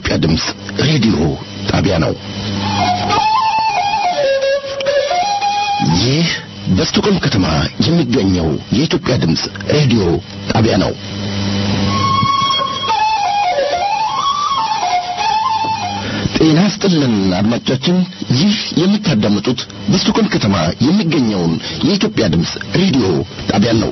የኢትዮጵያ ድምፅ ሬዲዮ ጣቢያ ነው። ይህ በስቶኮልም ከተማ የሚገኘው የኢትዮጵያ ድምፅ ሬዲዮ ጣቢያ ነው። ጤና ስጥልን አድማጮቻችን፣ ይህ የምታዳምጡት በስቶኮልም ከተማ የሚገኘውን የኢትዮጵያ ድምፅ ሬዲዮ ጣቢያ ነው።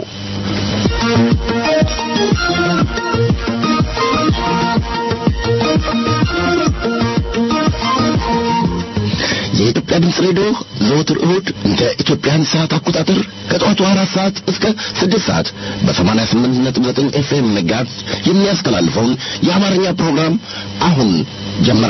የኢትዮጵያ ድምፅ ሬዲዮ ዘወትር እሁድ እንደ ኢትዮጵያን ሰዓት አቆጣጠር ከጠዋቱ አራት ሰዓት እስከ ስድስት ሰዓት በሰማንያ ስምንት ነጥብ ዘጠኝ ኤፍኤም መጋዝ የሚያስተላልፈውን የአማርኛ ፕሮግራም አሁን ጀመረ።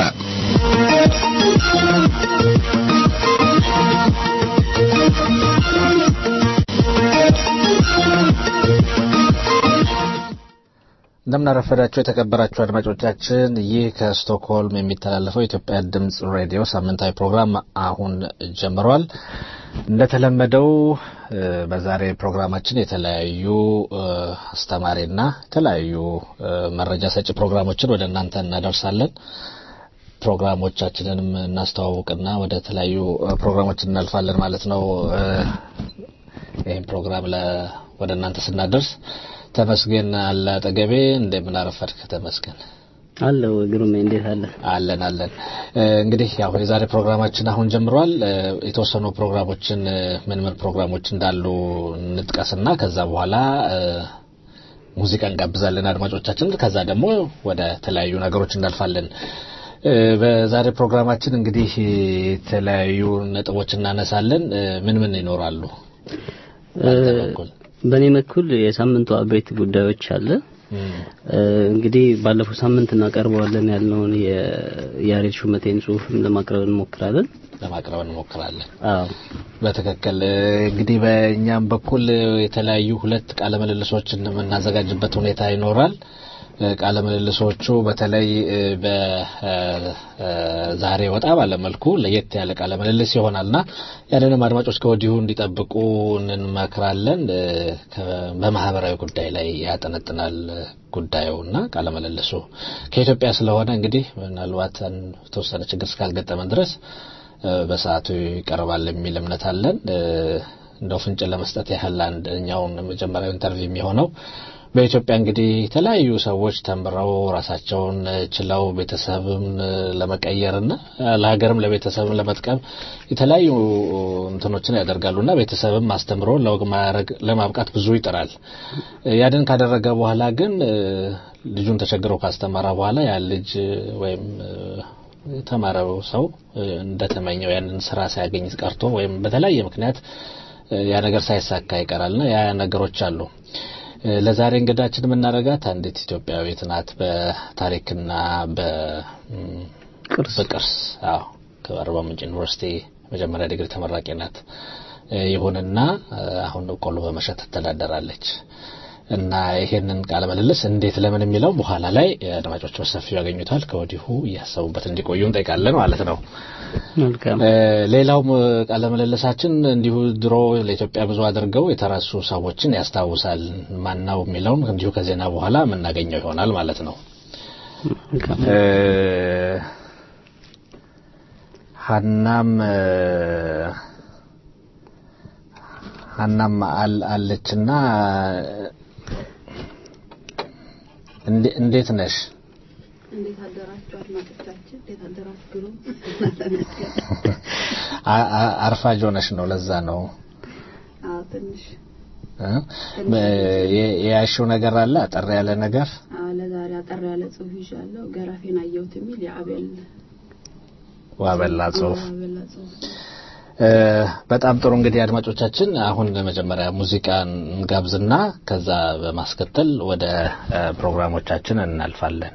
እንደምናረፈዳቸው የተከበራችሁ አድማጮቻችን ይህ ከስቶክሆልም የሚተላለፈው የኢትዮጵያ ድምፅ ሬዲዮ ሳምንታዊ ፕሮግራም አሁን ጀምሯል። እንደተለመደው በዛሬ ፕሮግራማችን የተለያዩ አስተማሪና የተለያዩ መረጃ ሰጪ ፕሮግራሞችን ወደ እናንተ እናደርሳለን። ፕሮግራሞቻችንንም እናስተዋውቅና ወደ ተለያዩ ፕሮግራሞች እናልፋለን ማለት ነው። ይህም ፕሮግራም ወደ እናንተ ስናደርስ ተመስገን አለ አጠገቤ። እንደምን አረፈድክ ተመስገን? አለው ግሩሜ፣ እንዴት አለ? አለን አለን። እንግዲህ ያው የዛሬ ፕሮግራማችን አሁን ጀምሯል። የተወሰኑ ፕሮግራሞችን ምን ምን ፕሮግራሞች እንዳሉ እንጥቀስና ከዛ በኋላ ሙዚቃ እንጋብዛለን አድማጮቻችን። ከዛ ደግሞ ወደ ተለያዩ ነገሮች እናልፋለን። በዛሬ ፕሮግራማችን እንግዲህ የተለያዩ ነጥቦች እናነሳለን። ምን ምን ይኖራሉ? በእኔ በኩል የሳምንቱ አበይት ጉዳዮች አለ። እንግዲህ ባለፈው ሳምንት እናቀርበዋለን ያልነውን የያሬድ ሹመቴን ጽሁፍም ለማቅረብ እንሞክራለን ለማቅረብ እንሞክራለን። አዎ በትክክል እንግዲህ በእኛም በኩል የተለያዩ ሁለት ቃለ ምልልሶችን የምናዘጋጅበት ሁኔታ ይኖራል። ቃለ ምልልሶቹ በተለይ በዛሬ ወጣ ባለ መልኩ ለየት ያለ ቃለ ምልልስ ይሆናልና ያንንም አድማጮች ከወዲሁ እንዲጠብቁ እንመክራለን። በማህበራዊ ጉዳይ ላይ ያጠነጥናል ጉዳዩና ቃለ ምልልሱ ከኢትዮጵያ ስለሆነ እንግዲህ ምናልባት የተወሰነ ችግር እስካልገጠመን ድረስ በሰዓቱ ይቀርባል የሚል እምነት አለን። እንደው ፍንጭ ለመስጠት ያህል አንደኛውን መጀመሪያው ኢንተርቪው የሚሆነው በኢትዮጵያ እንግዲህ የተለያዩ ሰዎች ተምረው ራሳቸውን ችለው ቤተሰብም ለመቀየርና ለሀገርም ለቤተሰብም ለመጥቀም የተለያዩ እንትኖችን ያደርጋሉና ቤተሰብም አስተምሮ ለወግ ማዕረግ ለማብቃት ብዙ ይጥራል። ያንን ካደረገ በኋላ ግን ልጁን ተቸግሮ ካስተማረ በኋላ ያ ልጅ ወይም የተማረው ሰው እንደተመኘው ያንን ስራ ሳያገኝ ቀርቶ ወይም በተለያየ ምክንያት ያ ነገር ሳይሳካ ይቀራልና ያ ነገሮች አሉ። ለዛሬ እንግዳችን የምናደርጋት አንዲት ኢትዮጵያዊት ናት። በታሪክና በቅርስ አዎ ከአርባ ምንጭ ዩኒቨርሲቲ መጀመሪያ ዲግሪ ተመራቂ ናት። ይሁንና አሁን ቆሎ በመሸጥ ትተዳደራለች እና ይሄንን ቃለ ምልልስ እንዴት ለምን የሚለው በኋላ ላይ አድማጮች በሰፊው ያገኙታል። ከወዲሁ እያሰቡበት እንዲቆዩ እንጠይቃለን ማለት ነው። መልካም። ሌላው ቃለ ምልልሳችን እንዲሁ ድሮ ለኢትዮጵያ ብዙ አድርገው የተረሱ ሰዎችን ያስታውሳል። ማናው የሚለውን እንዲሁ ከዜና በኋላ የምናገኘው ይሆናል ማለት ነው። ሀናም ሀናም አለችና እንዴት ነሽ? እንዴት አደራችሁ አድማጮቻችን? እንዴት አደራችሁ? ግሩም አርፋጅ ሆነሽ ነው። ለዛ ነው አዎ፣ ትንሽ የያሽው ነገር አለ አጠር ያለ ነገር። አዎ፣ ለዛሬ አጠር ያለ ጽሁፍ ይዣለሁ። ገረፌን አየሁት የሚል የአቤል ዋበላ ጽሁፍ። ዋበላ ጽሁፍ በጣም ጥሩ እንግዲህ አድማጮቻችን፣ አሁን መጀመሪያ ሙዚቃን እንጋብዝና ከዛ በማስከተል ወደ ፕሮግራሞቻችን እናልፋለን።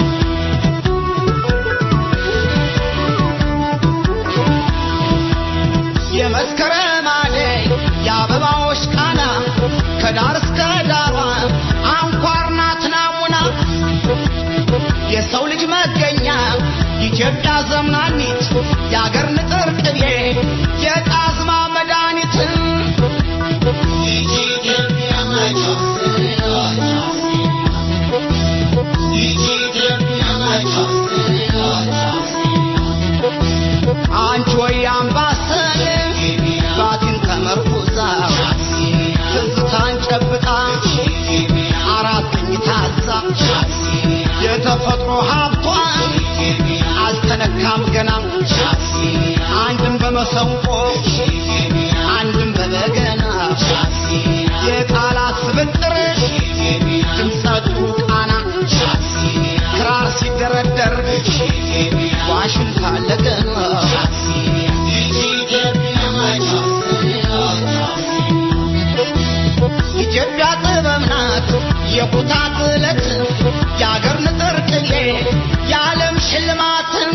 Thank ኢትዮጵያ ዘምናኒት የአገር ንጥር ቅቤ የጣዝማ መድኃኒት አንቺ ወይ አምባሰል ባቲን ተመርኩዛ ትዝታን ጨብጣ አራተኝ ታዛ የተፈጥሮ ሀብቷን አልተነካም ገና አንድም በመሰንቆ አንድም በበገና የቃላት ስብጥር ድምፀቱ ቃና ክራር ሲደረደር ዋሽንት አለገና ኢትዮጵያ ጥበብ ናት የኩታ ጥለት የአገር ንጥር ቅኔ የዓለም ሽልማትን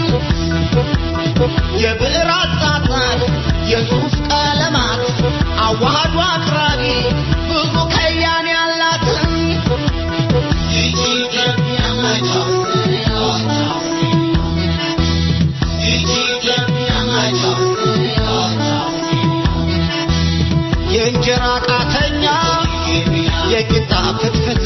የብዕር አጻጻፍ የጽሑፍ ቀለማት አዋህዶ አቅራቢ ብዙ ከያኔ ያላትን የእንጀራ ቃተኛ የቂጣ ፍትፍት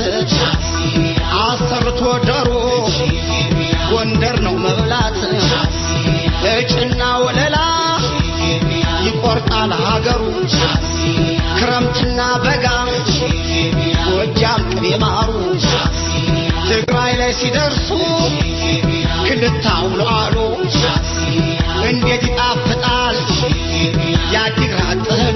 አሰርቶ ዶሮ ጎንደር ነው መብላት እጭና ወለላ ይቆርጣል ሀገሩ ክረምትና በጋ ጎጃም ቅቤ ማሩ ትግራይ ላይ ሲደርሱ ክንታውሎ አሉ እንዴት ይጣፍጣል የአዲግራት ጥህሎ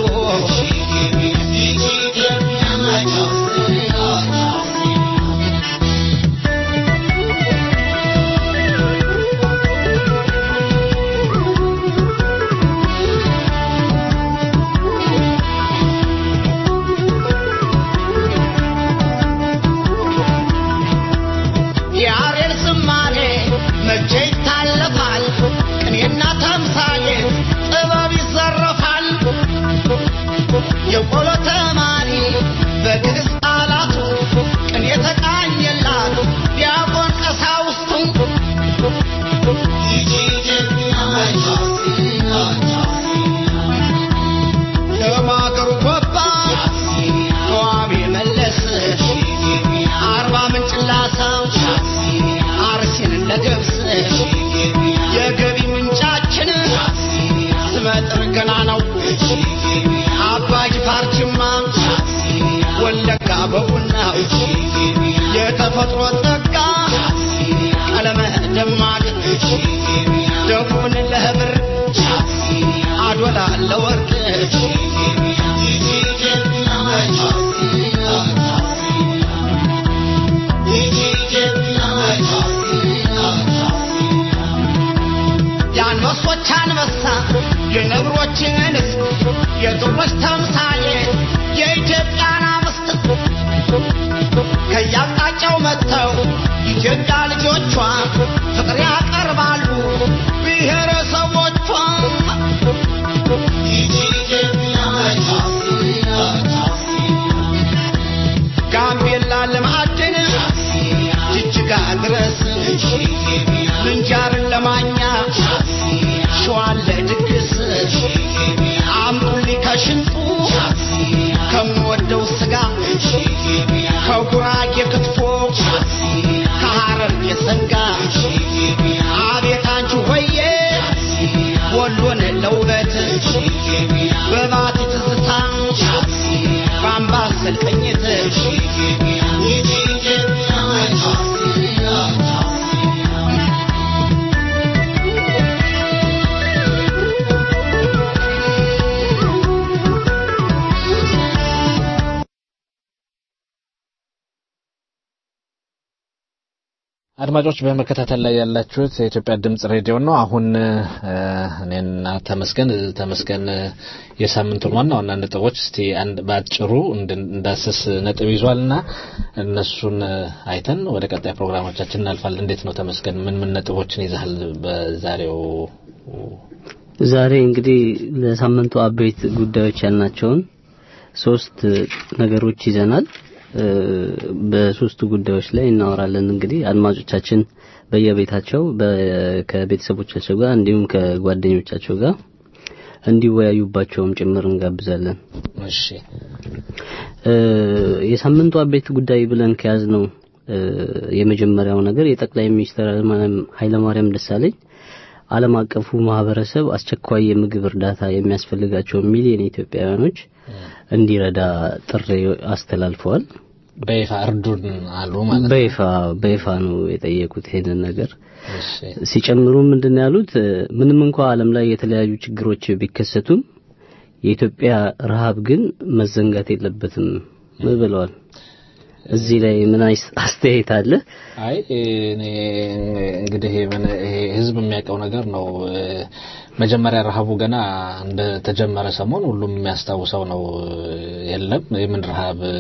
የአሬል ዝማሬ መቼ ይታለፋል ቅኔና ተምሳሌ ጥበብ ይዘረፋል የቆሎ ተማሪ በግዕዝ ቃላቱ ቅኔ ተቃኘላት ዲያቆን ቀሳውስቱ ለማገሩ ጎባ ተዋቢ መለስ አርባ ምንጭ ላሳው አርሲን ለገብስ የገቢ ምንጫችን ስመጥር ገና ነው አባ ጅፋር ጅማ ወለጋ በቡናው የተፈጥሮ ጸጋ ቀለመ ደማቅ ደቡብን ለህብር አዶላ ለወርቅ የአንበሶች አንበሳ የነብሮችን እንስት የጥሮች ተምሳሌ የኢትዮጵያን አምስት ከያቅጣጫው መጥተው ኢትዮጵያ ልጆቿ ፍቅር ያቀርባሉ ብሔረሰቦቿ ጋምቤላ ለማዕድን ጅጅጋ ድረስ ምንጃርን ለማኛ ሸዋን ለድግስ አምጡልኝ ከሽንጡ ከምወደው ስጋ ከጉራጌ ክትፎ ከሐረር የሰንጋ አቤት አንቺ ሆዬ ወሎን ለውበት በባቲ ትዝታ በአምባሰል ቅኝት አድማጮች በመከታተል ላይ ያላችሁት የኢትዮጵያ ድምጽ ሬዲዮ ነው። አሁን እኔና ተመስገን ተመስገን የሳምንቱን ዋና ዋና ነጥቦች እስቲ አንድ በአጭሩ እንዳስስ ነጥብ ይዟልና እነሱን አይተን ወደ ቀጣይ ፕሮግራሞቻችን እናልፋለን። እንዴት ነው ተመስገን? ምን ምን ነጥቦችን ይዛል በዛሬው? ዛሬ እንግዲህ ለሳምንቱ አበይት ጉዳዮች ያልናቸውን ሶስት ነገሮች ይዘናል። በሶስቱ ጉዳዮች ላይ እናወራለን። እንግዲህ አድማጮቻችን በየቤታቸው በ- ከቤተሰቦቻቸው ጋር እንዲሁም ከጓደኞቻቸው ጋር እንዲወያዩባቸውም ጭምር እንጋብዛለን። እሺ እ፣ የሳምንቱ አበይት ጉዳይ ብለን ከያዝነው እ፣ የመጀመሪያው ነገር የጠቅላይ ሚኒስትር ኃይለማርያም ኃይለማርያም ደሳለኝ ዓለም አቀፉ ማህበረሰብ አስቸኳይ የምግብ እርዳታ የሚያስፈልጋቸው ሚሊዮን ኢትዮጵያውያኖች እንዲረዳ ጥሪ አስተላልፈዋል። በይፋ እርዱን አሉ ማለት ነው። በይፋ በይፋ ነው የጠየቁት ይሄንን ነገር። እሺ ሲጨምሩ ምንድን ነው ያሉት? እ፣ ምንም እንኳ ዓለም ላይ የተለያዩ ችግሮች ቢከሰቱም የኢትዮጵያ ረሃብ ግን መዘንጋት የለበትም ብለዋል። እዚህ ላይ ምን አይስ- አስተያየት አለ? አይ እኔ እንግዲህ ምን ይሄ ህዝብ የሚያውቀው ነገር ነው። እ፣ መጀመሪያ ረሃቡ ገና እንደተጀመረ ሰሞን ሁሉም የሚያስታውሰው ነው። እ፣ የለም የምን ረሃብ እ፣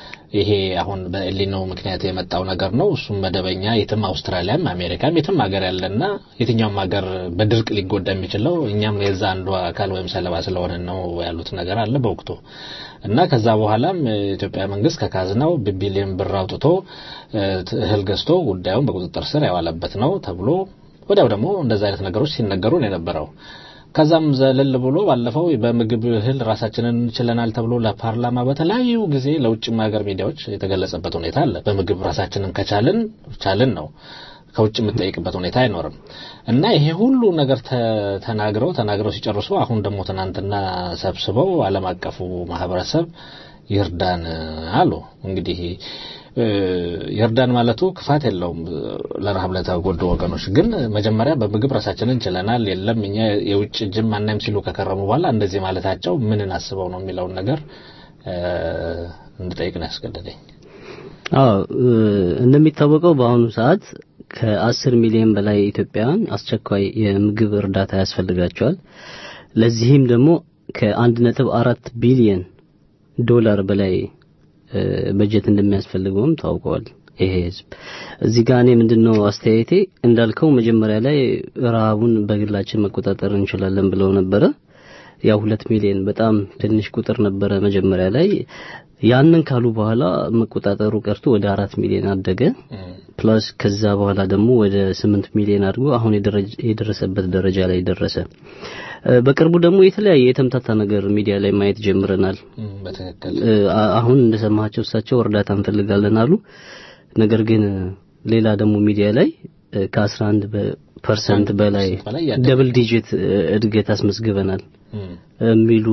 ይሄ አሁን በኤሊኖ ምክንያት የመጣው ነገር ነው። እሱም መደበኛ የትም አውስትራሊያም አሜሪካም የትም ሀገር ያለና የትኛውም ሀገር በድርቅ ሊጎዳ የሚችለው እኛም የዛ አንዱ አካል ወይም ሰለባ ስለሆነ ነው ያሉት ነገር አለ በወቅቱ እና ከዛ በኋላም የኢትዮጵያ መንግስት ከካዝናው ቢሊዮን ብር አውጥቶ እ፣ እህል ገዝቶ ጉዳዩን በቁጥጥር ስር ያዋለበት ነው ተብሎ ወዲያው ደግሞ እንደዛ አይነት ነገሮች ሲነገሩ ነው የነበረው። ከዛም ዘለል ብሎ ባለፈው በምግብ እህል ራሳችንን ችለናል ተብሎ ለፓርላማ በተለያዩ ጊዜ ለውጭም ሀገር ሚዲያዎች የተገለጸበት ሁኔታ አለ። በምግብ ራሳችንን ከቻልን ቻልን ነው ከውጭ የምትጠይቅበት ሁኔታ አይኖርም። እና ይሄ ሁሉ ነገር ተ- ተናግረው ተናግረው ሲጨርሱ አሁን ደግሞ ትናንትና ሰብስበው ዓለም አቀፉ ማህበረሰብ ይርዳን አሉ። እንግዲህ እ፣ ይርዳን ማለቱ ክፋት የለውም ለረሃብ ለተጎዱ ወገኖች። ግን መጀመሪያ በምግብ ራሳችንን ችለናል፣ የለም እኛ የውጭ እጅም አናይም ሲሉ ከከረሙ በኋላ እንደዚህ ማለታቸው ምንን አስበው ነው የሚለውን ነገር እ፣ እንድጠይቅ ነው ያስገደደኝ። አዎ እ፣ እንደሚታወቀው በአሁኑ ሰዓት ከአስር ሚሊዮን በላይ ኢትዮጵያውያን አስቸኳይ የምግብ እርዳታ ያስፈልጋቸዋል። ለዚህም ደግሞ ከአንድ ነጥብ አራት ቢሊየን ዶላር በላይ እ፣ በጀት እንደሚያስፈልገውም ታውቀዋል። ይሄ ህዝብ እዚህ ጋር እኔ ምንድነው አስተያየቴ እንዳልከው መጀመሪያ ላይ ረሃቡን በግላችን መቆጣጠር እንችላለን ብለው ነበረ። ያው ሁለት ሚሊዮን በጣም ትንሽ ቁጥር ነበረ መጀመሪያ ላይ። ያንን ካሉ በኋላ መቆጣጠሩ ቀርቶ ወደ አራት ሚሊዮን አደገ። ፕላስ ከዛ በኋላ ደግሞ ወደ ስምንት ሚሊዮን አድጎ አሁን የደረጀ- የደረሰበት ደረጃ ላይ ደረሰ። እ፣ በቅርቡ ደግሞ የተለያየ የተምታታ ነገር ሚዲያ ላይ ማየት ጀምረናል። እም፣ በትክክል እ፣ አ- አሁን እንደሰማቸው እሳቸው እርዳታ እንፈልጋለን አሉ። ነገር ግን ሌላ ደግሞ ሚዲያ ላይ እ፣ ከ11 ፐርሰንት በላይ በላይ ያደገ ደብል ዲጂት እ፣ እድገት አስመዝግበናል እም፣ የሚሉ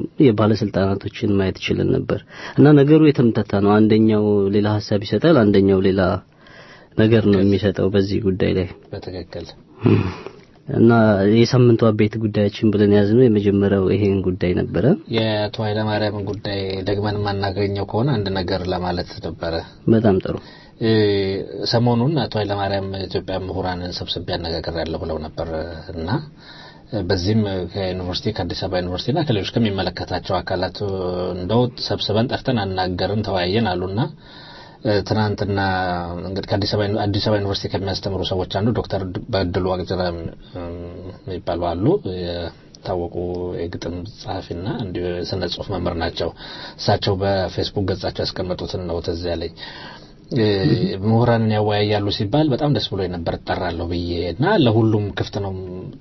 የባለስልጣናቶችን ማየት ይችልን ነበር እና ነገሩ የተምታታ ነው። አንደኛው ሌላ ሀሳብ ይሰጣል፣ አንደኛው ሌላ ነገር ነው የሚሰጠው በዚህ ጉዳይ ላይ በትክክል እና የሳምንቱ አበይት ጉዳያችን ብለን ያዝነው የመጀመሪያው ይሄን ጉዳይ ነበረ። የአቶ ኃይለማርያምን ጉዳይ ደግመን የማናገኘው ከሆነ አንድ ነገር ለማለት ነበረ። በጣም ጥሩ። እ፣ ሰሞኑን አቶ ኃይለማርያም ኢትዮጵያ ምሁራንን ሰብስቤ ያነጋግሬያለሁ ብለው ነበር እና በዚህም ከዩኒቨርሲቲ ከአዲስ አበባ ዩኒቨርሲቲና ከሌሎች ከሚመለከታቸው አካላት እንደው ሰብስበን ጠርተን አናገርን፣ ተወያየን አሉና እ፣ ትናንትና እንግዲህ ከአዲስ አበባ አዲስ አበባ ዩኒቨርሲቲ ከሚያስተምሩ ሰዎች አንዱ ዶክተር በድሉ ዋቅጅራ የሚባሉ አሉ። የታወቁ የግጥም ጸሐፊና እንዲሁ የስነ ጽሁፍ መምህር ናቸው። እሳቸው በፌስቡክ ገጻቸው ያስቀመጡትን ነው ትዝ ያለኝ። እ፣ ምሁራንን ያወያያሉ ሲባል በጣም ደስ ብሎ ነበር እጠራለሁ ብዬ እና ለሁሉም ክፍት ነው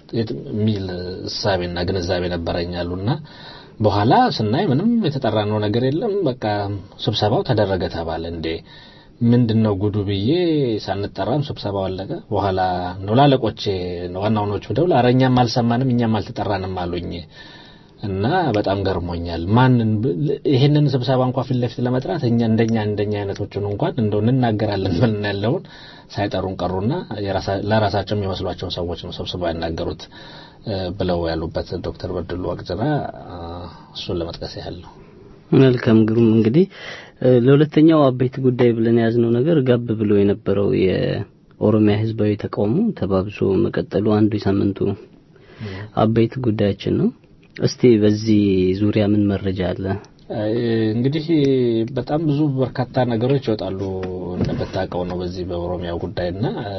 የሚል እሳቤና ግንዛቤ ነበረኛሉና በኋላ ስናይ ምንም የተጠራነው ነገር የለም። በቃ ስብሰባው ተደረገ ተባለ። እንዴ ምንድን ነው ጉዱ ብዬ ሳንጠራም ስብሰባው አለቀ። በኋላ ነው ላለቆቼ ዋና ዋናዎቹ ደውል ኧረ እኛም አልሰማንም እኛም አልተጠራንም አሉኝ። እና በጣም ገርሞኛል። ማንን ብ- ይሄንን ስብሰባ እንኳን ፊት ለፊት ለመጥራት እኛ እንደኛ እንደኛ አይነቶችን እንኳን እንደው እንናገራለን ብለን ያለውን ሳይጠሩን ቀሩና የራሳ- ለራሳቸው የሚመስሏቸውን ሰዎች ነው ሰብስበው ያናገሩት እ፣ ብለው ያሉበት ዶክተር በድሉ ዋቅጅራ አ፣ እሱን ለመጥቀስ ያህል ነው። መልካም ግሩም። እንግዲህ እ፣ ለሁለተኛው አበይት ጉዳይ ብለን የያዝነው ነገር ጋብ ብሎ የነበረው የኦሮሚያ ህዝባዊ ተቃውሞ ተባብሶ መቀጠሉ አንዱ የሳምንቱ አበይት ጉዳያችን ነው። እስቲ በዚህ ዙሪያ ምን መረጃ አለ? እ፣ እንግዲህ በጣም ብዙ በርካታ ነገሮች ይወጣሉ እንደምታውቀው ነው በዚህ በኦሮሚያው ጉዳይና እ፣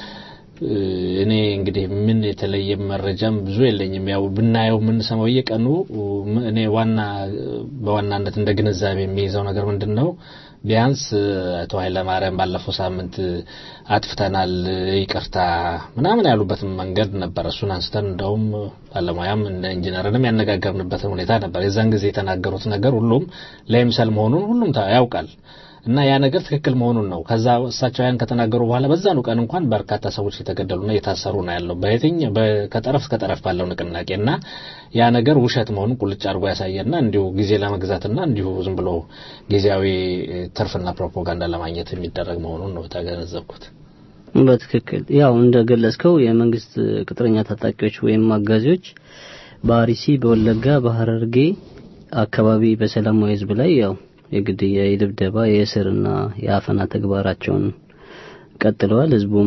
እ፣ እኔ እንግዲህ ምን የተለየ መረጃም ብዙ የለኝም። ያው ብናየው የምንሰማው እየቀኑ ም- እኔ ዋና በዋናነት እንደ ግንዛቤ የሚይዘው ነገር ምንድን ነው ቢያንስ አቶ ኃይለማርያም ባለፈው ሳምንት አጥፍተናል ይቅርታ ምናምን ያሉበትን መንገድ ነበር። እሱን አንስተን እንደውም ባለሙያም እንደ ኢንጂነርንም ያነጋገርንበትን ሁኔታ ነበር። የዛን ጊዜ የተናገሩት ነገር ሁሉም ለይምሰል መሆኑን ሁሉም ያውቃል። እና ያ ነገር ትክክል መሆኑን ነው። ከዛ እሳቸው ያን ከተናገሩ በኋላ በዛኑ ቀን እንኳን በርካታ ሰዎች የተገደሉና እየታሰሩ ነው ያለው በየትኛው ከጠረፍ እስከ ጠረፍ ባለው ንቅናቄ እና ያ ነገር ውሸት መሆኑን ቁልጭ አድርጎ ያሳየና እንዲሁ ጊዜ ለመግዛትና እንዲሁ ዝም ብሎ ጊዜያዊ ትርፍና ፕሮፓጋንዳ ለማግኘት የሚደረግ መሆኑን ነው የተገነዘብኩት። በትክክል ያው እንደገለጽከው የመንግስት ቅጥረኛ ታጣቂዎች ወይም አጋዚዎች በአርሲ፣ በወለጋ፣ በሀረርጌ አካባቢ በሰላማዊ ህዝብ ላይ ያው የግድያ፣ የድብደባ፣ የእስርና የአፈና ተግባራቸውን ቀጥለዋል። ህዝቡም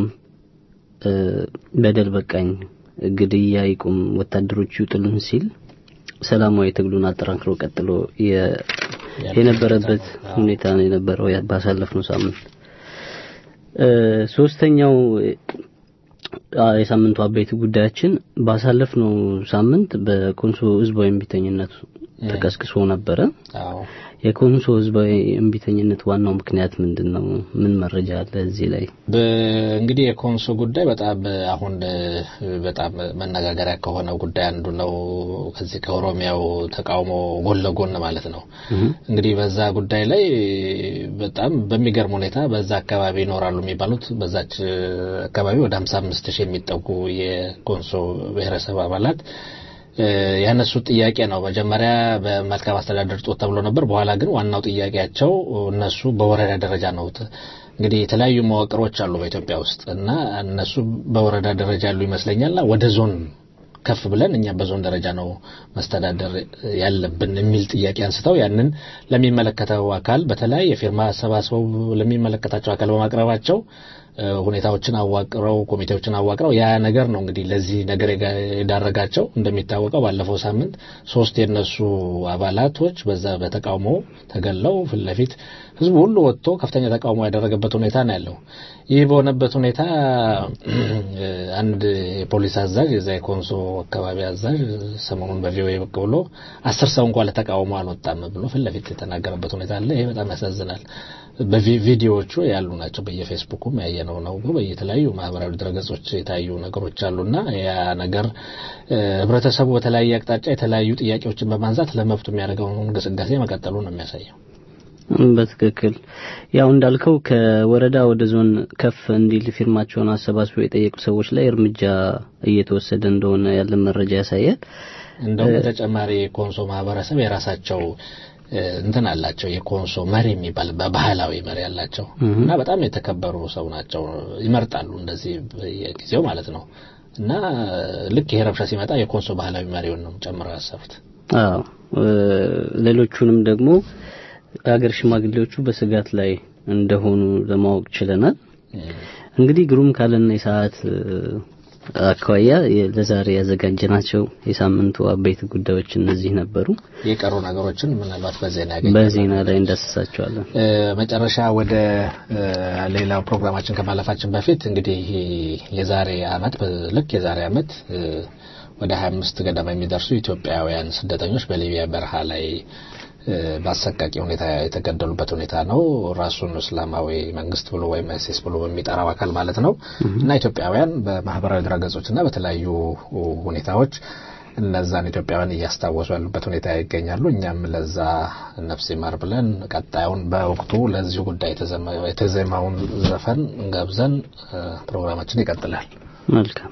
በደል በቃኝ፣ ግድያ ይቁም፣ ወታደሮቹ ይውጡልን ሲል ሰላማዊ ትግሉን አጠናክሮ ቀጥሎ የነበረበት ሁኔታ ነው የነበረው ባሳለፍነው ሳምንት። ሶስተኛው የሳምንቱ አበይት ጉዳያችን ባሳለፍነው ሳምንት በኮንሶ ህዝባዊ እምቢተኝነት ተቀስቅሶ ነበረ። የኮንሶ ህዝባዊ እምቢተኝነት ዋናው ምክንያት ምንድን ነው? ምን መረጃ አለ እዚህ ላይ? እንግዲህ የኮንሶ ጉዳይ በጣም አሁን በጣም መነጋገሪያ ከሆነው ጉዳይ አንዱ ነው። ከዚህ ከኦሮሚያው ተቃውሞ ጎን ለጎን ማለት ነው። እንግዲህ በዛ ጉዳይ ላይ በጣም በሚገርም ሁኔታ በዛ አካባቢ ይኖራሉ የሚባሉት በዛች አካባቢ ወደ 55 ሺህ የሚጠጉ የኮንሶ ብሔረሰብ አባላት ያነሱት ጥያቄ ነው። መጀመሪያ በመልካም አስተዳደር ጦት ተብሎ ነበር። በኋላ ግን ዋናው ጥያቄያቸው እነሱ በወረዳ ደረጃ ነው። እንግዲህ የተለያዩ መዋቅሮች አሉ በኢትዮጵያ ውስጥ እና እነሱ በወረዳ ደረጃ ያሉ ይመስለኛልና ወደ ዞን ከፍ ብለን እኛ በዞን ደረጃ ነው መስተዳደር ያለብን የሚል ጥያቄ አንስተው ያንን ለሚመለከተው አካል በተለያየ ፊርማ አሰባስበው ለሚመለከታቸው አካል በማቅረባቸው ሁኔታዎችን አዋቅረው ኮሚቴዎችን አዋቅረው ያ ነገር ነው እንግዲህ ለዚህ ነገር የዳረጋቸው። እንደሚታወቀው ባለፈው ሳምንት ሶስት የነሱ አባላቶች በዛ በተቃውሞ ተገለው ፊት ለፊት ህዝቡ ሁሉ ወጥቶ ከፍተኛ ተቃውሞ ያደረገበት ሁኔታ ነው ያለው። ይህ በሆነበት ሁኔታ አንድ የፖሊስ አዛዥ የዛ የኮንሶ አካባቢ አዛዥ ሰሞኑን በቪኦኤ ብቅ ብሎ አስር ሰው እንኳን ለተቃውሞ አልወጣም ብሎ ፊት ለፊት የተናገረበት ሁኔታ አለ። ይሄ በጣም ያሳዝናል። በቪዲዮዎቹ ያሉ ናቸው። በየፌስቡኩም ያየነው ነው። በየተለያዩ ማህበራዊ ድረገጾች የታዩ ነገሮች አሉና ያ ነገር ህብረተሰቡ በተለያየ አቅጣጫ የተለያዩ ጥያቄዎችን በማንሳት ለመብቱ የሚያደርገውን እንቅስቃሴ መቀጠሉ ነው የሚያሳየው። በትክክል ያው እንዳልከው ከወረዳ ወደ ዞን ከፍ እንዲል ፊርማቸውን አሰባስበው የጠየቁ ሰዎች ላይ እርምጃ እየተወሰደ እንደሆነ ያለን መረጃ ያሳያል። እንደውም በተጨማሪ የኮንሶ ማህበረሰብ የራሳቸው እንትን አላቸው። የኮንሶ መሪ የሚባል በባህላዊ መሪ አላቸው እና በጣም የተከበሩ ሰው ናቸው። ይመርጣሉ እንደዚህ በየጊዜው ማለት ነው። እና ልክ ይሄ ረብሻ ሲመጣ የኮንሶ ባህላዊ መሪውን ነው ጨምረው ያሰሩት። አዎ ሌሎቹንም ደግሞ ሀገር ሽማግሌዎቹ በስጋት ላይ እንደሆኑ ለማወቅ ችለናል። እንግዲህ ግሩም ካለና የሰዓት አኳያ ለዛሬ ያዘጋጀናቸው የሳምንቱ አበይት ጉዳዮች እነዚህ ነበሩ። የቀሩ ነገሮችን ምናልባት በዜና ያገኛል በዜና ላይ እንዳስሳቸዋለን። መጨረሻ ወደ ሌላው ፕሮግራማችን ከማለፋችን በፊት እንግዲህ የዛሬ አመት ልክ የዛሬ አመት ወደ 25 ገደማ የሚደርሱ ኢትዮጵያውያን ስደተኞች በሊቢያ በረሃ ላይ በአሰቃቂ ሁኔታ የተገደሉበት ሁኔታ ነው። ራሱን እስላማዊ መንግስት ብሎ ወይም አይሲስ ብሎ በሚጠራው አካል ማለት ነው እና ኢትዮጵያውያን በማህበራዊ ድረገጾች እና በተለያዩ ሁኔታዎች እነዛን ኢትዮጵያውያን እያስታወሱ ያሉበት ሁኔታ ይገኛሉ። እኛም ለዛ ነፍስ ይማር ብለን ቀጣዩን በወቅቱ ለዚሁ ጉዳይ የተዜማውን ዘፈን ገብዘን ፕሮግራማችን ይቀጥላል። መልካም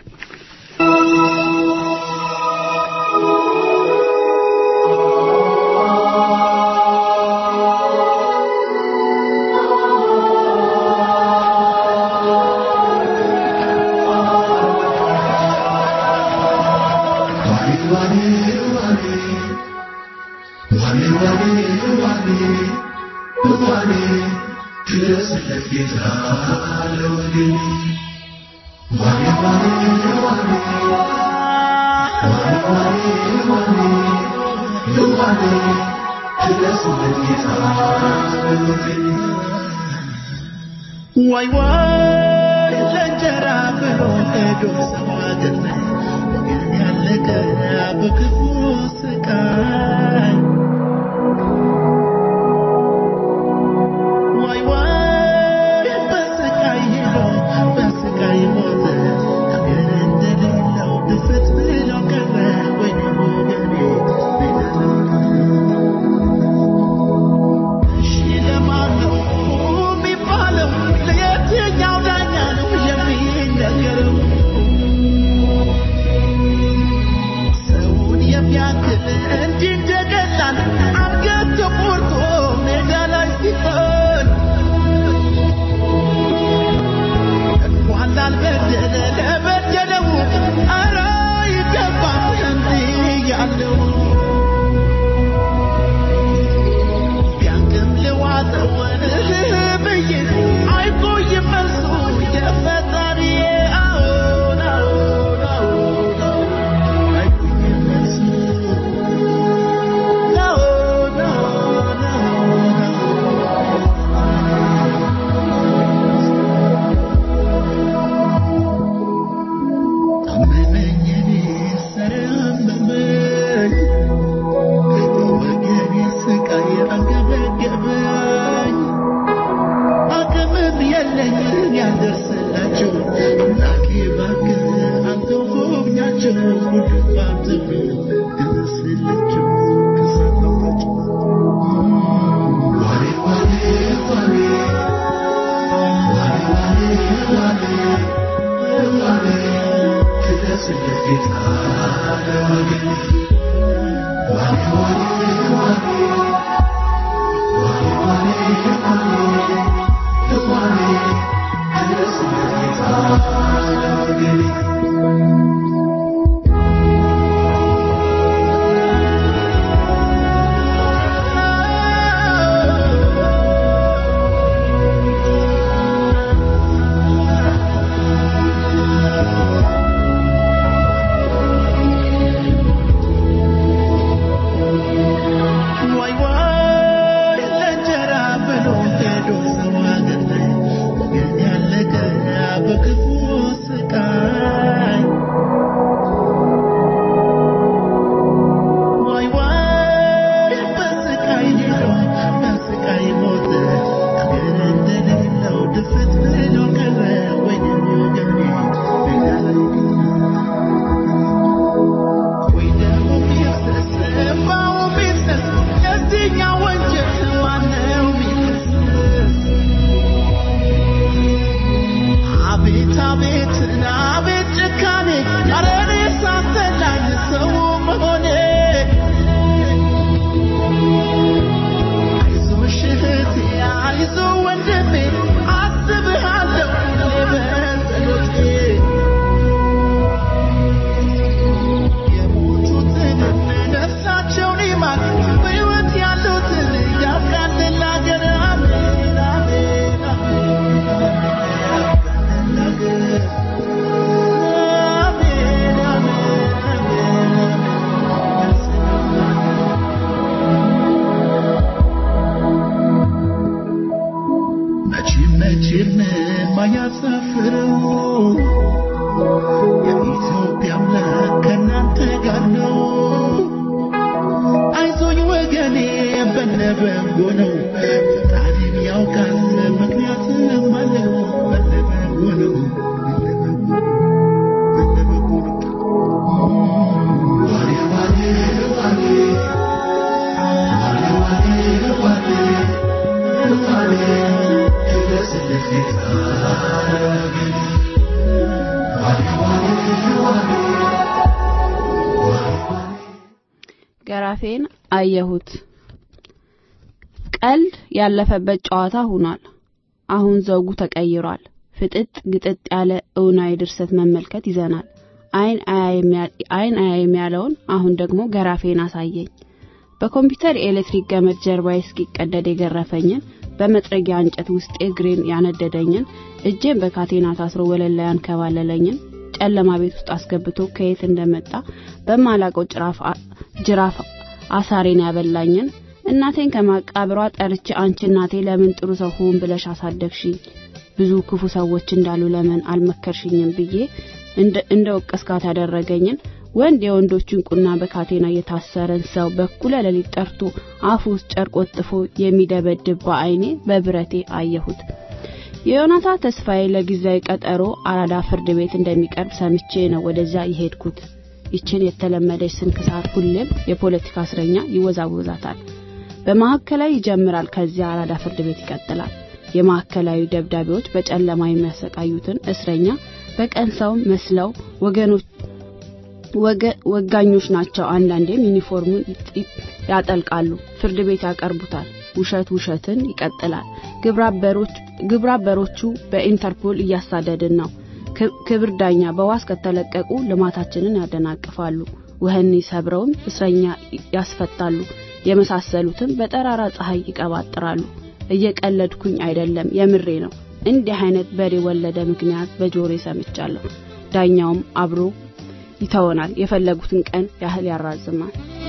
ዋይ ዋይ ለእንጀራ ብሎ ሄዶ ሰው ሀገር ላይ ወገን ያለቀ በክፉ ስቃይ ከሰላቸው ጉድፋን ዘመን ከሰላቸው ከሰላቸው ዋሬ ዋሬ ዋሬ ዋይ ዋይ ለእንጀራ ብሎ ሄዶ ሰው ሀገር ላይ ወገን ያለቀ በክፉ ስቃይ ዋይ ዋይ በስቃይ ሄዶ በስቃይ ሞተ አገር እንደሌለው ድፍት ብሎ ቀረ ወይኔ ወገኔ ሜዳ ላይ ወይ ደግሞ ቢፍሰስ እምባው ቢፍሰስ የዚህኛው ወንጀል ዋናው ቢፍሰስ አቤት አቤት አቤት ጭካኔ ኧረ እኔ ሳሰላኝ ሰው መሆኔ አይዞሽ እህቴ አይዞ ወንድሜ አስብሃለሁ ሁሌ በጸሎቴ የሞቱትን ነፍሳቸውን ይማር በሕይወት ያሉትን ያብቃልን ለአገር አሜን አሜን አሜን ያብቃልን ለአገር አሜን አሜን መቼም መቼም ማያሳፍረው የኢትዮጵያ አምላክ ከእናንተ ጋር ነው። አይዞኝ ወገኔ በነበጎ ነው። ፈጣሪም ያውቃል ምክንያትም አለው። በነበጎ ነው በነበጎ ነው። ዋሌ ዋሌ ዋሌ ዋሌ ዋሌ ዋሌ ዋሌ ድረስልኝ ጌታ ወገኔ ገራፌን አየሁት። ቀልድ ያለፈበት ጨዋታ ሆኗል። አሁን ዘውጉ ተቀይሯል። ፍጥጥ ግጥጥ ያለ እውናዊ ድርሰት መመልከት ይዘናል። አይን አይን አያይም ያለውን አሁን ደግሞ ገራፌን አሳየኝ። በኮምፒውተር የኤሌክትሪክ ገመድ ጀርባዬ እስኪቀደድ የገረፈኝን በመጥረጊያ እንጨት ውስጥ እግሬን ያነደደኝን እጄን በካቴና ታስሮ ወለል ላይ ያንከባለለኝን ጨለማ ቤት ውስጥ አስገብቶ ከየት እንደመጣ በማላቀው ጅራፍ ጅራፍ አሳሬን ያበላኝን እናቴን ከማቃብሯ ጠርቼ አንቺ እናቴ ለምን ጥሩ ሰው ሁን ብለሽ አሳደግሽኝ ብዙ ክፉ ሰዎች እንዳሉ ለምን አልመከርሽኝም ብዬ እንደ ወቀስካት ያደረገኝን ወንድ የወንዶችን ቁና በካቴና የታሰረን ሰው በኩለ ሌሊት ጠርቶ አፉ ውስጥ ጨርቅ ወጥፎ የሚደበድብ በአይኔ በብረቴ አየሁት። የዮናታ ተስፋዬ ለጊዜያዊ ቀጠሮ አራዳ ፍርድ ቤት እንደሚቀርብ ሰምቼ ነው ወደዚያ የሄድኩት። ይችን የተለመደች ስንክሳር ሁሌም የፖለቲካ እስረኛ ይወዛወዛታል። በማዕከላዊ ይጀምራል፣ ከዚያ አራዳ ፍርድ ቤት ይቀጥላል። የማዕከላዊ ደብዳቤዎች በጨለማ የሚያሰቃዩትን እስረኛ በቀን ሰው መስለው ወገኖች ወጋኞች ናቸው። አንዳንዴም ዩኒፎርሙን ያጠልቃሉ፣ ፍርድ ቤት ያቀርቡታል። ውሸት ውሸትን ይቀጥላል። ግብረአበሮቹ በኢንተርፖል እያሳደድን ነው። ክብር ዳኛ በዋስ ከተለቀቁ ልማታችንን ያደናቅፋሉ። ወህኒ ሰብረውም እስረኛ ያስፈታሉ። የመሳሰሉትን በጠራራ ፀሐይ ይቀባጥራሉ። እየቀለድኩኝ አይደለም፣ የምሬ ነው። እንዲህ አይነት በሬ ወለደ ምክንያት በጆሬ ሰምቻለሁ። ዳኛውም አብሮ ይተወናል። የፈለጉትን ቀን ያህል ያራዝማል።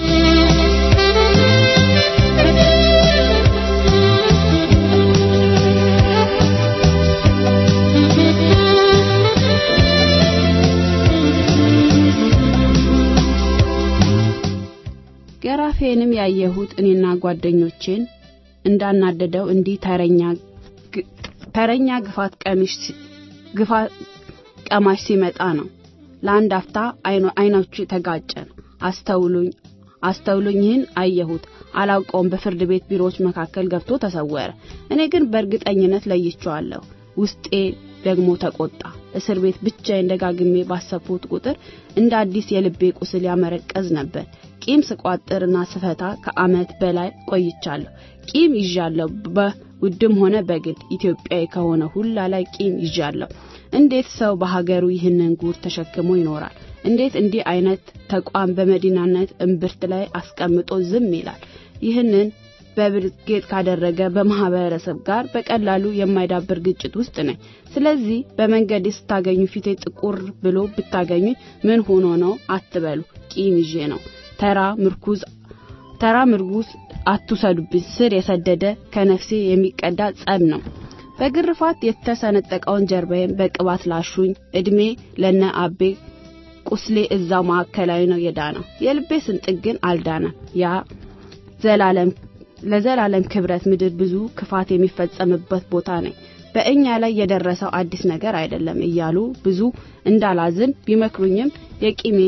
ገራፌንም ያየሁት እኔና ጓደኞቼን እንዳናደደው እንዲህ ተረኛ ተረኛ ግፋት ቀሚሽ ግፋት ቀማሽ ሲመጣ ነው። ለአንድ አፍታ አይኖቹ ተጋጨን። አስተውሉኝ አስተውሉኝ ይህን አየሁት። አላውቀውም። በፍርድ ቤት ቢሮዎች መካከል ገብቶ ተሰወረ። እኔ ግን በእርግጠኝነት ለይቼዋለሁ። ውስጤ ደግሞ ተቆጣ። እስር ቤት ብቻዬን ደጋግሜ ባሰብኩት ቁጥር እንደ አዲስ የልቤ ቁስል ያመረቀዝ ነበር። ቂም ስቋጥርና ስፈታ ከአመት በላይ ቆይቻለሁ። ቂም ይዣለሁ። በውድም ሆነ በግል ኢትዮጵያዊ ከሆነ ሁላ ላይ ቂም ይዣለሁ። እንዴት ሰው በሀገሩ ይህንን ጉር ተሸክሞ ይኖራል? እንዴት እንዲህ አይነት ተቋም በመዲናነት እምብርት ላይ አስቀምጦ ዝም ይላል? ይህንን በብርጌት ካደረገ በማህበረሰብ ጋር በቀላሉ የማይዳብር ግጭት ውስጥ ነኝ። ስለዚህ በመንገድ ስታገኙ ፊቴ ጥቁር ብሎ ብታገኙ ምን ሆኖ ነው አትበሉ። ቂም ይዤ ነው። ተራ ምርኩዝ ተራ ምርጉዝ አትውሰዱብኝ። ስር የሰደደ ከነፍሴ የሚቀዳ ጸብ ነው። በግርፋት የተሰነጠቀውን ጀርባዬን በቅባት ላሹኝ። እድሜ ለነ አቤ ቁስሌ እዛው ማዕከላዊ ነው የዳነው። የልቤ ስንጥቅ ግን አልዳነም። ያ ዘላለም ለዘላለም ክብረት ምድር ብዙ ክፋት የሚፈጸምበት ቦታ ነኝ። በእኛ ላይ የደረሰው አዲስ ነገር አይደለም እያሉ ብዙ እንዳላዝን ቢመክሩኝም የቂሜ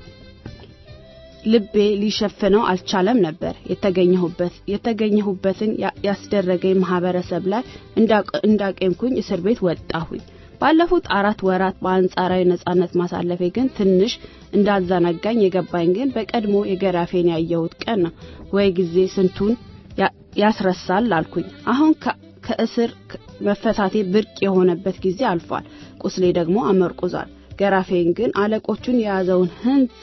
ልቤ ሊሸፍነው አልቻለም ነበር። የተገኘሁበት የተገኘሁበትን ያስደረገኝ ማህበረሰብ ላይ እንዳቄምኩኝ እስር ቤት ወጣሁኝ። ባለፉት አራት ወራት በአንጻራዊ ነጻነት ማሳለፌ ግን ትንሽ እንዳዘናጋኝ የገባኝ ግን በቀድሞ የገራፌን ያየሁት ቀን ነው። ወይ ጊዜ ስንቱን ያስረሳል አልኩኝ። አሁን ከእስር መፈታቴ ብርቅ የሆነበት ጊዜ አልፏል። ቁስሌ ደግሞ አመርቁዟል። ገራፌን ግን አለቆቹን የያዘውን ህንጻ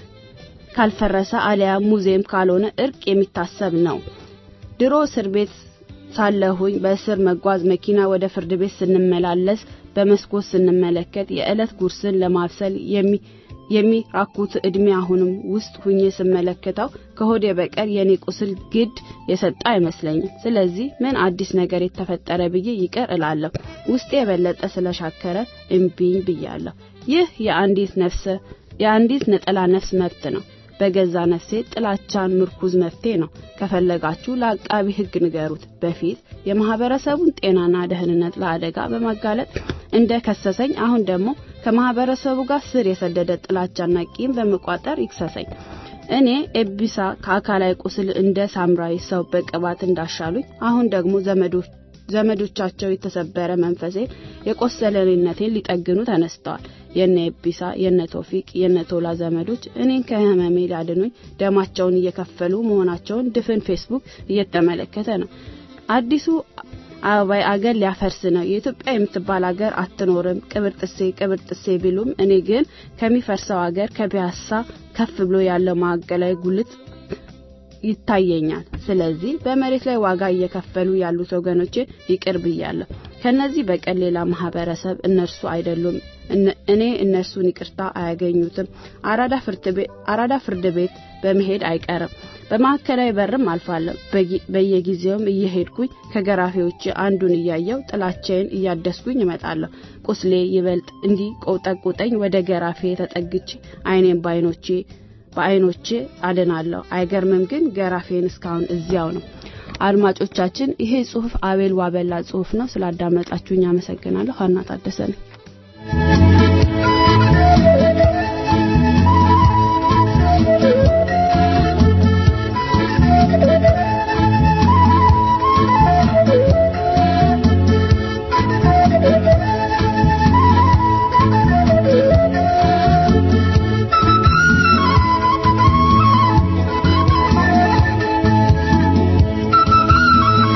ካልፈረሰ አሊያ ሙዚየም ካልሆነ እርቅ የሚታሰብ ነው። ድሮ እስር ቤት ሳለሁኝ በእስር መጓዝ መኪና ወደ ፍርድ ቤት ስንመላለስ በመስኮት ስንመለከት የዕለት ጉርስን ለማብሰል የሚ የሚራኩት እድሜ አሁንም ውስጥ ሁኜ ስመለከተው ከሆዴ በቀር የኔ ቁስል ግድ የሰጠ አይመስለኝም። ስለዚህ ምን አዲስ ነገር የተፈጠረ ብዬ ይቅር እላለሁ። ውስጤ የበለጠ ስለሻከረ እምቢኝ ብያለሁ። ይህ የአንዲት ነፍስ የአንዲት ነጠላ ነፍስ መብት ነው። በገዛ ነፍሴ ጥላቻን ምርኩዝ መፍትሄ ነው። ከፈለጋችሁ ለአቃቢ ሕግ ንገሩት። በፊት የማህበረሰቡን ጤናና ደህንነት ለአደጋ በማጋለጥ እንደ ከሰሰኝ፣ አሁን ደግሞ ከማህበረሰቡ ጋር ስር የሰደደ ጥላቻና ቂም በመቋጠር ይክሰሰኝ። እኔ ኤቢሳ ከአካላዊ ቁስል እንደ ሳምራዊ ሰው በቅባት እንዳሻሉኝ አሁን ደግሞ ዘመዶች ዘመዶቻቸው የተሰበረ መንፈሴን የቆሰለኔነቴን ሊጠግኑ ተነስተዋል። የነ ኤቢሳ የነ ቶፊቅ የነ ቶላ ዘመዶች እኔን ከህመሜ ሊያድኑኝ ደማቸውን እየከፈሉ መሆናቸውን ድፍን ፌስቡክ እየተመለከተ ነው። አዲሱ አበባይ አገር ሊያፈርስ ነው። የኢትዮጵያ የምትባል አገር አትኖርም። ቅብር ጥሴ ቅብር ጥሴ ቢሉም እኔ ግን ከሚፈርሰው አገር ከፒያሳ ከፍ ብሎ ያለው ማዕከላዊ ጉልት ይታየኛል። ስለዚህ በመሬት ላይ ዋጋ እየከፈሉ ያሉት ወገኖቼ ይቅር ብያለሁ። ከነዚህ በቀር ሌላ ማህበረሰብ እነርሱ አይደሉም። እኔ እነርሱን ይቅርታ አያገኙትም። አራዳ ፍርድ ቤት በመሄድ አይቀርም። በማዕከላዊ በርም አልፋለሁ። በየጊዜውም እየሄድኩኝ ከገራፊዎች አንዱን እያየው ጥላቻዬን እያደስኩኝ እመጣለሁ። ቁስሌ ይበልጥ እንዲህ ቆጠቁጠኝ ወደ ገራፌ ተጠግቼ አይኔን ባይኖቼ በአይኖቼ አድናለሁ። አይገርምም ግን ገራፌን እስካሁን እዚያው ነው። አድማጮቻችን፣ ይሄ ጽሁፍ አቤል ዋበላ ጽሁፍ ነው። ስላዳመጣችሁኝ አመሰግናለሁ። ሀና ታደሰ ነኝ።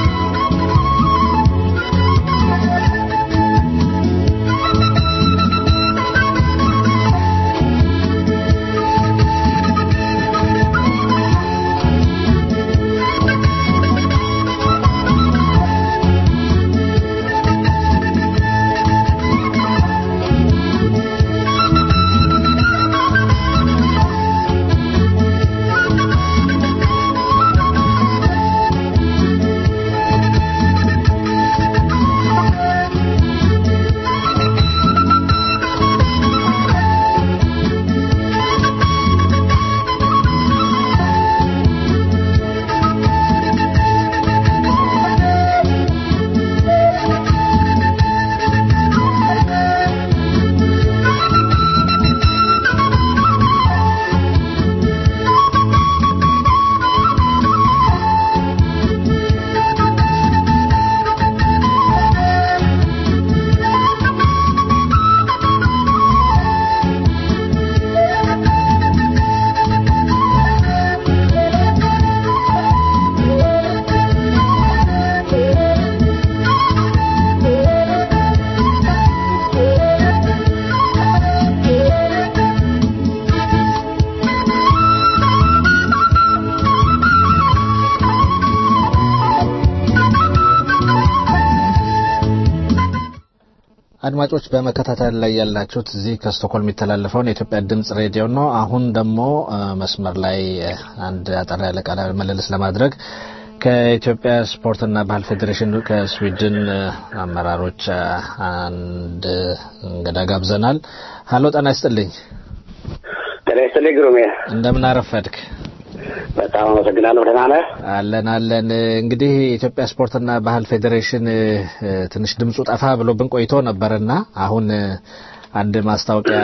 Thank you. አድማጮች በመከታተል ላይ ያላችሁት እዚህ ከስቶኮልም የሚተላለፈውን የኢትዮጵያ ድምጽ ሬዲዮ ነው። አሁን ደግሞ መስመር ላይ አንድ አጠር ያለ ቃለ ምልልስ ለማድረግ ከኢትዮጵያ ስፖርትና ባህል ፌዴሬሽን ከስዊድን አመራሮች አንድ እንግዳ ጋብዘናል። ሀሎ ጤና ይስጥልኝ። ጤና ይስጥልኝ ግሩሜ፣ እንደምን አረፈድክ? በጣም አመሰግናለሁ። ደህና ነህ? አለን አለን። እንግዲህ የኢትዮጵያ ስፖርትና ባህል ፌዴሬሽን ትንሽ ድምፁ ጠፋ ብሎብን ቆይቶ ነበርና አሁን አንድ ማስታወቂያ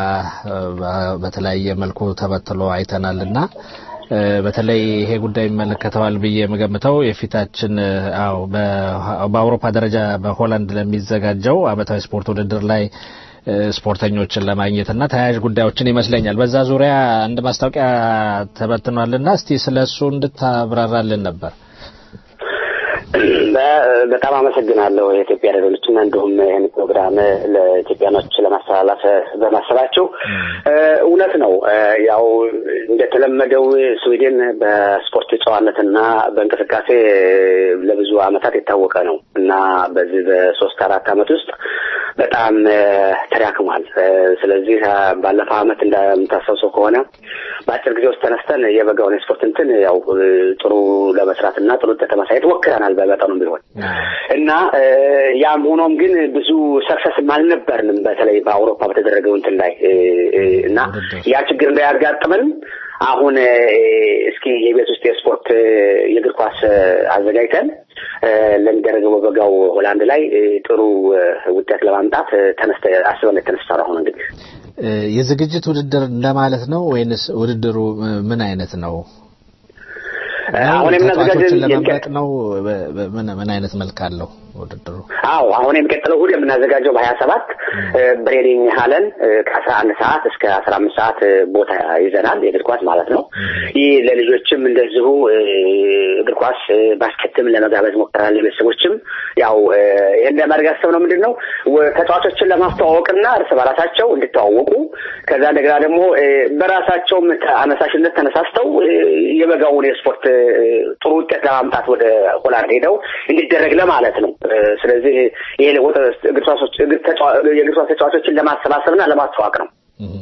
በተለያየ መልኩ ተበትሎ አይተናልና በተለይ ይሄ ጉዳይ ይመለከተዋል ብዬ የምገምተው የፊታችን አዎ በአውሮፓ ደረጃ በሆላንድ ለሚዘጋጀው አመታዊ ስፖርት ውድድር ላይ ስፖርተኞችን ለማግኘት እና ተያያዥ ጉዳዮችን ይመስለኛል። በዛ ዙሪያ አንድ ማስታወቂያ ተበትኗልና እስቲ ስለ እሱ እንድታብራራልን ነበር። በጣም አመሰግናለሁ የኢትዮጵያ ሬዲዮችና እንዲሁም ይህን ፕሮግራም ለኢትዮጵያኖች ለማስተላለፍ በማሰባቸው። እውነት ነው። ያው እንደተለመደው ስዊድን በስፖርት ጨዋነትና በእንቅስቃሴ ለብዙ አመታት የታወቀ ነው እና በዚህ በሶስት አራት አመት ውስጥ በጣም ተዳክሟል። ስለዚህ ባለፈው አመት እንደምታስታውሰው ከሆነ በአጭር ጊዜ ውስጥ ተነስተን የበጋውን የስፖርት እንትን ያው ጥሩ ለመስራት እና ጥሩ ውጤት ለማሳየት ሞክረናል በመጠኑም ቢሆን እና ያም ሆኖም ግን ብዙ ሰክሰስም አልነበርንም። በተለይ በአውሮፓ በተደረገው እንትን ላይ እና ያ ችግር እንዳያጋጥመን አሁን እስኪ የቤት ውስጥ የስፖርት የእግር ኳስ አዘጋጅተን ለሚደረገው በበጋው ሆላንድ ላይ ጥሩ ውጤት ለማምጣት ተነስተ አስበን የተነሳ ነው። አሁን እንግዲህ የዝግጅት ውድድር እንደማለት ነው ወይንስ ውድድሩ ምን አይነት ነው? አሁን ተጫዋቾችን ለመምረጥ ነው? ምን ምን አይነት መልክ አለው ውድድሩ? አዎ አሁን የሚቀጥለው እሑድ የምናዘጋጀው በሀያ ሰባት ብሬዲንግ ሀለን ከአስራ አንድ ሰዓት እስከ አስራ አምስት ሰዓት ቦታ ይዘናል። የእግር ኳስ ማለት ነው። ይህ ለልጆችም እንደዚሁ እግር ኳስ ባስኬትም ለመጋበዝ ሞክረናል። ለቤተሰቦችም ያው ይህን ለማድረግ ያሰብነው ምንድን ነው ተጫዋቾችን ለማስተዋወቅና እርስ በራሳቸው እንዲተዋወቁ ከዛ እንደገና ደግሞ በራሳቸውም አነሳሽነት ተነሳስተው የበጋውን የስፖርት ጥሩ ውጤት ለማምጣት ወደ ሆላንድ ሄደው እንዲደረግ ለማለት ነው። ስለዚህ ይሄ እግር ኳስ ተጫዋቾችን ለማሰባሰብና ለማስተዋወቅ ነው።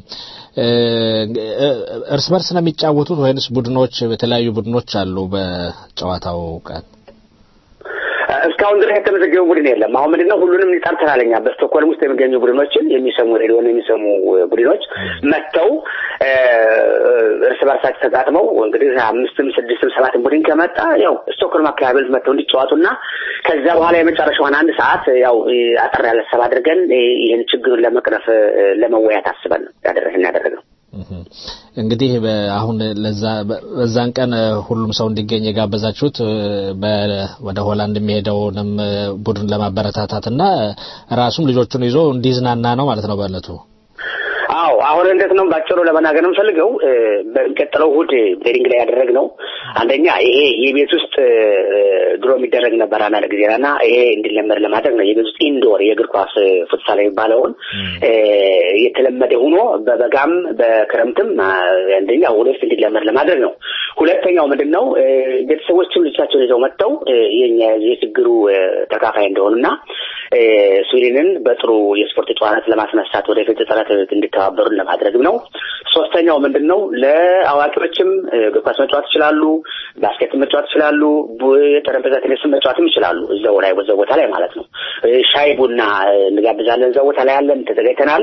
እርስ በርስ ነው የሚጫወቱት ወይንስ ቡድኖች የተለያዩ ቡድኖች አሉ በጨዋታው ቀን? እስካሁን ድረስ የተመዘገበ ቡድን የለም። አሁን ምንድነው ሁሉንም ጠርተናል እኛ በስቶክሆልም ውስጥ የሚገኙ ቡድኖችን የሚሰሙ ሬዲዮን የሚሰሙ ቡድኖች መጥተው እርስ በርሳቸው ተጋጥመው እንግዲህ አምስትም ስድስትም ሰባትም ቡድን ከመጣ ያው ስቶክሆልም አካባቢ መጥተው እንዲጫወቱና ከዛ በኋላ የመጨረሻውን አንድ ሰዓት ያው አጠር ያለ ሰብ አድርገን ይህን ችግሩን ለመቅረፍ ለመወያት አስበን ያደረግን ያደረግነው። እንግዲህ አሁን ለዛ በዛን ቀን ሁሉም ሰው እንዲገኝ የጋበዛችሁት ወደ ሆላንድ የሚሄደውንም ቡድን ለማበረታታትና ራሱም ልጆቹን ይዞ እንዲዝናና ነው ማለት ነው በእለቱ። አዎ አሁን እንዴት ነው ባጭሩ ለመናገር የምፈልገው በሚቀጥለው እሑድ ቤሪንግ ላይ ያደረግነው አንደኛ ይሄ የቤት ውስጥ ድሮ የሚደረግ ነበር አንዳንድ ጊዜ እና ይሄ እንዲለመድ ለማድረግ ነው። የቤት ውስጥ ኢንዶር የእግር ኳስ ፉትሳል የሚባለውን የተለመደ ሆኖ በበጋም በክረምትም አንደኛ ወደፊት እንዲለመድ ለማድረግ ነው። ሁለተኛው ምንድን ነው ቤተሰቦችም ልጆቻቸውን ይዘው መጥተው የኛ የችግሩ ተካፋይ እንደሆኑና ስዊድንን በጥሩ የስፖርት ጨዋነት ለማስነሳት ወደፊት ጥረት እንዲተባበሩን ለማድረግም ነው። ሶስተኛው ምንድን ነው ለአዋቂዎችም እግር ኳስ መጫወት ይችላሉ፣ ባስኬት መጫወት ይችላሉ፣ የጠረጴዛ ቴኒስን መጫወትም ይችላሉ። እዛው ላይ በዛው ቦታ ላይ ማለት ነው። ሻይ ቡና እንጋብዛለን። እዛው ቦታ ላይ ያለን ተዘጋጅተናል።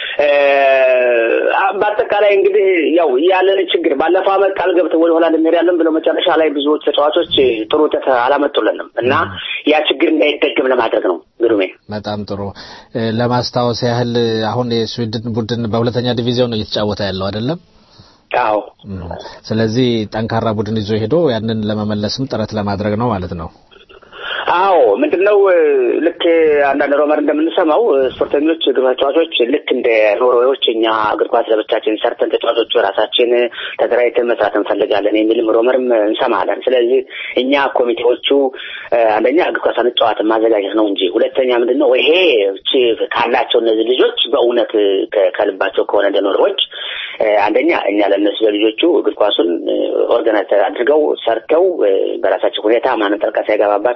በአጠቃላይ እንግዲህ ያው ያለን ችግር ባለፈው ዓመት ቃል ገብተው ወደ ሆላንድ እንሄዳለን ብለው መጨረሻ ላይ ብዙዎች ተጫዋቾች ጥሩ ውጤት አላመጡልንም እና ያ ችግር እንዳይደገም ለማድረግ ነው። ግሩሜ በጣም ጥሩ። ለማስታወስ ያህል አሁን የስዊድን ቡድን በሁለተኛ ዲቪዚዮን ነው እየተጫወተ ያለው አይደለም? አዎ። ስለዚህ ጠንካራ ቡድን ይዞ ሄዶ ያንን ለመመለስም ጥረት ለማድረግ ነው ማለት ነው። አዎ ምንድን ነው ልክ አንዳንድ ሮመር እንደምንሰማው ስፖርተኞች እግር ተጫዋቾች ልክ እንደ ኖርዌዎች እኛ እግር ኳስ ለብቻችን ሰርተን ተጫዋቾቹ ራሳችን ተደራጅተን መስራት እንፈልጋለን የሚልም ሮመርም እንሰማለን። ስለዚህ እኛ ኮሚቴዎቹ አንደኛ እግር ኳስ አንጫዋት ማዘጋጀት ነው እንጂ ሁለተኛ ምንድን ነው ይሄ ካላቸው እነዚህ ልጆች በእውነት ከልባቸው ከሆነ እንደ ኖርዌዎች አንደኛ እኛ ለእነሱ ለልጆቹ እግር ኳሱን ኦርጋናይዝ አድርገው ሰርተው በራሳቸው ሁኔታ ማንም ጠልቃ ሳይገባባቸው እንደ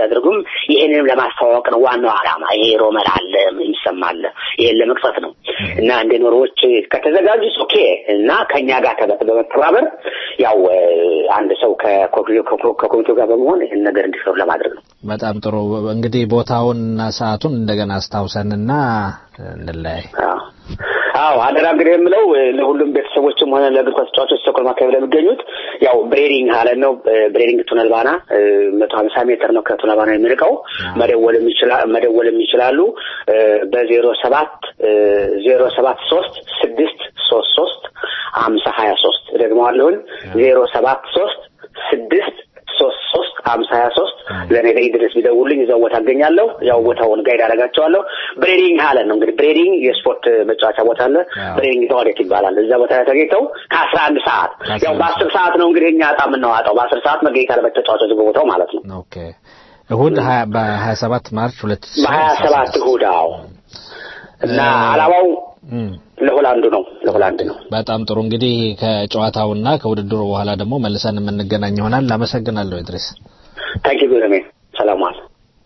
ቢያደርጉም ይሄንንም ለማስተዋወቅ ነው ዋናው ዓላማ። ይሄ ሮመር አለ የሚሰማ አለ። ይሄን ለመቅፈት ነው እና እንደ ኖሮዎች ከተዘጋጁ ኦኬ እና ከኛ ጋር ተበ- በመተባበር ያው እ፣ አንድ ሰው ከኮሚቴው ከኮሚቴው ጋር በመሆን ይህን ነገር እንዲሰሩ ለማድረግ ነው። በጣም ጥሩ እንግዲህ ቦታውንና ሰዓቱን እንደገና አስታውሰንና እንለያይ አዎ አዎ አደራ እንግዲህ የምለው እ፣ ለሁሉም ቤተሰቦችም ሆነ ለእግር ኳስ ተጫዋቾች ስቶክሆልም አካባቢ ለሚገኙት ያው ብሬዲንግ ሀለን ነው እ፣ ብሬዲንግ ቱነል ባና መቶ ሀምሳ ሜትር ነው ከቱነል ባና የሚርቀው መደወልም ይችላ- መደወልም ይችላሉ እ፣ በዜሮ ሰባት ዜሮ ሰባት ሶስት ስድስት ሶስት ሶስት ሀምሳ ሀያ ሶስት ደግመዋለሁኝ ዜሮ ሰባት ሶስት ስድስት ሶስት ሶስት ሀምሳ ሀያ ሶስት ለእኔ ለኢድረስ ቢደውልኝ እዛው ቦታ አገኛለሁ። ያው ቦታውን ጋይድ አደርጋቸዋለሁ። ብሬዲንግ ሀለን ነው እንግዲህ ብሬዲንግ የስፖርት መጫወቻ ቦታ አለ። ብሬዲንግ ተዋዴት ይባላል። እዛ ቦታ ላይ ተገኝተው ከአስራ አንድ ሰዓት ያው በአስር ሰዓት ነው እንግዲህ እኛ እጣ የምናዋጣው በአስር ሰዓት መገኘት አለበት ተጫዋቾች በቦታው ማለት ነው። ኦኬ እሁድ ሀያ- በሀያ ሰባት ማርች ሁለት ሺህ በሀያ አስራ ሰባት ስድስት እሑድ አዎ። እና አላማው ለሆላንዱ ነው ለሆላንድ ነው። በጣም ጥሩ እንግዲህ ከጨዋታውና ከውድድሩ በኋላ ደግሞ መልሰን የምንገናኝ ይሆናል። አመሰግናለሁ ኢድሪስ። ታንኪ ቢረሜ ሰላም ዋል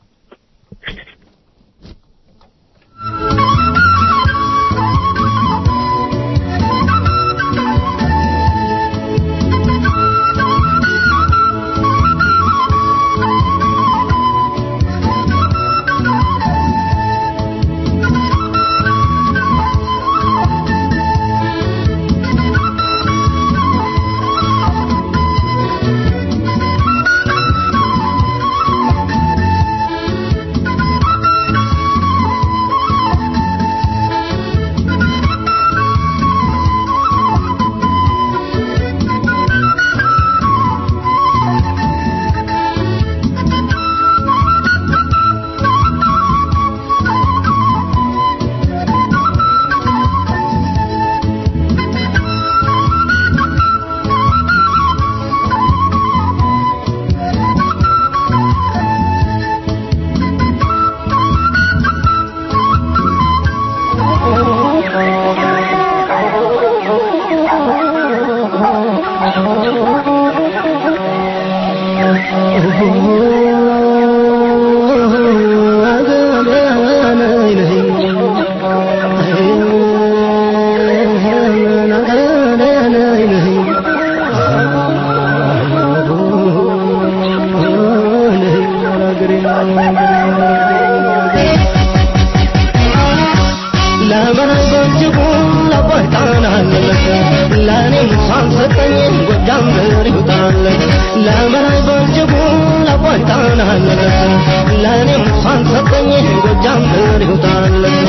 ለምን በእጅጉ ለቆይታናለች ለእኔም ሳንሰጠኝ ጎጃም ምር ይውጣለች ለምን በእጅጉ ለቆይታናለች ለእኔም ሳንሰጠኝ ጎጃም ምር ይውጣለች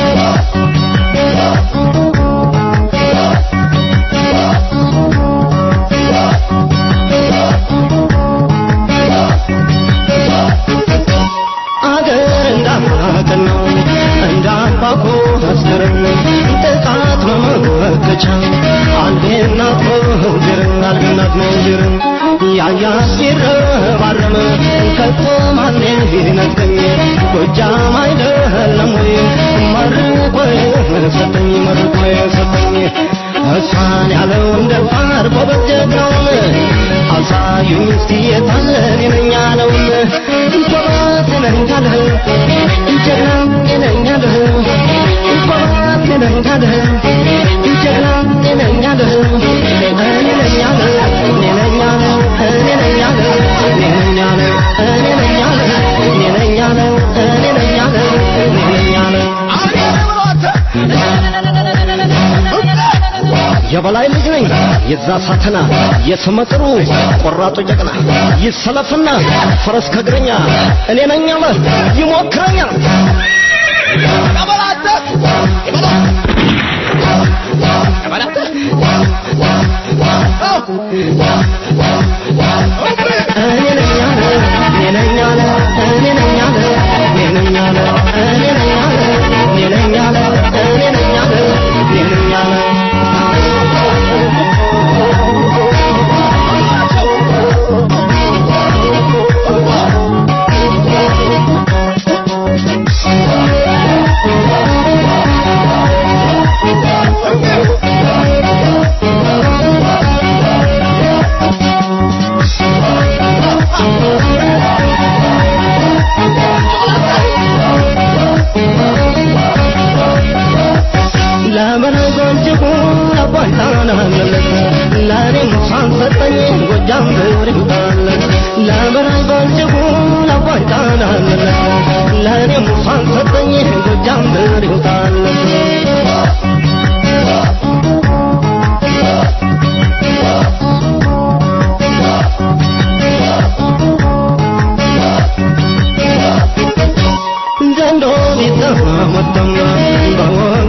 አገር እንዳማቅን ነው እንዳባኮ አስገርም ጥቃት መመከቻ አንዴናት መውድርን አንዴናት መውድርን ያያ ሲረባረም ከቶ ማኔ ይነጥቀኝ ጎጃም አይደለም ወይ መርቆ ሰጠኝ መርቆ ሰጠኝ እሷን ያለው እንደ ፋር ጎበዝ ጀግናውን አሳዩኝ እስቲ የታለ እኔ ነኝ ያለውን ጎበዝ ነኝ አለ ጀግና እኔ ነኝ አለ ጎበዝ ነኝ አለ ጀግና እኔ ነኝ አለ እኔ ነኝ አለ እኔ ነኝ አለ እኔ ነኝ አለ እኔ ነኝ አለ እኔ ነኝ አለ እኔ ነኝ አለ እኔ ነኝ አለ እኔ ነኝ አለ የበላይ ልጅ ነኝ የዛ ሳተና የስመጥሩ ቆራጡ ጀግና ይሰለፍና ፈረስ ከእግረኛ እኔ ነኝ አለ ይሞክረኛል እኔ ነኝ አለ እኔ ነኝ አለ እኔ ነኝ አለ እኔ ነኝ አለ እኔ ነኝ አለ እኔ ነኝ አለ እኔ ነኝ አለ እኔ ነኝ አለ ለበላይ ባልጭጉ ለአባይ ጣና መለስ ለእኔም ሙሳን ሰጠኝ ጎጃም ብር ይውጣለት ዘንዶ ቢጠመጠም በወ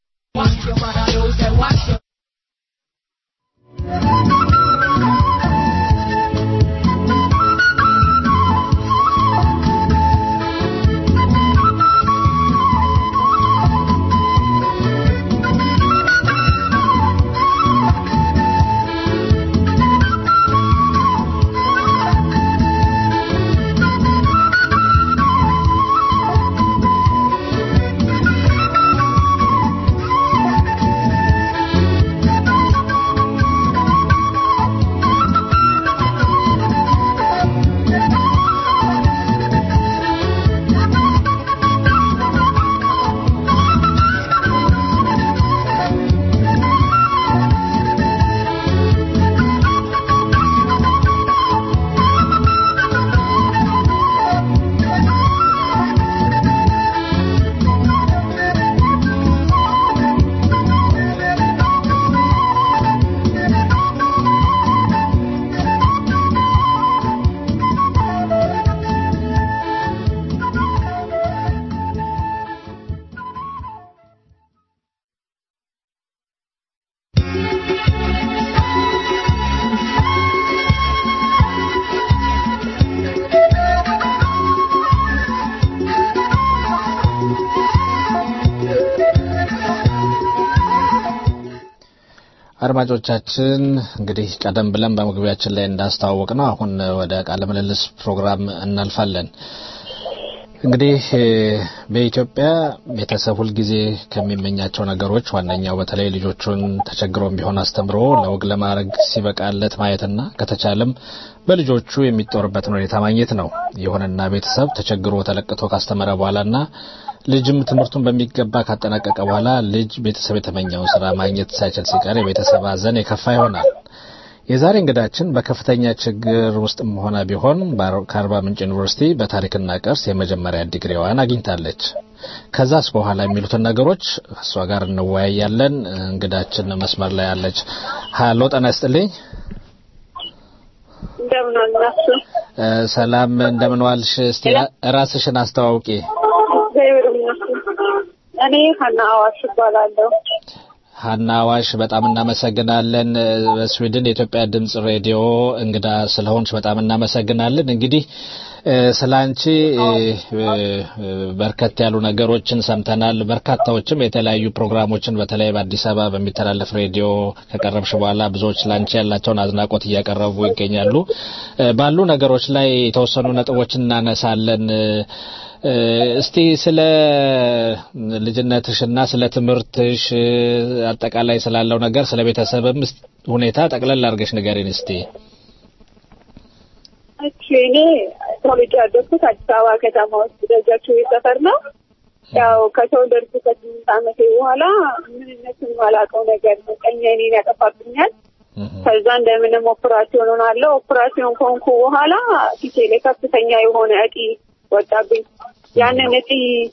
አድማጮቻችን እንግዲህ ቀደም ብለን በመግቢያችን ላይ እንዳስተዋወቅ ነው አሁን ወደ ቃለ ምልልስ ፕሮግራም እናልፋለን። እንግዲህ በኢትዮጵያ ቤተሰብ ሁልጊዜ ከሚመኛቸው ነገሮች ዋነኛው በተለይ ልጆቹን ተቸግሮም ቢሆን አስተምሮ ለወግ ለማድረግ ሲበቃለት ማየትና ከተቻለም በልጆቹ የሚጦርበትን ሁኔታ ማግኘት ነው። ይሁንና ቤተሰብ ተቸግሮ ተለቅቶ ካስተመረ በኋላና ልጅም ትምህርቱን በሚገባ ካጠናቀቀ በኋላ ልጅ ቤተሰብ የተመኘውን ስራ ማግኘት ሳይችል ሲቀር የቤተሰብ ሀዘን የከፋ ይሆናል። የዛሬ እንግዳችን በከፍተኛ ችግር ውስጥም ሆነ ቢሆን ከአርባ ምንጭ ዩኒቨርሲቲ በታሪክና ቅርስ የመጀመሪያ ዲግሪዋን አግኝታለች። ከዛስ በኋላ የሚሉትን ነገሮች እሷ ጋር እንወያያለን። እንግዳችን መስመር ላይ አለች። ሀሎ ጤና ይስጥልኝ። እንደምን አላችሁ? ሰላም እንደምን ዋልሽ? እስቲ ራስሽን አስተዋውቂ። እግዚአብሔር ይመስገን። እኔ ሀና አዋሽ እባላለሁ። ሀና አዋሽ በጣም እናመሰግናለን። በስዊድን የኢትዮጵያ ድምጽ ሬዲዮ እንግዳ ስለሆንሽ በጣም እናመሰግናለን። እንግዲህ ስለ አንቺ በርከት ያሉ ነገሮችን ሰምተናል። በርካታዎችም የተለያዩ ፕሮግራሞችን በተለይ በአዲስ አበባ በሚተላለፍ ሬዲዮ ከቀረብሽ በኋላ ብዙዎች ለአንቺ ያላቸውን አድናቆት እያቀረቡ ይገኛሉ። ባሉ ነገሮች ላይ የተወሰኑ ነጥቦችን እናነሳለን። እስቲ ስለ ልጅነትሽና ስለ ትምህርትሽ አጠቃላይ ስላለው ነገር ስለ ቤተሰብም ሁኔታ ጠቅለል አድርገሽ ንገሪን እስቲ። እሺ እኔ ተወልጄ ያደግኩት አዲስ አበባ ከተማ ውስጥ ደጃችሁ ሰፈር ነው። ያው ከተወለድኩ ከስምንት ዓመቴ በኋላ ምንነትን ማላውቀው ነገር ነው ቀኝ እኔን ያጠፋብኛል። ከዛ እንደምንም ኦፕራሲዮን ሆናለሁ። ኦፕራሲዮን ከሆንኩ በኋላ ፊቴ ላይ ከፍተኛ የሆነ እጢ ወጣብኝ። ያንን እጢ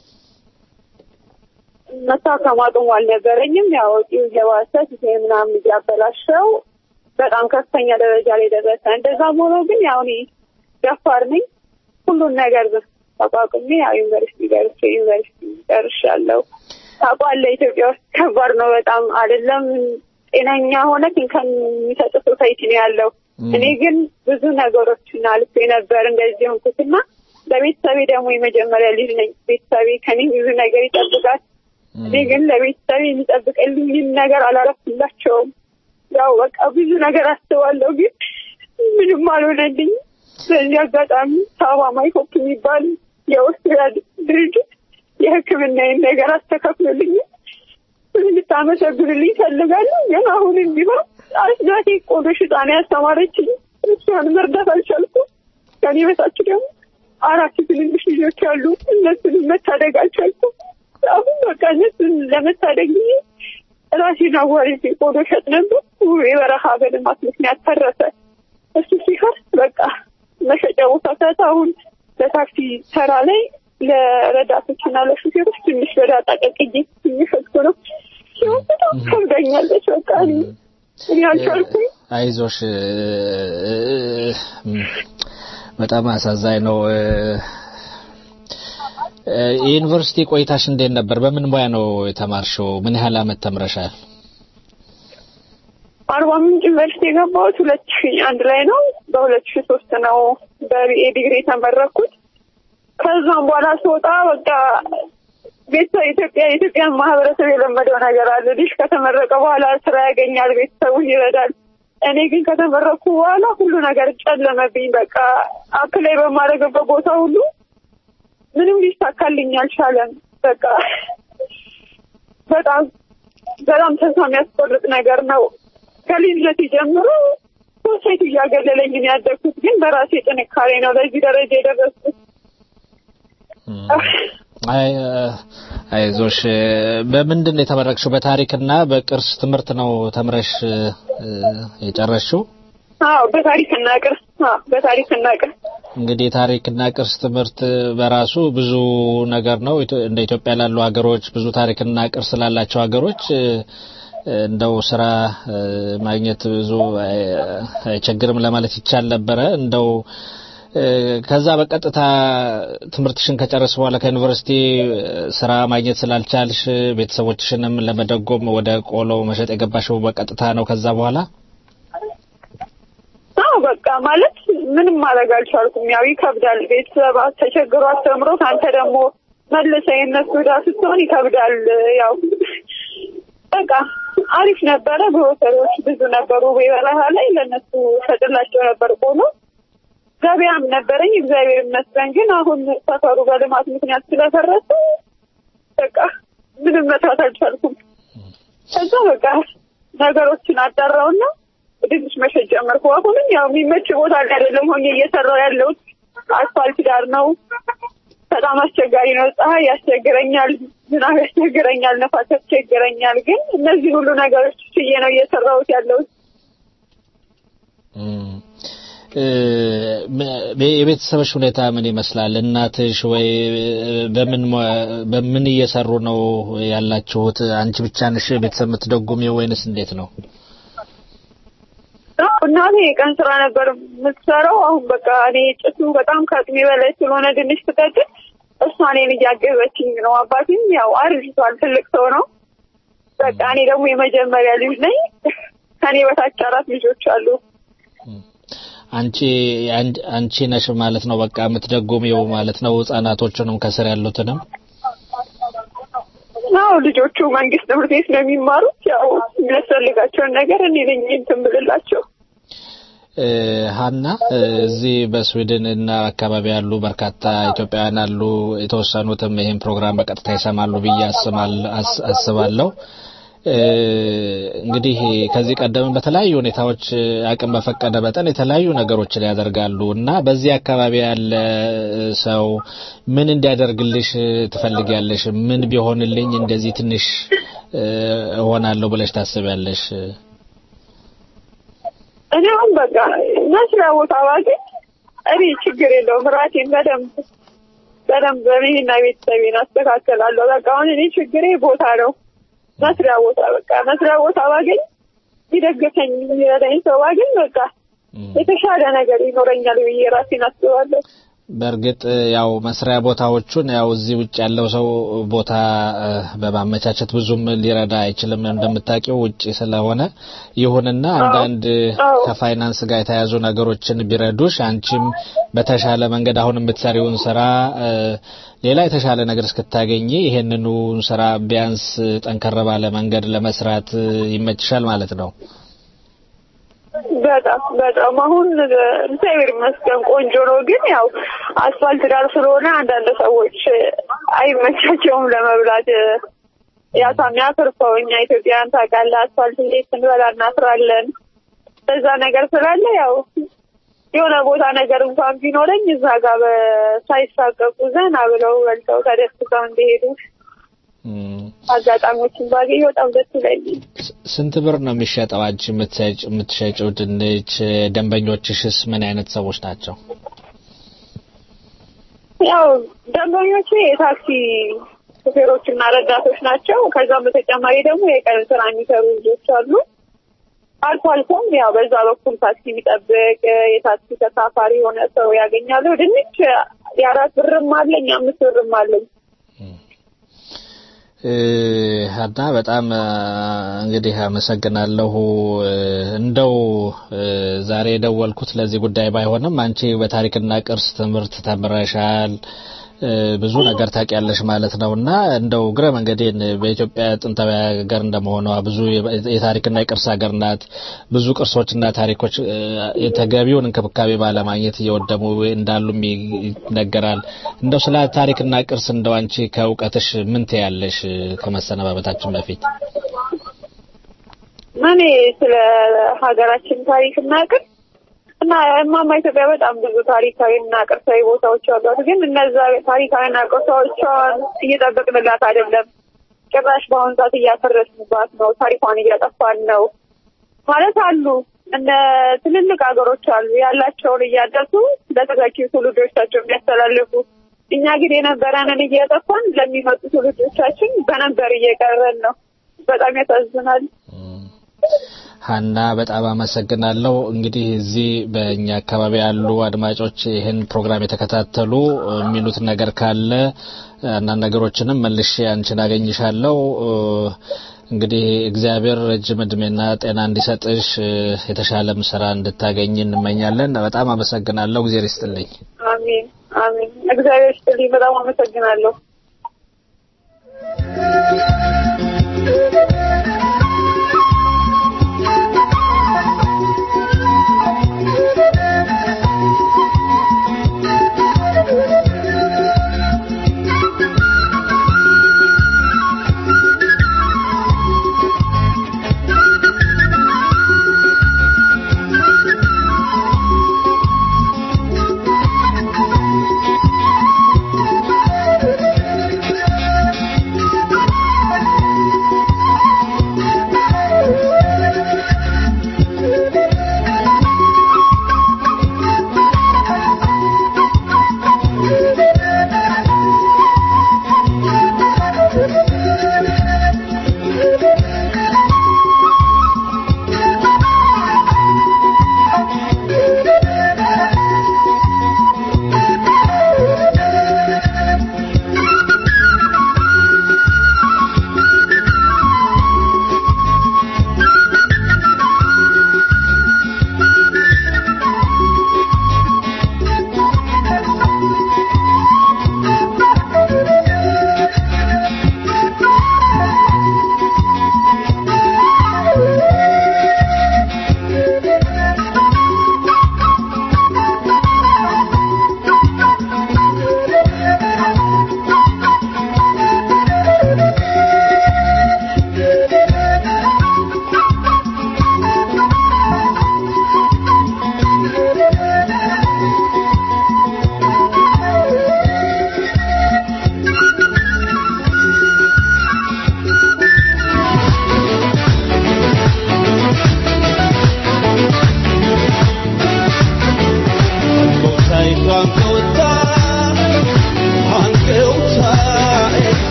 መታከም አቅሙ አልነበረኝም። ያው እጢው እየባሰ ፊቴ ምናምን እያበላሸው በጣም ከፍተኛ ደረጃ ላይ ደረሰ። እንደዛም ሆኖ ግን ያው እኔ ደፋር ነኝ። ሁሉን ነገር ተቋቁሜ ያው ዩኒቨርሲቲ ገብቼ ዩኒቨርሲቲ ጨርሻለሁ። ታውቃለህ ኢትዮጵያ ውስጥ ከባድ ነው በጣም አይደለም ጤነኛ ሆነ ከሚሰጥ ሶሳይቲ ነው ያለው። እኔ ግን ብዙ ነገሮችን አልፌ ነበር እንደዚህ ሆንኩትና ለቤተሰቤ ደግሞ የመጀመሪያ ልጅ ነኝ። ቤተሰቤ ከኔ ብዙ ነገር ይጠብቃል። እኔ ግን ለቤተሰቤ የሚጠብቅልኝን ነገር አላረፍላቸውም። ያው በቃ ብዙ ነገር አስባለሁ፣ ግን ምንም አልሆነልኝ። በዚህ አጋጣሚ ሳባ ማይኮፕ የሚባል የኦስትሪያ ድርጅት የሕክምናዬን ነገር አስተካክሎልኝ እንድታመሰግንልኝ ፈልጋለሁ። ግን አሁንም ቢሆን አስጋቴ ቆዶ ሽጣን ያስተማረችኝ እሷን መርዳት አልቻልኩም። ከኔ በታች ደግሞ አራት ትንንሽ ልጆች አሉ። እነሱንም መታደግ አልቻልኩም። አሁን በቃ እነሱን ለመታደግ ጊዜ ራሴን አዋርጄ ቆዶ ሸጥ ነበር። የበረሃ በልማት ምክንያት ፈረሰ። እሱ ሲፈርስ በቃ መሸጥ አሁን በታክሲ ተራ ላይ ለረዳቶች እና ለሹፌሮች ትንሽ በዳጣ ቀቅዬ እየሸጥኩ ነው። ሲሆን በጣም ከብዳኛለች። በቃ እኔ እኔ አልቻልኩም። አይዞሽ በጣም አሳዛኝ ነው። የዩኒቨርሲቲ ቆይታሽ እንዴት ነበር? በምን ሙያ ነው የተማርሽው? ምን ያህል አመት ተምረሻል? አርባ ምንጭ ዩኒቨርሲቲ የገባሁት ሁለት ሺ አንድ ላይ ነው። በሁለት ሺ ሶስት ነው በቢኤ ዲግሪ የተመረኩት። ከዛም በኋላ ስወጣ በቃ ቤተሰብ ኢትዮጵያ የኢትዮጵያን ማህበረሰብ የለመደው ነገር አለ። ልጅ ከተመረቀ በኋላ ስራ ያገኛል፣ ቤተሰቡን ይረዳል። እኔ ግን ከተመረኩ በኋላ ሁሉ ነገር ጨለመብኝ። በቃ አፕላይ በማድረግበት ቦታ ሁሉ ምንም ሊሳካልኝ አልቻለም። በቃ በጣም በጣም ተስፋ የሚያስቆርጥ ነገር ነው። ከልጅነት ጀምሮ ሶሳይቲ እያገለለኝ ነው ያደግኩት፣ ግን በራሴ ጥንካሬ ነው ለዚህ ደረጃ የደረስኩት። አይ አይዞሽ። በምንድን ነው የተመረቅሽው? በታሪክና በቅርስ ትምህርት ነው ተምረሽ የጨረስሽው? አዎ በታሪክና ቅርስ። አዎ በታሪክና ቅርስ። እንግዲህ ታሪክና ቅርስ ትምህርት በራሱ ብዙ ነገር ነው። እንደ ኢትዮጵያ ላሉ ሀገሮች ብዙ ታሪክና ቅርስ ላላቸው ሀገሮች እንደው ስራ ማግኘት ብዙ አይቸግርም ለማለት ይቻል ነበረ። እንደው ከዛ በቀጥታ ትምህርትሽን ከጨረስ በኋላ ከዩኒቨርሲቲ ስራ ማግኘት ስላልቻልሽ ቤተሰቦችሽንም ለመደጎም ወደ ቆሎ መሸጥ የገባሽው በቀጥታ ነው ከዛ በኋላ? አዎ በቃ ማለት ምንም ማድረግ አልቻልኩም። ያው ይከብዳል። ቤተሰብ ተቸግሮ አስተምሮት አንተ ደግሞ መልሰህ የእነሱ ዕዳ ስትሆን ይከብዳል። ያው በቃ አሪፍ ነበረ። ግሮሰሪዎች ብዙ ነበሩ በበረሃ ላይ ለእነሱ ሸጥላቸው ነበር ቆሎ ገበያም ነበረኝ እግዚአብሔር ይመስገን። ግን አሁን ሰፈሩ በልማት ምክንያት ስለፈረሰ በቃ ምንም መስራት አልቻልኩም። ከዛ በቃ ነገሮችን አጣራውና ትንሽ መሸጥ ጀመርኩ። አሁንም ያው የሚመች ቦታ ላይ አይደለም ሆኜ እየሰራው ያለሁት አስፋልት ዳር ነው። በጣም አስቸጋሪ ነው። ፀሐይ ያስቸግረኛል፣ ዝናብ ያስቸግረኛል፣ ነፋስ ያስቸግረኛል። ግን እነዚህ ሁሉ ነገሮች ችዬ ነው እየሰራሁት ያለሁት። የቤተሰብሽ ሁኔታ ምን ይመስላል? እናትሽ ወይ በምን በምን እየሰሩ ነው ያላችሁት? አንቺ ብቻ ነሽ ቤተሰብ የምትደጉሚው ወይንስ እንዴት ነው? እናቴ የቀን ስራ ነበር የምትሰራው። አሁን በቃ እኔ ጭሱ በጣም ከአቅሜ በላይ ስለሆነ ድንች ትቀጥል እሷ እኔን እያገዘችኝ ነው። አባቴም ያው አርጅቷል፣ ትልቅ ሰው ነው። በቃ እኔ ደግሞ የመጀመሪያ ልጅ ነኝ። ከኔ በታች አራት ልጆች አሉ። አንቺ አንቺ ነሽ ማለት ነው በቃ የምትደጉሚው ማለት ነው ህጻናቶቹንም ከስር ያሉትንም አዎ ልጆቹ መንግስት ትምህርት ቤት ነው የሚማሩት ያው የሚያስፈልጋቸውን ነገር እኔ ነኝ እንትን ብልላቸው ሀና እዚህ በስዊድን እና አካባቢ ያሉ በርካታ ኢትዮጵያውያን አሉ የተወሰኑትም ይህን ፕሮግራም በቀጥታ ይሰማሉ ብዬ አስባለሁ እንግዲህ ከዚህ ቀደም በተለያዩ ሁኔታዎች አቅም በፈቀደ መጠን የተለያዩ ነገሮችን ያደርጋሉ እና በዚህ አካባቢ ያለ ሰው ምን እንዲያደርግልሽ ትፈልጊያለሽ? ምን ቢሆንልኝ እንደዚህ ትንሽ እሆናለሁ ብለሽ ታስቢያለሽ? እኔ አሁን በቃ መስሪያ ቦታ ባገኝ እኔ ችግር የለውም ራሴን በደንብ በደንብ እኔና ቤተሰቤን አስተካከላለሁ። በቃ አሁን እኔ ችግሬ ቦታ ነው። መስሪያ ቦታ በቃ መስሪያ ቦታ ባገኝ ይደግፈኝ የሚረዳኝ ሰው ባገኝ በቃ የተሻለ ነገር ይኖረኛል ብዬ ራሴን አስባለሁ። በእርግጥ ያው መስሪያ ቦታዎቹን ያው እዚህ ውጭ ያለው ሰው ቦታ በማመቻቸት ብዙም ሊረዳ አይችልም እንደምታውቂው ውጭ ስለሆነ። ይሁንና አንዳንድ ከፋይናንስ ጋር የተያያዙ ነገሮችን ቢረዱሽ አንቺም በተሻለ መንገድ አሁን የምትሰሪውን ስራ ሌላ የተሻለ ነገር እስክታገኝ ይሄንኑ ስራ ቢያንስ ጠንከር ባለ መንገድ ለመስራት ይመችሻል ማለት ነው። በጣም በጣም አሁን እግዚአብሔር ይመስገን ቆንጆ ነው። ግን ያው አስፋልት ዳር ስለሆነ አንዳንድ ሰዎች አይመቻቸውም ለመብላት። ያሳ የሚያተርፈው እኛ ኢትዮጵያውያን ታውቃለህ፣ አስፋልት እንዴት ስንበላ እናፍራለን። በዛ ነገር ስላለ ያው የሆነ ቦታ ነገር እንኳን ቢኖረኝ እዛ ጋር ሳይሳቀቁ ዘና ብለው በልተው ተደስተው እንዲሄዱ አጋጣሚዎችን ባገኝ በጣም ደስ ይለኛል። ስንት ብር ነው የሚሸጠው አንቺ የምትሸጪው ድንች? ደንበኞችሽስ ምን አይነት ሰዎች ናቸው? ያው ደንበኞቼ የታክሲ ሹፌሮችና ረዳቶች ናቸው። ከዛም በተጨማሪ ደግሞ የቀን ስራ የሚሰሩ ልጆች አሉ። አልፎ አልፎም ያው በዛ በኩል ታክሲ የሚጠብቅ የታክሲ ተሳፋሪ የሆነ ሰው ያገኛሉ። ድንች የአራት ብርም አለኝ የአምስት ብርም አለኝ። ሀና በጣም እንግዲህ አመሰግናለሁ። እንደው ዛሬ የደወልኩት ለዚህ ጉዳይ ባይሆንም አንቺ በታሪክና ቅርስ ትምህርት ተምረሻል፣ ብዙ ነገር ታውቂያለሽ ማለት ነው እና እንደው እግረ መንገዴን በኢትዮጵያ ጥንታዊ ሀገር እንደመሆኗ ብዙ የታሪክና የቅርስ ሀገር ናት። ብዙ ቅርሶችና ታሪኮች የተገቢውን እንክብካቤ ባለማግኘት እየወደሙ እንዳሉም ይነገራል። እንደው ስለ ታሪክና ቅርስ እንደው አንቺ ከእውቀትሽ ምን ትያለሽ? ከመሰነባበታችን በፊት እኔ ስለ ሀገራችን ታሪክና ቅርስ እና እማማ ኢትዮጵያ በጣም ብዙ ታሪካዊና ቅርሳዊ ቦታዎች አሏት። ግን እነዛ ታሪካዊና ቅርሳዎቿን እየጠበቅንላት አይደለም። ጭራሽ በአሁኑ ሰዓት እያፈረስንባት ነው። ታሪኳን እያጠፋን ነው ማለት አሉ። እነ ትልልቅ ሀገሮች አሉ ያላቸውን እያደሱ ለተተኪ ትውልዶቻቸው የሚያስተላልፉ። እኛ ግን የነበረንን እያጠፋን ለሚመጡ ትውልዶቻችን በነበር እየቀረን ነው። በጣም ያሳዝናል። ሀና በጣም አመሰግናለሁ። እንግዲህ እዚህ በእኛ አካባቢ ያሉ አድማጮች ይህን ፕሮግራም የተከታተሉ የሚሉት ነገር ካለ አንዳንድ ነገሮችንም መልሼ አንቺን አገኝሻለሁ። እንግዲህ እግዚአብሔር ረጅም እድሜና ጤና እንዲሰጥሽ የተሻለም ስራ እንድታገኝ እንመኛለን። በጣም አመሰግናለሁ። እግዚአብሔር ይስጥልኝ። አሚን አሚን። እግዚአብሔር ይስጥልኝ። በጣም አመሰግናለሁ።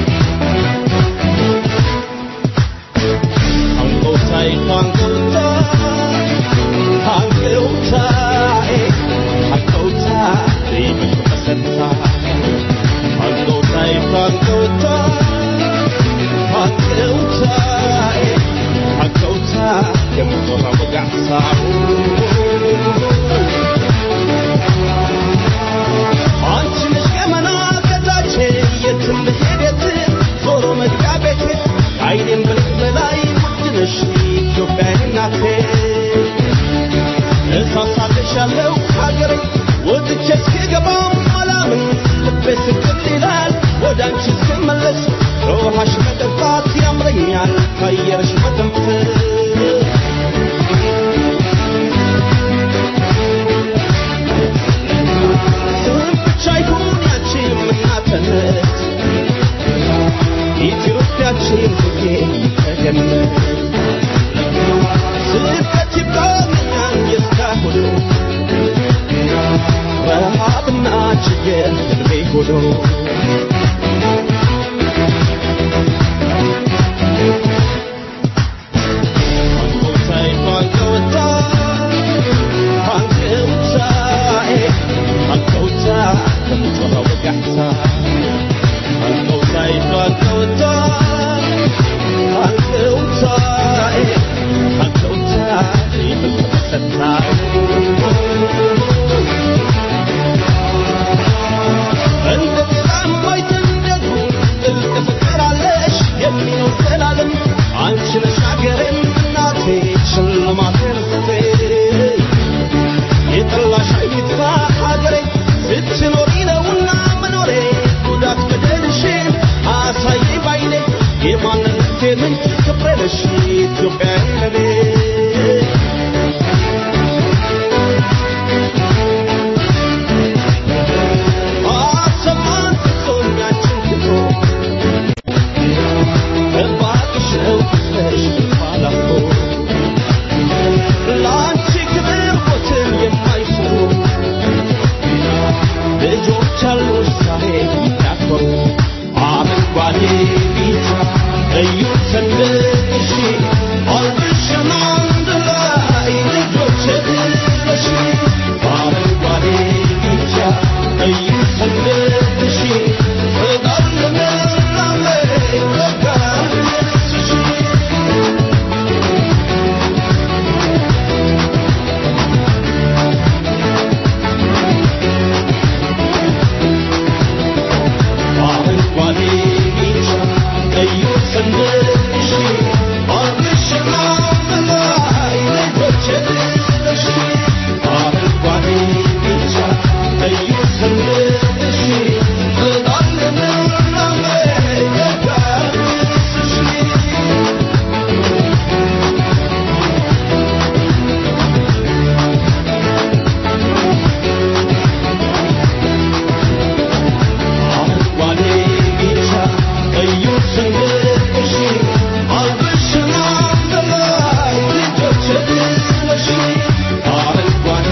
Uncle Tay, Uncle Tay. እሳሳልሻለሁ ሀገሬ ወጥቼ እስክገባም አላምን ልቤ ስቅል ይላል ወደ አንቺ እስክመለስ ከውሃሽ መጠጣት ያምረኛል ከአየርሽ መተንፈስ ስም ብቻ ይሁን ያንቺ እናትነት ኢትዮጵያችን ሁሌ ተገነት ስደት ይብቃኛል የእስካሁኑ ረሃብና ችግር ህልሜ ሆኖ አንቺ ነሽ ሀገሬም እናቴ ሽልማቴ ርስቴ የጠላሽ አይጥፋ ሀገሬ ስትኖሪ ነውና መኖሬ ጉዳት በደልሽን አሳይ ባይኔ የማንነቴ ምንጭ ክብሬ ነሽ ኢትዮጵያ ለኔ አሰማን ፍጹኛችን ትቶ እባክሽ ነው ነሽ ባላፎ ለአንቺ ክብር ሞትን የማይፈሩ ልጆች አሉሽ ዛሬ የሚያኮሩ አረንጓዴ ቢጫ ቀዩ ሰንደቅሽ አልብሽን አንድ ላይ ልጆች ብለሽ አረንጓዴ ቢጫ ቀዩ ሰንደቅሽ በጣም ለመላመ በጋርስሽ አረንጓዴ ቢጫ ቀዩ ሰንደቅሽ አብሽና በላይ ልጆች ብለሽ አረንጓዴ ቢጫ ቀዩ ሰንደቅሽ በጣም ለምላሜ በጋርስሽ አረንጓዴ ቢጫ ቀዩ ሰንደቅሽ አልብሽና በላይ ልጆች ብለሽ አረንጓዴ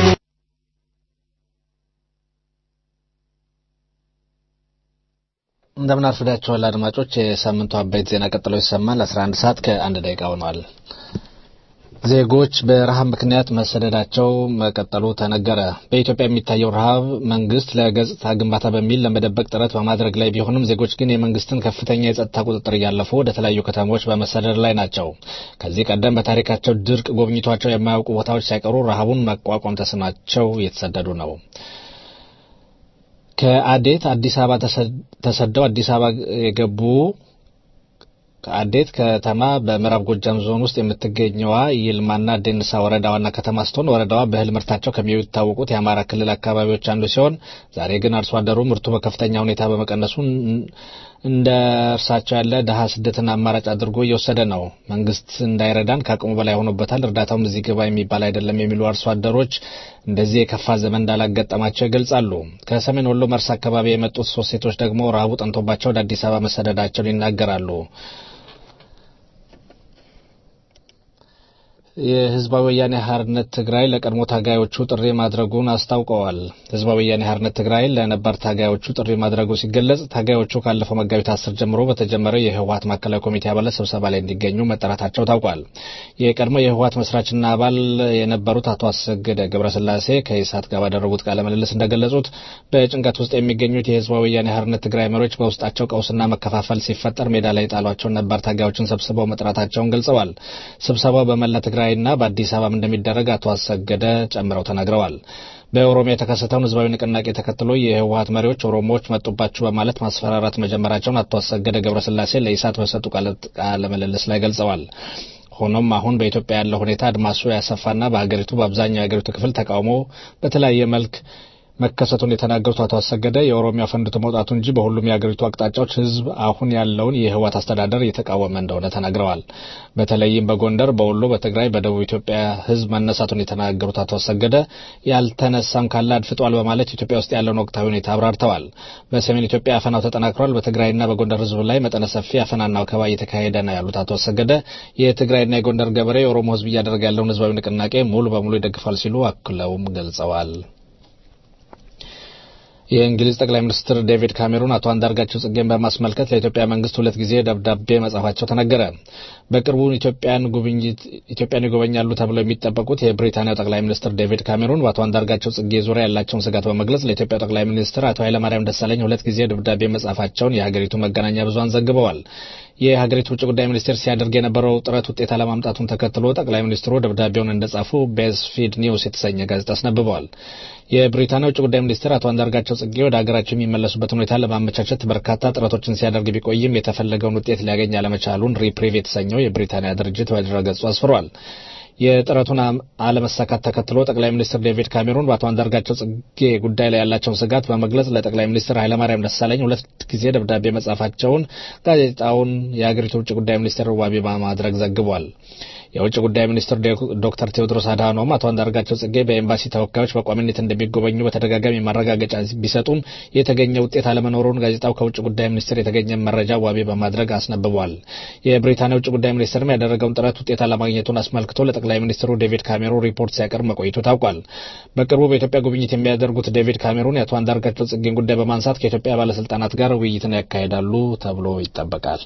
እንደምን አርፍዳችኋል አድማጮች። የሳምንቱ አበይት ዜና ቀጥሎ ይሰማል። 11 ሰዓት ከአንድ ደቂቃ ሆኗል። ዜጎች በረሃብ ምክንያት መሰደዳቸው መቀጠሉ ተነገረ። በኢትዮጵያ የሚታየው ረሃብ መንግስት ለገጽታ ግንባታ በሚል ለመደበቅ ጥረት በማድረግ ላይ ቢሆንም ዜጎች ግን የመንግስትን ከፍተኛ የጸጥታ ቁጥጥር እያለፉ ወደ ተለያዩ ከተሞች በመሰደድ ላይ ናቸው። ከዚህ ቀደም በታሪካቸው ድርቅ ጎብኝቷቸው የማያውቁ ቦታዎች ሳይቀሩ ረሃቡን መቋቋም ተስኗቸው እየተሰደዱ ነው። ከአዴት አዲስ አበባ ተሰደው አዲስ አበባ የገቡ ከአዴት ከተማ በምዕራብ ጎጃም ዞን ውስጥ የምትገኘዋ ይልማና ዴንሳ ወረዳ ዋና ከተማ ስትሆን ወረዳዋ በእህል ምርታቸው ከሚታወቁት የአማራ ክልል አካባቢዎች አንዱ ሲሆን ዛሬ ግን አርሶ አደሩ ምርቱ በከፍተኛ ሁኔታ በመቀነሱ እንደ እርሳቸው ያለ ድሀ ስደትን አማራጭ አድርጎ እየወሰደ ነው። መንግስት እንዳይረዳን ከአቅሙ በላይ ሆኖበታል፣ እርዳታውም እዚህ ግባ የሚባል አይደለም የሚሉ አርሶ አደሮች እንደዚህ የከፋ ዘመን እንዳላጋጠማቸው ይገልጻሉ። ከሰሜን ወሎ መርሳ አካባቢ የመጡት ሶስት ሴቶች ደግሞ ረሃቡ ጠንቶባቸው ወደ አዲስ አበባ መሰደዳቸውን ይናገራሉ። የህዝባዊ ወያኔ ሓርነት ትግራይ ለቀድሞ ታጋዮቹ ጥሪ ማድረጉን አስታውቀዋል። ህዝባዊ ወያኔ ሓርነት ትግራይ ለነባር ታጋዮቹ ጥሪ ማድረጉ ሲገለጽ ታጋዮቹ ካለፈው መጋቢት አስር ጀምሮ በተጀመረው የህወሀት ማዕከላዊ ኮሚቴ አባላት ስብሰባ ላይ እንዲገኙ መጠራታቸው ታውቋል። የቀድሞ የህወሀት መስራችና አባል የነበሩት አቶ አሰገደ ገብረስላሴ ከኢሳት ጋር ባደረጉት ቃለ ምልልስ እንደገለጹት በጭንቀት ውስጥ የሚገኙት የህዝባዊ ወያኔ ሓርነት ትግራይ መሪዎች በውስጣቸው ቀውስና መከፋፈል ሲፈጠር ሜዳ ላይ የጣሏቸውን ነባር ታጋዮችን ሰብስበው መጥራታቸውን ገልጸዋል። ስብሰባው በመላ ትግራይና በአዲስ አበባም እንደሚደረግ አቶ አሰገደ ጨምረው ተናግረዋል። በኦሮሚያ የተከሰተውን ህዝባዊ ንቅናቄ ተከትሎ የህወሀት መሪዎች ኦሮሞዎች መጡባችሁ በማለት ማስፈራራት መጀመራቸውን አቶ አሰገደ ገብረስላሴ ለኢሳት በሰጡ ቃለ ምልልስ ላይ ገልጸዋል። ሆኖም አሁን በኢትዮጵያ ያለው ሁኔታ አድማሱ ያሰፋና በሀገሪቱ በአብዛኛው የሀገሪቱ ክፍል ተቃውሞ በተለያየ መልክ መከሰቱን የተናገሩት አቶ አሰገደ የኦሮሚያ ፈንድቶ መውጣቱ እንጂ በሁሉም የሀገሪቱ አቅጣጫዎች ህዝብ አሁን ያለውን የህወሓት አስተዳደር እየተቃወመ እንደሆነ ተናግረዋል። በተለይም በጎንደር፣ በወሎ፣ በትግራይ፣ በደቡብ ኢትዮጵያ ህዝብ መነሳቱን የተናገሩት አቶ አሰገደ ያልተነሳም ካለ አድፍጧል በማለት ኢትዮጵያ ውስጥ ያለውን ወቅታዊ ሁኔታ አብራርተዋል። በሰሜን ኢትዮጵያ አፈናው ተጠናክሯል። በትግራይና በጎንደር ህዝብ ላይ መጠነ ሰፊ አፈናና ወከባ እየተካሄደ ነው ያሉት አቶ አሰገደ የትግራይና የጎንደር ገበሬ የኦሮሞ ህዝብ እያደረገ ያለውን ህዝባዊ ንቅናቄ ሙሉ በሙሉ ይደግፋል ሲሉ አክለውም ገልጸዋል። የእንግሊዝ ጠቅላይ ሚኒስትር ዴቪድ ካሜሩን አቶ አንዳርጋቸው ጽጌን በማስመልከት ለኢትዮጵያ መንግስት ሁለት ጊዜ ደብዳቤ መጻፋቸው ተነገረ። በቅርቡ ኢትዮጵያን ጉብኝት ኢትዮጵያን ይጎበኛሉ ተብለው የሚጠበቁት የብሪታንያው ጠቅላይ ሚኒስትር ዴቪድ ካሜሩን በአቶ አንዳርጋቸው ጽጌ ዙሪያ ያላቸውን ስጋት በመግለጽ ለኢትዮጵያ ጠቅላይ ሚኒስትር አቶ ኃይለማርያም ደሳለኝ ሁለት ጊዜ ደብዳቤ መጻፋቸውን የሀገሪቱ መገናኛ ብዙኃን ዘግበዋል። የሀገሪቱ ውጭ ጉዳይ ሚኒስቴር ሲያደርግ የነበረው ጥረት ውጤት አለማምጣቱን ተከትሎ ጠቅላይ ሚኒስትሩ ደብዳቤውን እንደጻፉ ቤዝፊድ ኒውስ የተሰኘ ጋዜጣ አስነብበዋል። የብሪታንያ ውጭ ጉዳይ ሚኒስትር አቶ አንዳርጋቸው ጽጌ ወደ ሀገራቸው የሚመለሱበትን ሁኔታ ለማመቻቸት በርካታ ጥረቶችን ሲያደርግ ቢቆይም የተፈለገውን ውጤት ሊያገኝ አለመቻሉን ሪፕሪቭ የተሰኘው የብሪታንያ ድርጅት በድረገጹ አስፍሯል። የጥረቱን አለመሳካት ተከትሎ ጠቅላይ ሚኒስትር ዴቪድ ካሜሩን በአቶ አንዳርጋቸው ጽጌ ጉዳይ ላይ ያላቸውን ስጋት በመግለጽ ለጠቅላይ ሚኒስትር ኃይለማርያም ደሳለኝ ሁለት ጊዜ ደብዳቤ መጻፋቸውን ጋዜጣውን የሀገሪቱ ውጭ ጉዳይ ሚኒስቴር ዋቢ በማድረግ ዘግቧል። የውጭ ጉዳይ ሚኒስትር ዶክተር ቴዎድሮስ አድሃኖም አቶ አንዳርጋቸው ጽጌ በኤምባሲ ተወካዮች በቋሚነት እንደሚጎበኙ በተደጋጋሚ ማረጋገጫ ቢሰጡም የተገኘ ውጤት አለመኖሩን ጋዜጣው ከውጭ ጉዳይ ሚኒስቴር የተገኘ መረጃ ዋቢ በማድረግ አስነብቧል። የብሪታንያ ውጭ ጉዳይ ሚኒስቴርም ያደረገውን ጥረት ውጤት አለማግኘቱን አስመልክቶ ለጠቅላይ ሚኒስትሩ ዴቪድ ካሜሩን ሪፖርት ሲያቀርብ መቆየቱ ታውቋል። በቅርቡ በኢትዮጵያ ጉብኝት የሚያደርጉት ዴቪድ ካሜሩን የአቶ አንዳርጋቸው ጽጌን ጉዳይ በማንሳት ከኢትዮጵያ ባለስልጣናት ጋር ውይይትን ያካሂዳሉ ተብሎ ይጠበቃል።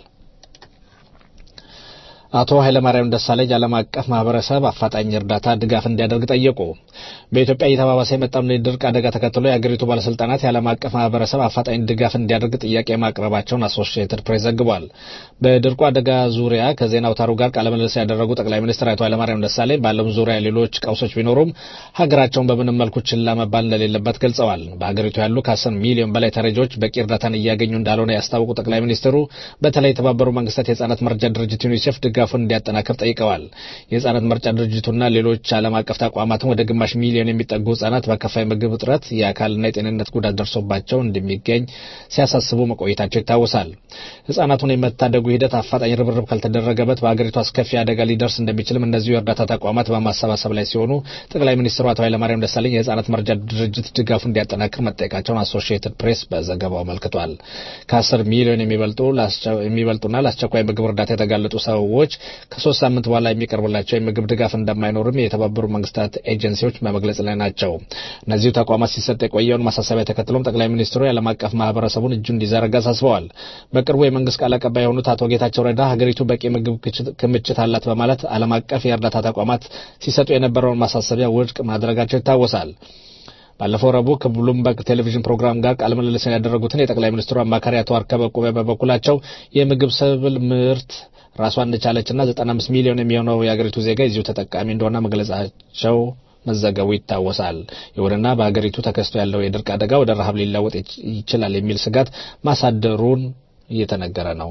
አቶ ኃይለማርያም ደሳለኝ ዓለም አቀፍ ማህበረሰብ አፋጣኝ እርዳታ ድጋፍ እንዲያደርግ ጠየቁ። በኢትዮጵያ እየተባባሰ የመጣውን የድርቅ አደጋ ተከትሎ የአገሪቱ ባለስልጣናት የዓለም አቀፍ ማህበረሰብ አፋጣኝ ድጋፍ እንዲያደርግ ጥያቄ ማቅረባቸውን አሶሺየትድ ፕሬስ ዘግቧል። በድርቁ አደጋ ዙሪያ ከዜና አውታሩ ጋር ቃለ ምልልስ ያደረጉ ጠቅላይ ሚኒስትር አቶ ኃይለማርያም ደሳለኝ በዓለም ዙሪያ ሌሎች ቀውሶች ቢኖሩም ሀገራቸውን በምንም መልኩ ችላ መባል እንደሌለበት ገልጸዋል። በሀገሪቱ ያሉ ከአስር ሚሊዮን በላይ ተረጂዎች በቂ እርዳታን እያገኙ እንዳልሆነ ያስታወቁ ጠቅላይ ሚኒስትሩ በተለይ የተባበሩ መንግስታት የህጻናት መርጃ ድርጅት ዩኒሴፍ ድጋፉን እንዲያጠናክር ጠይቀዋል። የህጻናት መርጃ ድርጅቱና ሌሎች ዓለም አቀፍ ተቋማትም ወደ ግማሽ ሚሊዮን የሚጠጉ ህጻናት በከፋይ ምግብ እጥረት የአካልና የጤንነት ጉዳት ደርሶባቸው እንደሚገኝ ሲያሳስቡ መቆየታቸው ይታወሳል። ህጻናቱን የመታደጉ ሂደት አፋጣኝ ርብርብ ካልተደረገበት በሀገሪቱ አስከፊ አደጋ ሊደርስ እንደሚችልም እነዚሁ የእርዳታ ተቋማት በማሰባሰብ ላይ ሲሆኑ ጠቅላይ ሚኒስትሩ አቶ ኃይለማርያም ደሳለኝ የህጻናት መርጃ ድርጅት ድጋፉ እንዲያጠናክር መጠየቃቸውን አሶሺየትድ ፕሬስ በዘገባው አመልክቷል። ከአስር ሚሊዮን የሚበልጡና ለአስቸኳይ ምግብ እርዳታ የተጋለጡ ሰዎች ከሶስት ሳምንት በኋላ የሚቀርብላቸው የምግብ ድጋፍ እንደማይኖርም የተባበሩ መንግስታት ኤጀንሲዎች በመግለጽ ላይ ናቸው። እነዚሁ ተቋማት ሲሰጥ የቆየውን ማሳሰቢያ ተከትሎም ጠቅላይ ሚኒስትሩ የዓለም አቀፍ ማህበረሰቡን እጁ እንዲዘረጋ አሳስበዋል። በቅርቡ የመንግስት ቃል አቀባይ የሆኑት አቶ ጌታቸው ረዳ ሀገሪቱ በቂ ምግብ ክምችት አላት በማለት ዓለም አቀፍ የእርዳታ ተቋማት ሲሰጡ የነበረውን ማሳሰቢያ ውድቅ ማድረጋቸው ይታወሳል። ባለፈው ረቡዕ ከብሉምበርግ ቴሌቪዥን ፕሮግራም ጋር ቃለ ምልልስን ያደረጉትን የጠቅላይ ሚኒስትሩ አማካሪ አቶ አርከበ ቁቤ በበኩላቸው የምግብ ሰብል ምርት ራሷን እንደቻለችና 95 ሚሊዮን የሚሆነው የአገሪቱ ዜጋ የዚሁ ተጠቃሚ እንደሆነ መግለጻቸው መዘገቡ ይታወሳል። ይሁንና በሀገሪቱ ተከስቶ ያለው የድርቅ አደጋ ወደ ረሃብ ሊለወጥ ይችላል የሚል ስጋት ማሳደሩን እየተነገረ ነው።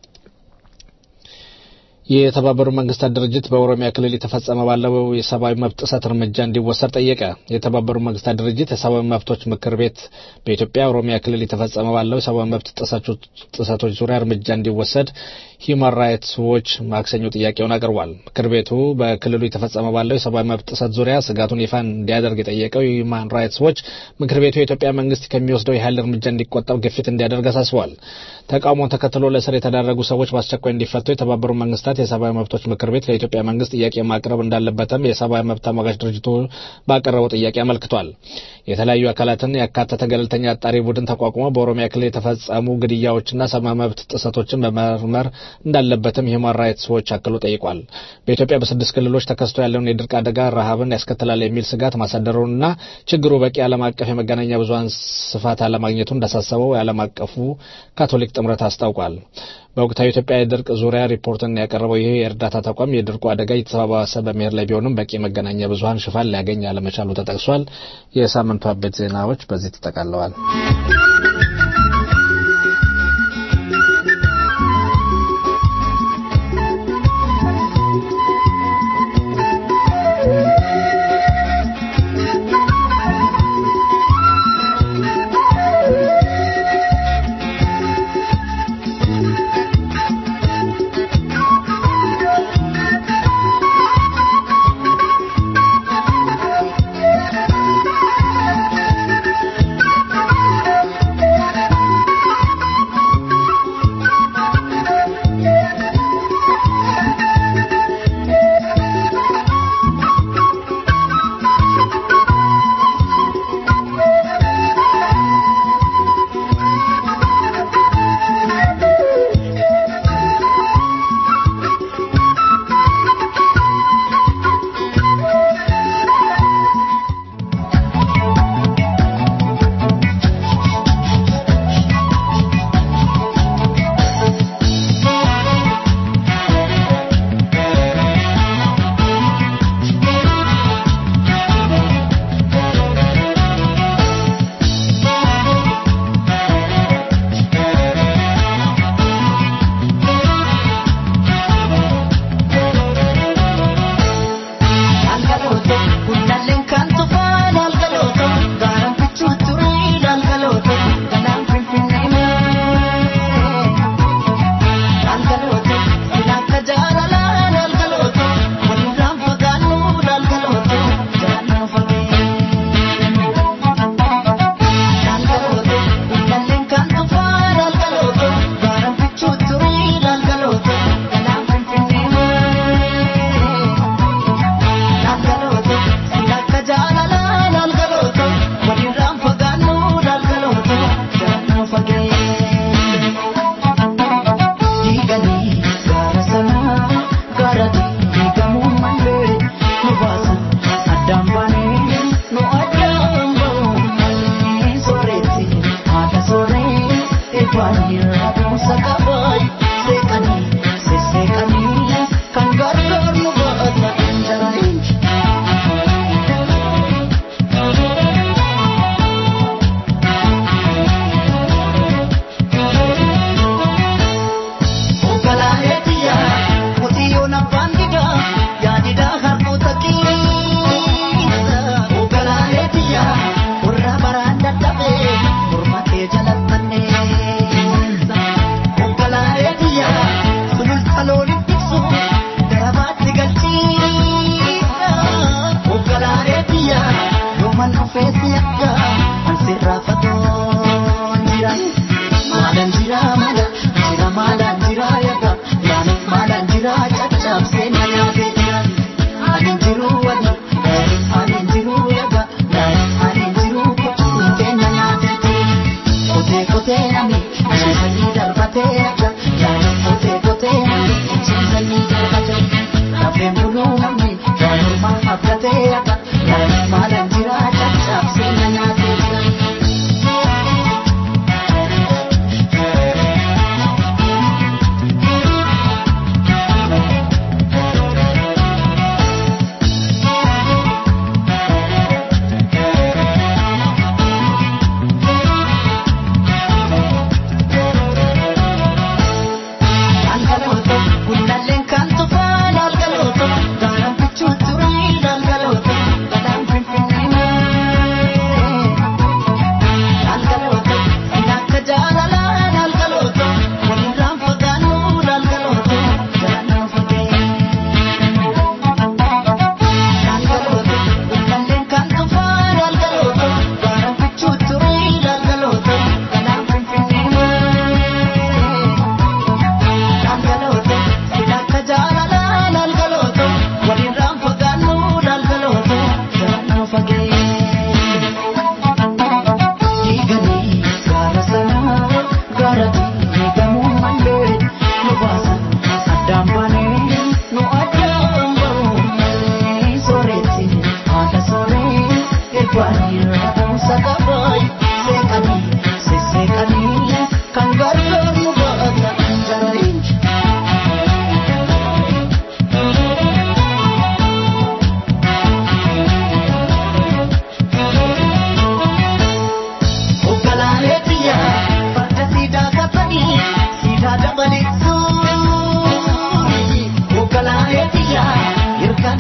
የተባበሩ መንግስታት ድርጅት በኦሮሚያ ክልል የተፈጸመ ባለው የሰብአዊ መብት ጥሰት እርምጃ እንዲወሰድ ጠየቀ። የተባበሩ መንግስታት ድርጅት የሰብአዊ መብቶች ምክር ቤት በኢትዮጵያ ኦሮሚያ ክልል የተፈጸመ ባለው የሰብአዊ መብት ጥሰቶች ዙሪያ እርምጃ እንዲወሰድ ሂውማን ራይትስ ዎች ማክሰኞ ጥያቄውን አቅርቧል። ምክር ቤቱ በክልሉ የተፈጸመ ባለው የሰብአዊ መብት ጥሰት ዙሪያ ስጋቱን ይፋ እንዲያደርግ የጠየቀው ሂውማን ራይትስ ዎች ምክር ቤቱ የኢትዮጵያ መንግስት ከሚወስደው የኃይል እርምጃ እንዲቆጠብ ግፊት እንዲያደርግ አሳስቧል። ተቃውሞውን ተከትሎ ለእስር የተዳረጉ ሰዎች በአስቸኳይ እንዲፈቱ የተባበሩ መንግስታት መንግስታት የሰብአዊ መብቶች ምክር ቤት ለኢትዮጵያ መንግስት ጥያቄ ማቅረብ እንዳለበትም የሰብአዊ መብት ተሟጋች ድርጅቱ ባቀረበው ጥያቄ አመልክቷል። የተለያዩ አካላትን ያካተተ ገለልተኛ አጣሪ ቡድን ተቋቁሞ በኦሮሚያ ክልል የተፈጸሙ ግድያዎችና ሰብአዊ መብት ጥሰቶችን መመርመር እንዳለበትም ሂውማን ራይትስ ዎች አክሎ ጠይቋል። በኢትዮጵያ በስድስት ክልሎች ተከስቶ ያለውን የድርቅ አደጋ ረሃብን ያስከትላል የሚል ስጋት ማሳደሩንና ችግሩ በቂ ዓለም አቀፍ የመገናኛ ብዙኃን ስፋት አለማግኘቱ እንዳሳሰበው የዓለም አቀፉ ካቶሊክ ጥምረት አስታውቋል። በወቅታዊ ኢትዮጵያ የድርቅ ዙሪያ ሪፖርትን ያቀረበው ይህ የእርዳታ ተቋም የድርቁ አደጋ እየተባባሰ በመሄድ ላይ ቢሆንም በቂ መገናኛ ብዙኃን ሽፋን ሊያገኝ አለመቻሉ ተጠቅሷል። የሳምንቱ አበይት ዜናዎች በዚህ ተጠቃለዋል።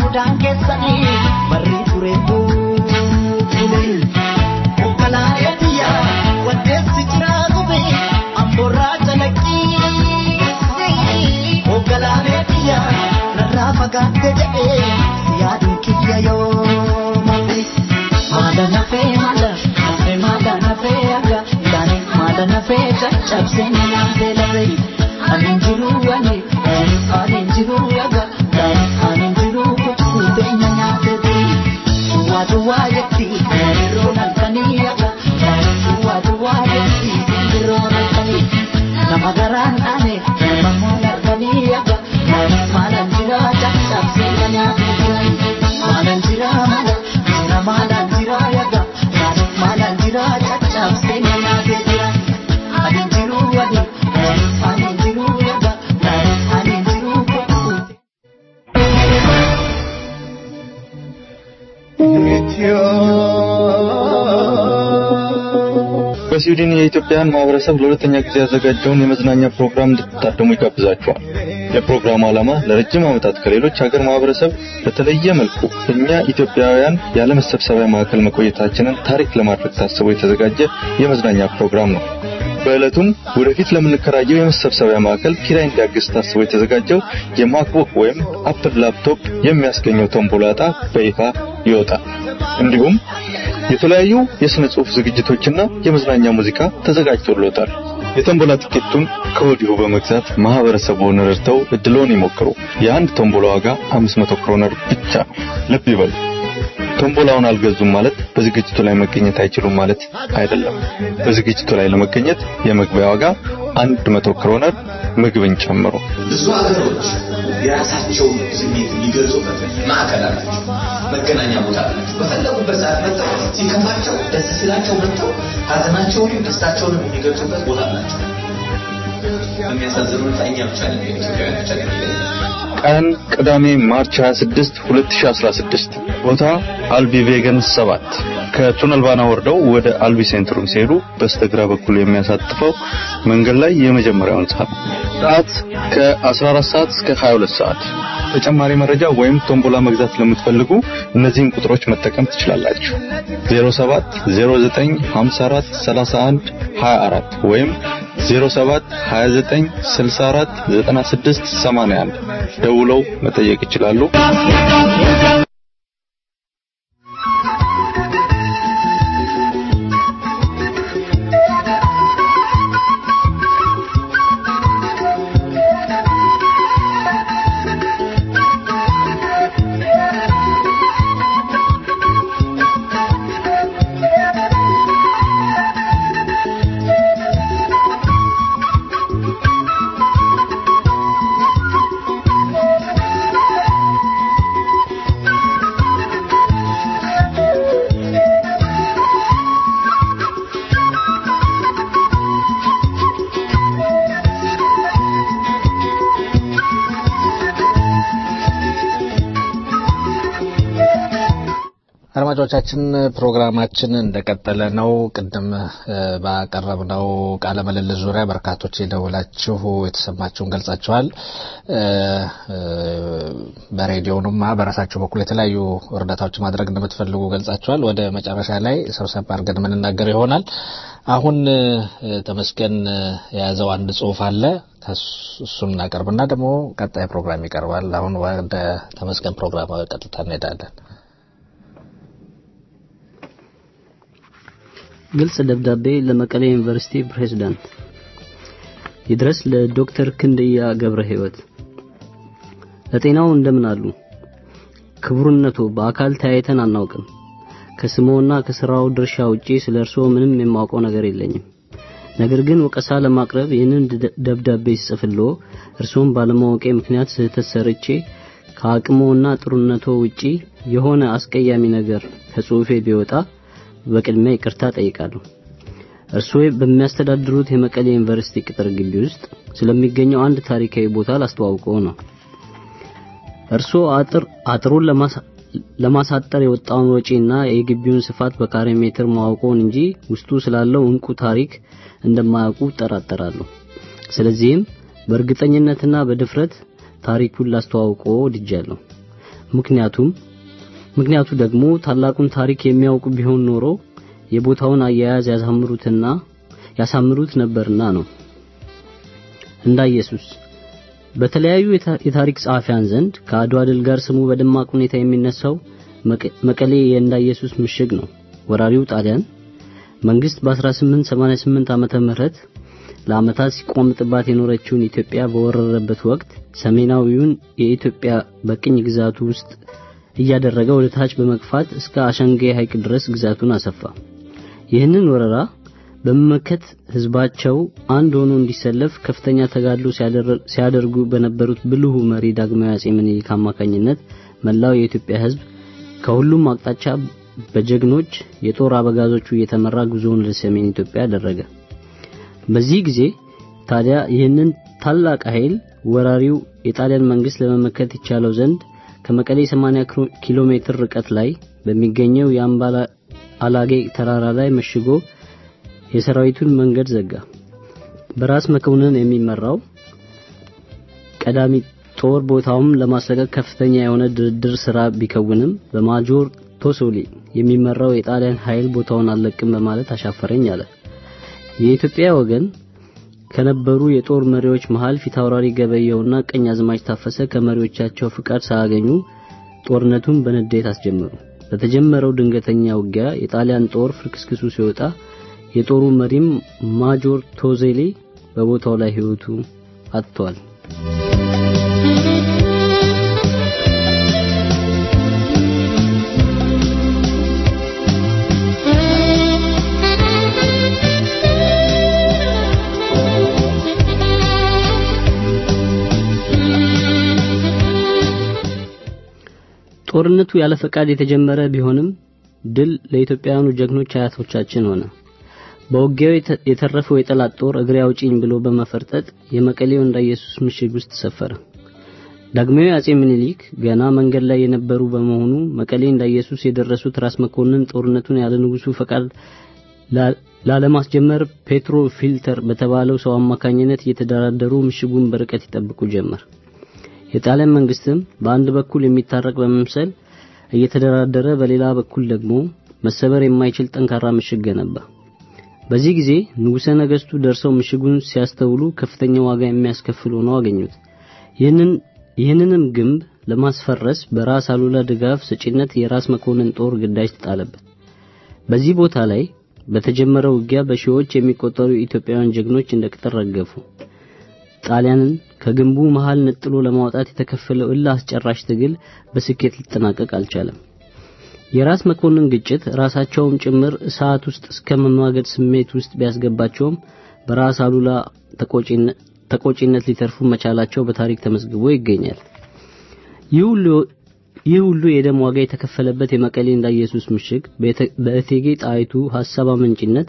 sodaan keessanii barri ture buune. Konkolaataa biyya waddeessi jiraa gube amborraa calaqqii. Konkolaataa biyya narraa fagaatte jedhee yaaduu kiyya yoo malee. Maada nafee maada nafee maada nafee aga gaani maada nafee caccabsee nyaatee lafee. Ani jiru ani ani jiru aga gaani ani jiru kutuutee nyaatee tii. Duwwaa duwwaa jetti yeroo nalkanii aga gaani duwwaa duwwaa jetti yeroo nalkanii. Nama garaan ane nama moon arganii aga gaani maalan jira caccabsee nyaatee tii. Maalan jira maala jira maalan jira aga gaani maalan jira caccabsee nyaatee tii. Ani jiru ani ani jiru aga gaani ani jiru kutuutee. በስዊድን የኢትዮጵያን ማህበረሰብ ለሁለተኛ ጊዜ ያዘጋጀውን የመዝናኛ ፕሮግራም እንድትታደሙ ይጋብዛችኋል። የፕሮግራሙ ዓላማ ለረጅም ዓመታት ከሌሎች ሀገር ማህበረሰብ በተለየ መልኩ እኛ ኢትዮጵያውያን ያለ መሰብሰቢያ ማዕከል መቆየታችንን ታሪክ ለማድረግ ታስቦ የተዘጋጀ የመዝናኛ ፕሮግራም ነው። በዕለቱም ወደፊት ለምንከራየው የመሰብሰቢያ ማዕከል ኪራይ እንዲያግዝ ታስቦ የተዘጋጀው የማክቡክ ወይም አፕል ላፕቶፕ የሚያስገኘው ቶምቦላ ዕጣ በይፋ ይወጣል። እንዲሁም የተለያዩ የሥነ ጽሑፍ ዝግጅቶችና የመዝናኛ ሙዚቃ ተዘጋጅቶሎታል። የቶምቦላ ትኬቱን ከወዲሁ በመግዛት ማህበረሰቡን ረድተው እድሎን ይሞክሩ። የአንድ ቶምቦላ ዋጋ 500 ክሮነር ብቻ ነው። ልብ ይበሉ። ቶምቦላውን አልገዙም ማለት በዝግጅቱ ላይ መገኘት አይችሉም ማለት አይደለም። በዝግጅቱ ላይ ለመገኘት የመግቢያ ዋጋ 100 ክሮነር ምግብን ጨምሮ ብዙ ሀገሮች የራሳቸውን ስሜት የሚገልጹበት ማዕከል አላቸው፣ መገናኛ ቦታ አላቸው። በፈለጉበት ሰዓት መጥተው ሲከፋቸው፣ ደስ ሲላቸው መጥተው ሀዘናቸውንም ደስታቸውንም የሚገልጹበት ቦታ አላቸው። በሚያሳዝን ሁኔታ እኛ ብቻ ነን ኢትዮጵያውያን ብቻ ነን ቀን ቅዳሜ ማርች 26 2016 ቦታ አልቢ ቬገን 7 ከቱነል ባና ወርደው ወደ አልቢ ሴንትሩም ሲሄዱ በስተግራ በኩል የሚያሳጥፈው መንገድ ላይ የመጀመሪያው ህንጻ ነው። ሰዓት ከ14 ሰዓት እስከ 22 ሰዓት። ተጨማሪ መረጃ ወይም ቶምቦላ መግዛት ለምትፈልጉ እነዚህን ቁጥሮች መጠቀም ትችላላችሁ። 07 09 54 31 24 ወይም 07 29 64 96 81 ደውለው መጠየቅ ይችላሉ። አድማጮቻችን ፕሮግራማችን እንደቀጠለ ነው። ቅድም ባቀረብነው ቃለ ምልልስ ዙሪያ በርካቶች የደወላችሁ የተሰማችሁን ገልጻችኋል። በሬዲዮኑም በራሳችሁ በኩል የተለያዩ እርዳታዎች ማድረግ እንደምትፈልጉ ገልጻችኋል። ወደ መጨረሻ ላይ ሰብሰብ አድርገን የምንናገር ይሆናል። አሁን ተመስገን የያዘው አንድ ጽሁፍ አለ። እሱን እናቀርብና ደግሞ ቀጣይ ፕሮግራም ይቀርባል። አሁን ወደ ተመስገን ፕሮግራም ቀጥታ እንሄዳለን። ግልጽ ደብዳቤ ለመቀሌ ዩኒቨርሲቲ ፕሬዝዳንት ይድረስ ለዶክተር ክንድያ ገብረ ሕይወት ለጤናው እንደምን አሉ ክቡርነቱ በአካል ተያይተን አናውቅም ከስሞና ከስራው ድርሻ ውጪ ስለ እርስዎ ምንም የማውቀው ነገር የለኝም ነገር ግን ወቀሳ ለማቅረብ ይህንን ደብዳቤ ስጽፍሎ እርስዎን ባለማወቄ ምክንያት ስህተት ሰርቼ ከአቅሞና ጥሩነቶ ውጪ የሆነ አስቀያሚ ነገር ከጽሁፌ ቢወጣ በቅድሚያ ይቅርታ ጠይቃለሁ። እርስዎ በሚያስተዳድሩት የመቀሌ ዩኒቨርሲቲ ቅጥር ግቢ ውስጥ ስለሚገኘው አንድ ታሪካዊ ቦታ ላስተዋውቀው ነው። እርስዎ አጥር አጥሩን ለማሳጠር የወጣውን ወጪና የግቢውን ስፋት በካሬ ሜትር ማወቅዎን እንጂ ውስጡ ስላለው እንቁ ታሪክ እንደማያውቁ ጠራጠራለሁ። ስለዚህም በእርግጠኝነትና በድፍረት ታሪኩን ላስተዋውቀው ወድጃለሁ። ምክንያቱም ምክንያቱ ደግሞ ታላቁን ታሪክ የሚያውቁ ቢሆን ኖሮ የቦታውን አያያዝ ያሳምሩትና ያሳምሩት ነበርና ነው። እንዳ ኢየሱስ በተለያዩ የታሪክ ጸሐፊያን ዘንድ ከአድዋ ድል ጋር ስሙ በደማቅ ሁኔታ የሚነሳው መቀሌ የእንዳ ኢየሱስ ምሽግ ነው። ወራሪው ጣሊያን መንግስት በ1888 ዓመተ ምህረት ለዓመታት ሲቋምጥባት የኖረችውን ኢትዮጵያ በወረረበት ወቅት ሰሜናዊውን የኢትዮጵያ በቅኝ ግዛቱ ውስጥ እያደረገ ወደ ታች በመግፋት እስከ አሸንጌ ሐይቅ ድረስ ግዛቱን አሰፋ። ይህንን ወረራ በመመከት ህዝባቸው አንድ ሆኖ እንዲሰለፍ ከፍተኛ ተጋድሎ ሲያደርጉ በነበሩት ብልሁ መሪ ዳግማዊ አጼ ምኒልክ አማካኝነት መላው የኢትዮጵያ ህዝብ ከሁሉም አቅጣጫ በጀግኖች የጦር አበጋዞቹ እየተመራ ጉዞውን ወደ ሰሜን ኢትዮጵያ አደረገ። በዚህ ጊዜ ታዲያ ይህንን ታላቅ ኃይል ወራሪው የጣሊያን መንግስት ለመመከት ይቻለው ዘንድ ከመቀሌ 80 ኪሎ ሜትር ርቀት ላይ በሚገኘው የአምባላ አላጌ ተራራ ላይ መሽጎ የሰራዊቱን መንገድ ዘጋ። በራስ መኮንን የሚመራው ቀዳሚ ጦር ቦታውም ለማስለቀቅ ከፍተኛ የሆነ ድርድር ስራ ቢከውንም በማጆር ቶሶሊ የሚመራው የጣሊያን ኃይል ቦታውን አልለቅም በማለት አሻፈረኝ አለ። የኢትዮጵያ ወገን ከነበሩ የጦር መሪዎች መሃል ፊታውራሪ ገበየውና ቀኝ አዝማች ታፈሰ ከመሪዎቻቸው ፍቃድ ሳያገኙ ጦርነቱን በንዴት አስጀመሩ። በተጀመረው ድንገተኛ ውጊያ የጣሊያን ጦር ፍርክስክሱ ሲወጣ የጦሩ መሪም ማጆር ቶዜሊ በቦታው ላይ ህይወቱ አጥቷል። ጦርነቱ ያለ ፈቃድ የተጀመረ ቢሆንም ድል ለኢትዮጵያውያኑ ጀግኖች አያቶቻችን ሆነ። በውጊያው የተረፈው የጠላት ጦር እግሬ አውጪኝ ብሎ በመፈርጠጥ የመቀሌው እንዳ ኢየሱስ ምሽግ ውስጥ ሰፈረ። ዳግማዊ አጼ ምኒልክ ገና መንገድ ላይ የነበሩ በመሆኑ መቀሌ እንዳ ኢየሱስ የደረሱት ራስ መኮንን ጦርነቱን ያለ ንጉሱ ፈቃድ ላለማስጀመር ፔትሮ ፊልተር በተባለው ሰው አማካኝነት እየተደራደሩ ምሽጉን በርቀት ይጠብቁ ጀመር። የጣሊያን መንግስትም በአንድ በኩል የሚታረቅ በመምሰል እየተደራደረ በሌላ በኩል ደግሞ መሰበር የማይችል ጠንካራ ምሽግ ገነባ። በዚህ ጊዜ ንጉሠ ነገስቱ ደርሰው ምሽጉን ሲያስተውሉ ከፍተኛ ዋጋ የሚያስከፍል ሆነው አገኙት። ይህንን ይህንንም ግንብ ለማስፈረስ በራስ አሉላ ድጋፍ ሰጪነት የራስ መኮንን ጦር ግዳጅ ተጣለበት። በዚህ ቦታ ላይ በተጀመረው ውጊያ በሺዎች የሚቆጠሩ ኢትዮጵያውያን ጀግኖች እንደ ቅጠል ረገፉ። ጣሊያንን ከግንቡ መሃል ነጥሎ ለማውጣት የተከፈለው እልህ አስጨራሽ ትግል በስኬት ሊጠናቀቅ አልቻለም። የራስ መኮንን ግጭት ራሳቸውም ጭምር እሳት ውስጥ እስከ መማገድ ስሜት ውስጥ ቢያስገባቸውም በራስ አሉላ ተቆጪነት ሊተርፉ መቻላቸው በታሪክ ተመዝግቦ ይገኛል። ይህ ሁሉ የደም ዋጋ የተከፈለበት የመቀሌ እንዳ ኢየሱስ ምሽግ በእቴጌ ጣይቱ ሐሳብ አመንጭነት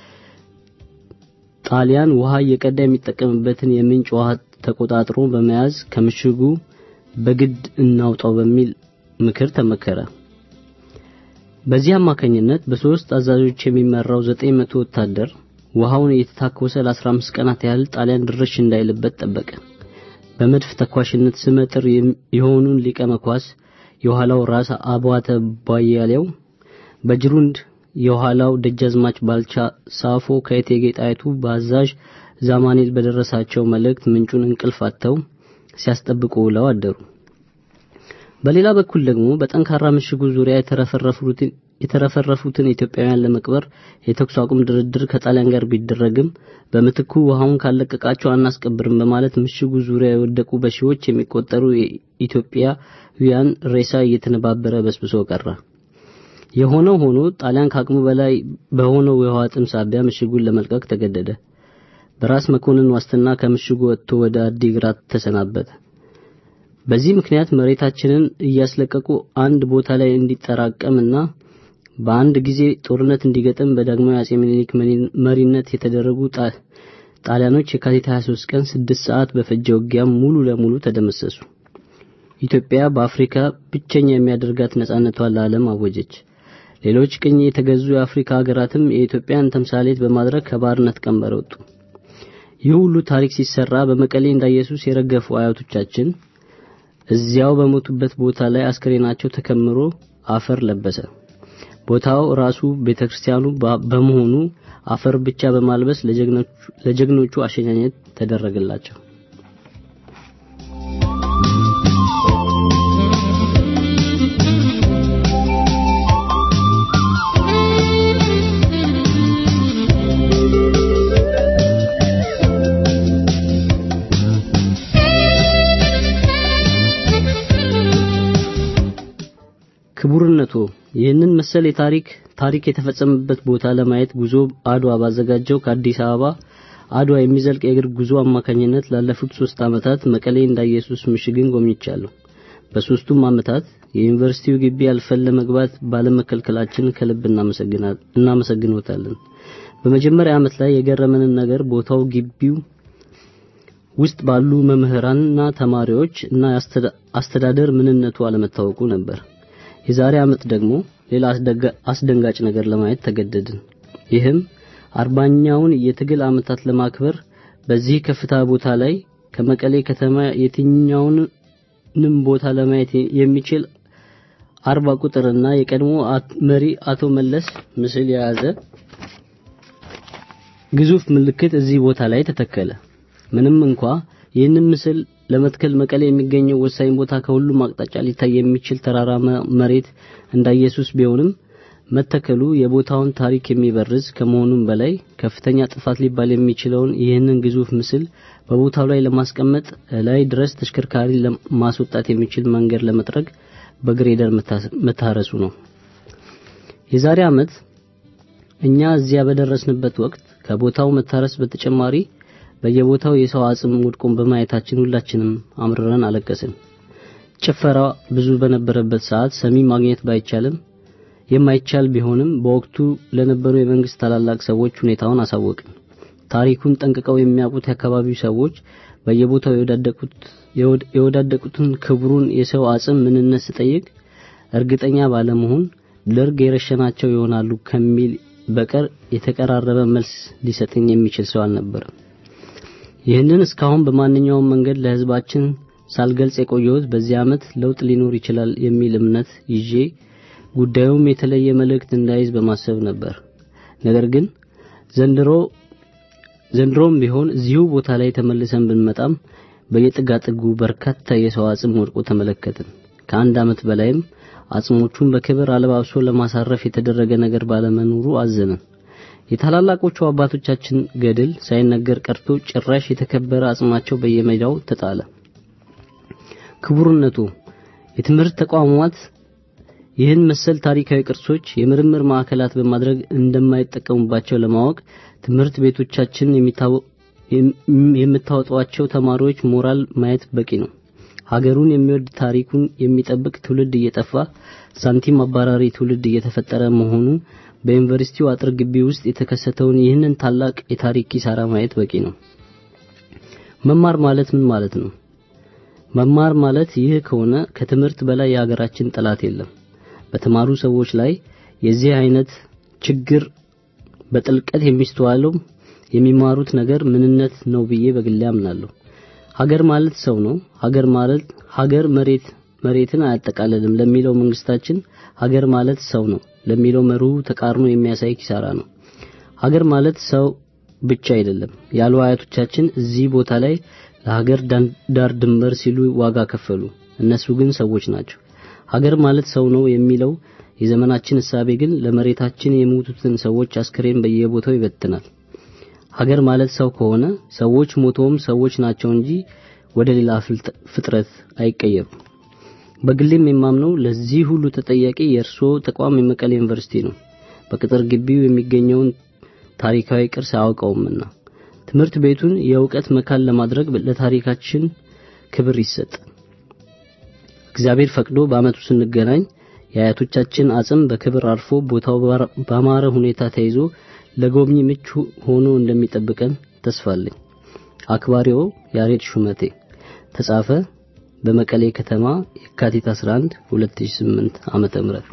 ጣሊያን ውሃ እየቀዳ የሚጠቀምበትን የምንጭ ውሃ ተቆጣጥሮ በመያዝ ከምሽጉ በግድ እናውጣው በሚል ምክር ተመከረ። በዚህ አማካኝነት በሶስት አዛዦች የሚመራው 900 ወታደር ውሃውን እየተታኮሰ ለ15 ቀናት ያህል ጣሊያን ድርሽ እንዳይልበት ጠበቀ። በመድፍ ተኳሽነት ስመጥር የሆኑን ሊቀ መኳስ የኋላው ራስ አባተ ባያሌው በጅሩንድ የኋላው ደጃዝማች ባልቻ ሳፎ ከእቴጌ ጣይቱ በአዛዥ ዛማኔል በደረሳቸው መልእክት ምንጩን እንቅልፍ አጥተው ሲያስጠብቁ ውለው አደሩ። በሌላ በኩል ደግሞ በጠንካራ ምሽጉ ዙሪያ የተረፈረፉትን የተረፈረፉትን ኢትዮጵያውያን ለመቅበር የተኩስ አቁም ድርድር ከጣሊያን ጋር ቢደረግም በምትኩ ውሃውን ካለቀቃቸው አናስቀብርም በማለት ምሽጉ ዙሪያ የወደቁ በሺዎች የሚቆጠሩ የኢትዮጵያውያን ሬሳ እየተነባበረ በስብሶ ቀረ። የሆነው ሆኖ ጣሊያን ከአቅሙ በላይ በሆነው የውሃ ጥም ሳቢያ ምሽጉን ለመልቀቅ ተገደደ። በራስ መኮንን ዋስትና ከምሽጉ ወጥቶ ወደ አዲግራት ተሰናበተ። በዚህ ምክንያት መሬታችንን እያስለቀቁ አንድ ቦታ ላይ እንዲጠራቀምና በአንድ ጊዜ ጦርነት እንዲገጥም በዳግማዊ አጼ ምኒልክ መሪነት የተደረጉ ጣሊያኖች የካቲት 23 ቀን 6 ሰዓት በፈጀ ውጊያ ሙሉ ለሙሉ ተደመሰሱ። ኢትዮጵያ በአፍሪካ ብቸኛ የሚያደርጋት ነጻነቷን ለዓለም አወጀች። ሌሎች ቅኝ የተገዙ የአፍሪካ ሀገራትም የኢትዮጵያን ተምሳሌት በማድረግ ከባርነት ቀንበር ወጡ። ይህ ሁሉ ታሪክ ሲሰራ በመቀሌ እንዳ ኢየሱስ የረገፉ አያቶቻችን እዚያው በሞቱበት ቦታ ላይ አስክሬናቸው ተከምሮ አፈር ለበሰ። ቦታው ራሱ ቤተክርስቲያኑ በመሆኑ አፈር ብቻ በማልበስ ለጀግኖቹ አሸኛኘት ተደረገላቸው። ክቡርነቶ ይህንን መሰል የታሪክ ታሪክ የተፈጸመበት ቦታ ለማየት ጉዞ አድዋ ባዘጋጀው ከአዲስ አበባ አድዋ የሚዘልቅ የእግር ጉዞ አማካኝነት ላለፉት ሶስት ዓመታት መቀሌ እንዳ ኢየሱስ ምሽግን ጎብኝቻለሁ። በሶስቱም ዓመታት የዩኒቨርሲቲው ግቢ አልፈን ለመግባት ባለመከልከላችን ከልብ እናመሰግኖታለን። በመጀመሪያ ዓመት ላይ የገረመንን ነገር ቦታው ግቢው ውስጥ ባሉ መምህራንና ተማሪዎች እና አስተዳደር ምንነቱ አለመታወቁ ነበር። የዛሬ ዓመት ደግሞ ሌላ አስደንጋጭ ነገር ለማየት ተገደድን። ይህም አርባኛውን የትግል ዓመታት ለማክበር በዚህ ከፍታ ቦታ ላይ ከመቀሌ ከተማ የትኛውንም ቦታ ለማየት የሚችል አርባ ቁጥርና የቀድሞ መሪ አቶ መለስ ምስል የያዘ ግዙፍ ምልክት እዚህ ቦታ ላይ ተተከለ። ምንም እንኳ ይህንን ምስል ለመትከል መቀሌ የሚገኘው ወሳኝ ቦታ ከሁሉም አቅጣጫ ሊታይ የሚችል ተራራማ መሬት እንዳ ኢየሱስ ቢሆንም መተከሉ የቦታውን ታሪክ የሚበርዝ ከመሆኑም በላይ ከፍተኛ ጥፋት ሊባል የሚችለውን ይህንን ግዙፍ ምስል በቦታው ላይ ለማስቀመጥ ላይ ድረስ ተሽከርካሪ ለማስወጣት የሚችል መንገድ ለመጥረግ በግሬደር መታረሱ ነው። የዛሬ ዓመት እኛ እዚያ በደረስንበት ወቅት ከቦታው መታረስ በተጨማሪ በየቦታው የሰው አጽም ወድቆን በማየታችን ሁላችንም አምርረን አለቀስን። ጭፈራ ብዙ በነበረበት ሰዓት ሰሚ ማግኘት ባይቻልም የማይቻል ቢሆንም በወቅቱ ለነበሩ የመንግስት ታላላቅ ሰዎች ሁኔታውን አሳወቅን። ታሪኩን ጠንቅቀው የሚያውቁት የአካባቢው ሰዎች በየቦታው የወዳደቁት የወዳደቁትን ክብሩን የሰው አጽም ምንነት ስጠይቅ እርግጠኛ ባለመሆን ደርግ የረሸናቸው ይሆናሉ ከሚል በቀር የተቀራረበ መልስ ሊሰጠኝ የሚችል ሰው አልነበረም። ይህንን እስካሁን በማንኛውም መንገድ ለህዝባችን ሳልገልጽ የቆየሁት በዚህ ዓመት ለውጥ ሊኖር ይችላል የሚል እምነት ይዤ ጉዳዩም የተለየ መልእክት እንዳይዝ በማሰብ ነበር። ነገር ግን ዘንድሮ ዘንድሮም ቢሆን እዚሁ ቦታ ላይ ተመልሰን ብንመጣም በየጥጋጥጉ በርካታ የሰው አጽም ወድቆ ተመለከትን። ከአንድ ዓመት በላይም አጽሞቹን በክብር አለባብሶ ለማሳረፍ የተደረገ ነገር ባለመኖሩ አዘንን። የታላላቆቹ አባቶቻችን ገድል ሳይነገር ቀርቶ ጭራሽ የተከበረ አጽማቸው በየሜዳው ተጣለ። ክቡርነቱ የትምህርት ተቋማት ይህን መሰል ታሪካዊ ቅርሶች የምርምር ማዕከላት በማድረግ እንደማይጠቀሙባቸው ለማወቅ ትምህርት ቤቶቻችን የምታወጧቸው ተማሪዎች ሞራል ማየት በቂ ነው። ሀገሩን የሚወድ ታሪኩን የሚጠብቅ ትውልድ እየጠፋ ሳንቲም አባራሪ ትውልድ እየተፈጠረ መሆኑ በዩኒቨርሲቲው አጥር ግቢ ውስጥ የተከሰተውን ይህንን ታላቅ የታሪክ ኪሳራ ማየት በቂ ነው። መማር ማለት ምን ማለት ነው? መማር ማለት ይህ ከሆነ ከትምህርት በላይ የሀገራችን ጠላት የለም። በተማሩ ሰዎች ላይ የዚህ አይነት ችግር በጥልቀት የሚስተዋለው የሚማሩት ነገር ምንነት ነው ብዬ በግሌ አምናለሁ። ሀገር ማለት ሰው ነው። ሀገር ማለት ሀገር መሬት መሬትን አያጠቃልልም ለሚለው መንግስታችን ሀገር ማለት ሰው ነው ለሚለው መርሁ ተቃርኖ የሚያሳይ ኪሳራ ነው። ሀገር ማለት ሰው ብቻ አይደለም ያሉ አያቶቻችን እዚህ ቦታ ላይ ለሀገር ዳር ድንበር ሲሉ ዋጋ ከፈሉ። እነሱ ግን ሰዎች ናቸው። ሀገር ማለት ሰው ነው የሚለው የዘመናችን እሳቤ ግን ለመሬታችን የሞቱትን ሰዎች አስክሬን በየቦታው ይበትናል። ሀገር ማለት ሰው ከሆነ ሰዎች ሞተውም ሰዎች ናቸው እንጂ ወደ ሌላ ፍጥረት አይቀየሩም። በግሌም የማምነው ለዚህ ሁሉ ተጠያቂ የእርስዎ ተቋም የመቀሌ ዩኒቨርሲቲ ነው። በቅጥር ግቢው የሚገኘውን ታሪካዊ ቅርስ አያውቀውምና ትምህርት ቤቱን የእውቀት መካን ለማድረግ ለታሪካችን ክብር ይሰጥ። እግዚአብሔር ፈቅዶ በአመቱ ስንገናኝ የአያቶቻችን አጽም በክብር አርፎ ቦታው ባማረ ሁኔታ ተይዞ ለጎብኚ ምቹ ሆኖ እንደሚጠብቀን ተስፋለኝ። አክባሪው ያሬድ ሹመቴ ተጻፈ በመቀሌ ከተማ የካቲት 11 2008 ዓመተ ምህረት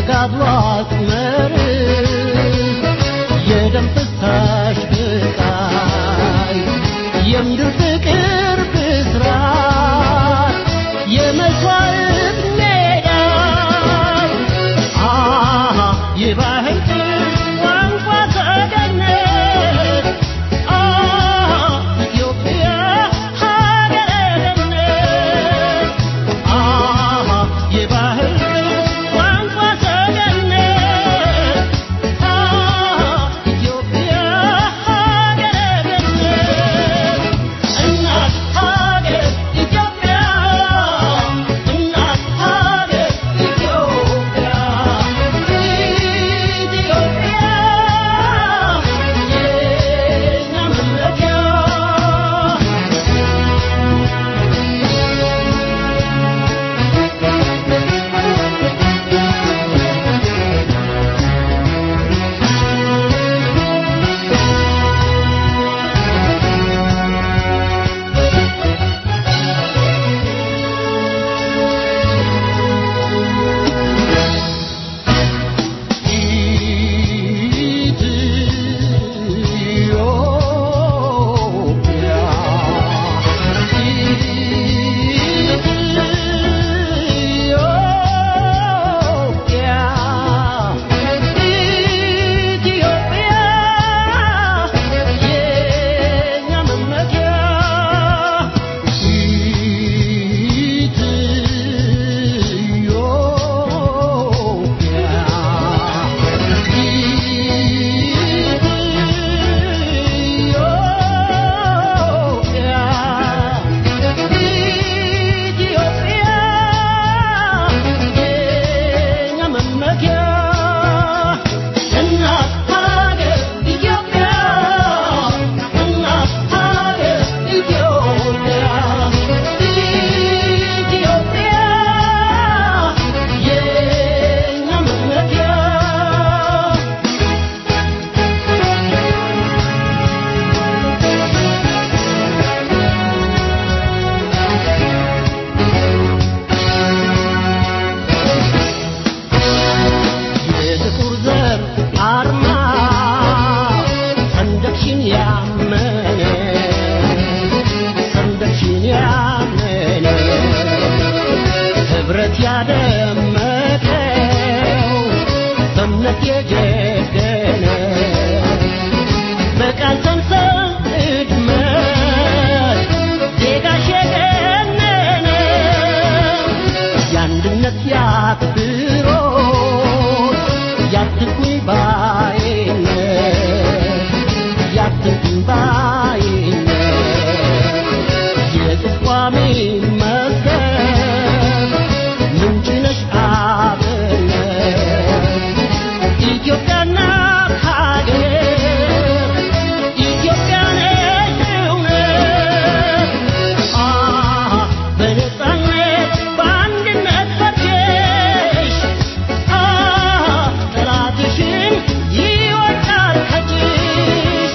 ተጋድሎ አጥመር የደም ፍሳሽ ብቃይ የምድር ፍቅር ብስራት የመስዋዕት ሜዳ አሃ የባህል ቋንቋ ተገነት አሃ ኢትዮጵያ ሀገረ ገነት አሃ የባህል ቋንቋ ተገነት አሃ ኢትዮጵያ ሀገረ ገነት እናት ሀገር ኢትዮጵያ እናት ሀገር ኢትዮጵያ ኢትዮጵያ የእኛ መመኪያ የጥቁር ዘር አርማ ሰንደቅሽን ያመነ ሰንደቅሽን ያመነ ህብረት ያደመቀው በእምነት የጀገነ በቃል ሰንሰል እድመት ዜጋሽ የገነነ የአንድነት ያክብሮት ያትኩኝ ባይነት ያትኩኝ ባይነት የጥቋሚ መስገን ምንጭ ነሽ አብነት ኢትዮጵያና ሀገር ኢትዮጵያ ነሽ እውነት አሃ በነፃነት በአንድነት ፈርጀሽ አሃ ጠላትሽን ይወጣል ከጅሽ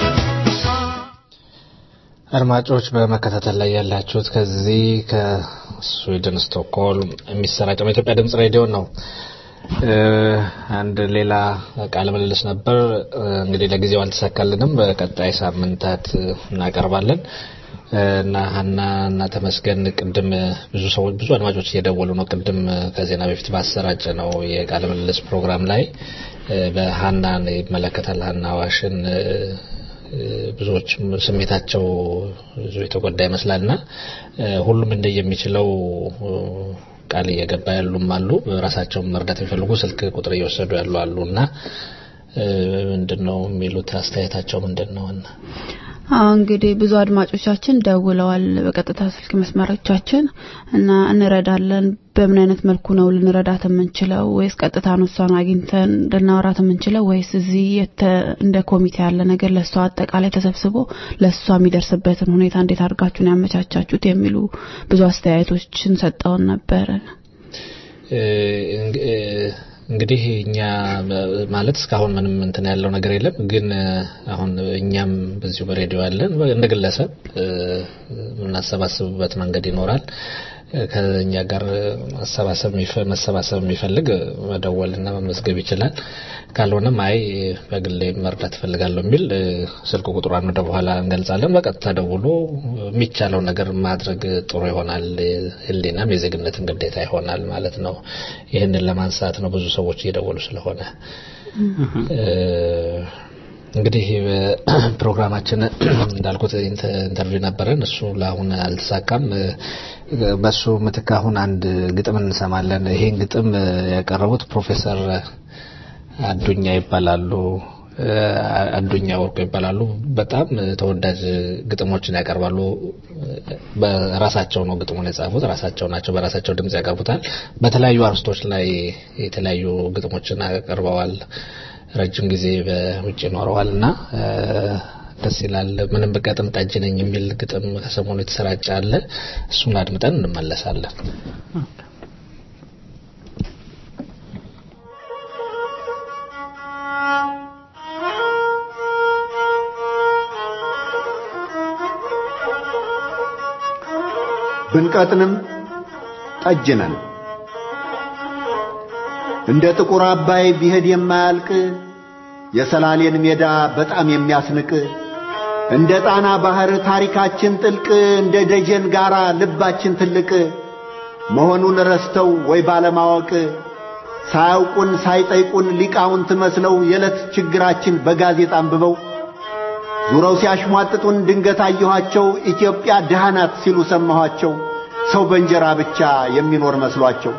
አድማጮች በመከታተል ላይ ያላችሁት ከዚህ ከስዊድን ስቶክሆልም የሚሰራጨው የኢትዮጵያ ድምጽ ሬዲዮ ነው። እ፣ አንድ ሌላ ቃለ ምልልስ ነበር። እ፣ እንግዲህ ለጊዜው አልተሳካልንም። በቀጣይ ሳምንታት እናቀርባለን እ፣ እና ሀና እና ተመስገን ቅድም ብዙ ሰዎች ብዙ አድማጮች እየደወሉ ነው። ቅድም ከዜና በፊት ባሰራጨ ነው የቃለ ምልልስ ፕሮግራም ላይ እ፣ በሀናን ይመለከታል ሀና ዋሽን እ፣ ብዙዎችም ስሜታቸው ብዙ የተጎዳ ይመስላልና እ፣ ሁሉም እንደየሚችለው እ፣ ቃል እየገባ ያሉም አሉ። ራሳቸውን መርዳት የሚፈልጉ ስልክ ቁጥር እየወሰዱ ያሉ አሉ እና እ፣ ምንድን ነው የሚሉት አስተያየታቸው ምንድን ነው? እና አዎ እንግዲህ ብዙ አድማጮቻችን ደውለዋል በቀጥታ ስልክ መስመሮቻችን እና እንረዳለን። በምን አይነት መልኩ ነው ልንረዳት የምንችለው? ወይስ ቀጥታ ነው እሷን አግኝተን ልናወራት የምንችለው? ወይስ እዚህ የተ እንደ ኮሚቴ ያለ ነገር ለእሷ አጠቃላይ ተሰብስቦ ለእሷ የሚደርስበትን ሁኔታ እንዴት አድርጋችሁን ያመቻቻችሁት የሚሉ ብዙ አስተያየቶችን ሰጠውን ነበረ። እ፣ እንግ- እ፣ እንግዲህ እኛ በ- ማለት እስካሁን ምንም እንትን ያለው ነገር የለም። ግን እ፣ አሁን እኛም በዚሁ በሬዲዮ ያለን እንደ ግለሰብ እ፣ የምናሰባስብበት መንገድ ይኖራል። ከኛ ጋር መሰባሰብ የሚፈ- መሰባሰብ የሚፈልግ መደወልና መመዝገብ ይችላል። ካልሆነም አይ በግሌ መርዳት እፈልጋለሁ የሚል እ፣ ስልክ ቁጥሯን ወደ በኋላ እንገልጻለን። በቀጥታ ደውሎ የሚቻለው ነገር ማድረግ ጥሩ ይሆናል። ሕሊናም የዜግነትን ግዴታ ይሆናል ማለት ነው። ይህንን ለማንሳት ነው ብዙ ሰዎች እየደወሉ ስለሆነ እ፣ እንግዲህ ፕሮግራማችን እንዳልኩት ኢንተ- ኢንተርቪው ነበረን። እሱ ለአሁን አልተሳካም። እ፣ በሱ ምትክ አሁን አንድ ግጥም እንሰማለን። ይሄን ግጥም እ፣ ያቀረቡት ፕሮፌሰር አዱኛ ይባላሉ። እ፣ አዱኛ ወርቁ ይባላሉ። በጣም ተወዳጅ ግጥሞችን ያቀርባሉ። በራሳቸው ነው ግጥሙን የጻፉት፣ ራሳቸው ናቸው በራሳቸው ድምጽ ያቀርቡታል። በተለያዩ አርስቶች ላይ የተለያዩ ግጥሞችን አቅርበዋል። ረጅም ጊዜ በውጭ ኖረዋል እና እ፣ ደስ ይላል። ምንም ብቀጥም ጠጅ ነኝ የሚል ግጥም ከሰሞኑ የተሰራጨ አለ። እሱን አድምጠን እንመለሳለን። ብንቀጥንም ጠጅ ነን። እንደ ጥቁር አባይ ቢሄድ የማያልቅ የሰላሌን ሜዳ በጣም የሚያስንቅ እንደ ጣና ባህር ታሪካችን ጥልቅ እንደ ደጀን ጋራ ልባችን ትልቅ መሆኑን ረስተው ወይ ባለማወቅ ሳያውቁን ሳይጠይቁን ሊቃውንት መስለው የዕለት ችግራችን በጋዜጣ አንብበው ዙረው ሲያሽሟጥጡን ድንገት አየኋቸው። ኢትዮጵያ ድሃ ናት ሲሉ ሰማኋቸው። ሰው በእንጀራ ብቻ የሚኖር መስሏቸው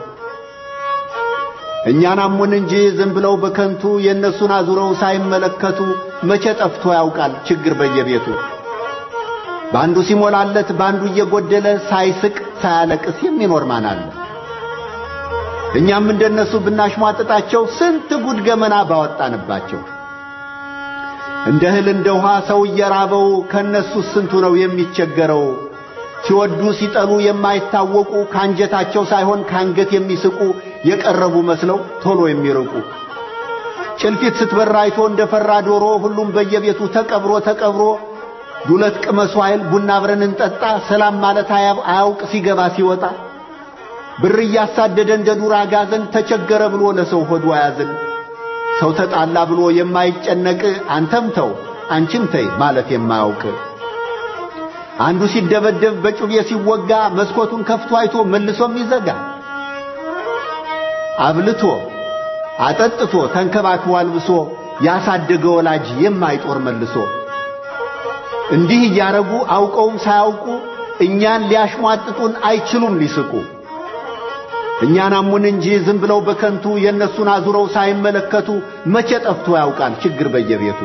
እኛን አሙን እንጂ ዝም ብለው በከንቱ የእነሱን አዙረው ሳይመለከቱ መቼ ጠፍቶ ያውቃል ችግር በየቤቱ በአንዱ ሲሞላለት በአንዱ እየጎደለ ሳይስቅ ሳያለቅስ የሚኖር ማን አለ? እኛም እንደነሱ ብናሽሟጥጣቸው ስንት ጉድ ገመና ባወጣንባቸው። እንደ እህል እንደ ውሃ ሰው እየራበው ከነሱ ስንቱ ነው የሚቸገረው። ሲወዱ ሲጠሉ የማይታወቁ ካንጀታቸው ሳይሆን ካንገት የሚስቁ የቀረቡ መስለው ቶሎ የሚርቁ ጭልፊት ስትበር አይቶ እንደ ፈራ ዶሮ ሁሉም በየቤቱ ተቀብሮ ተቀብሮ ዱለት ቅመሱ አይል ቡና አብረን እንጠጣ ሰላም ማለት አያ- አያውቅ ሲገባ ሲወጣ ብር እያሳደደ እንደ ዱር አጋዘን ተቸገረ ብሎ ለሰው ሆዱ አያዝን ሰው ተጣላ ብሎ የማይጨነቅ አንተም ተው አንቺም ተይ ማለት የማያውቅ አንዱ ሲደበደብ በጩቤ ሲወጋ መስኮቱን ከፍቶ አይቶ መልሶም ይዘጋ አብልቶ አጠጥቶ ተንከባክቦ አልብሶ ያሳደገ ወላጅ የማይጦር መልሶ እንዲህ እያረጉ አውቀውም ሳያውቁ እኛን ሊያሽሟጥጡን አይችሉም ሊስቁ እኛን አሙን እንጂ ዝም ብለው በከንቱ የእነሱን አዙረው ሳይመለከቱ መቼ ጠፍቶ ያውቃል ችግር በየቤቱ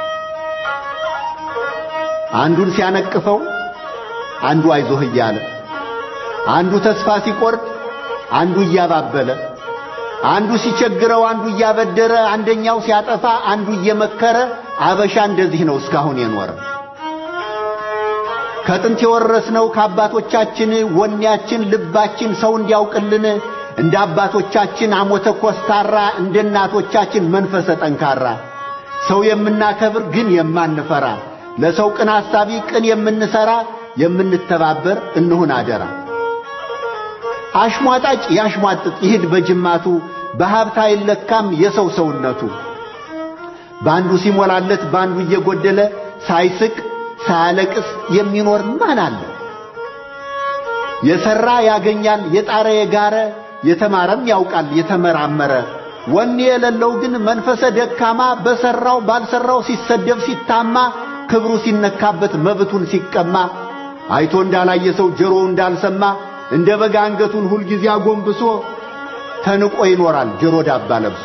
አንዱን ሲያነቅፈው አንዱ አይዞህ እያለ አንዱ ተስፋ ሲቆርጥ አንዱ እያባበለ አንዱ ሲቸግረው አንዱ እያበደረ አንደኛው ሲያጠፋ አንዱ እየመከረ አበሻ እንደዚህ ነው እስካሁን የኖረ ከጥንት የወረስነው ከአባቶቻችን ወኔያችን ልባችን ሰው እንዲያውቅልን እንደ አባቶቻችን አሞተ ኮስታራ እንደ እናቶቻችን መንፈሰ ጠንካራ ሰው የምናከብር ግን የማንፈራ ለሰው ቅን አሳቢ ቅን የምንሰራ የምንተባበር እንሁን አደራ አሽሟጣጭ ያሽሟጥጥ ይሂድ በጅማቱ በሀብት አይለካም የሰው ሰውነቱ በአንዱ ሲሞላለት በአንዱ እየጎደለ ሳይስቅ ሳያለቅስ የሚኖር ማን አለ? የሰራ ያገኛል የጣረ የጋረ የተማረም ያውቃል የተመራመረ ወኔ የሌለው ግን መንፈሰ ደካማ በሰራው ባልሰራው ሲሰደብ ሲታማ ክብሩ ሲነካበት መብቱን ሲቀማ አይቶ እንዳላየ ሰው ጆሮው እንዳልሰማ እንደ በግ አንገቱን ሁልጊዜ አጎንብሶ ተንቆ ይኖራል ጆሮ ዳባ ለብሶ።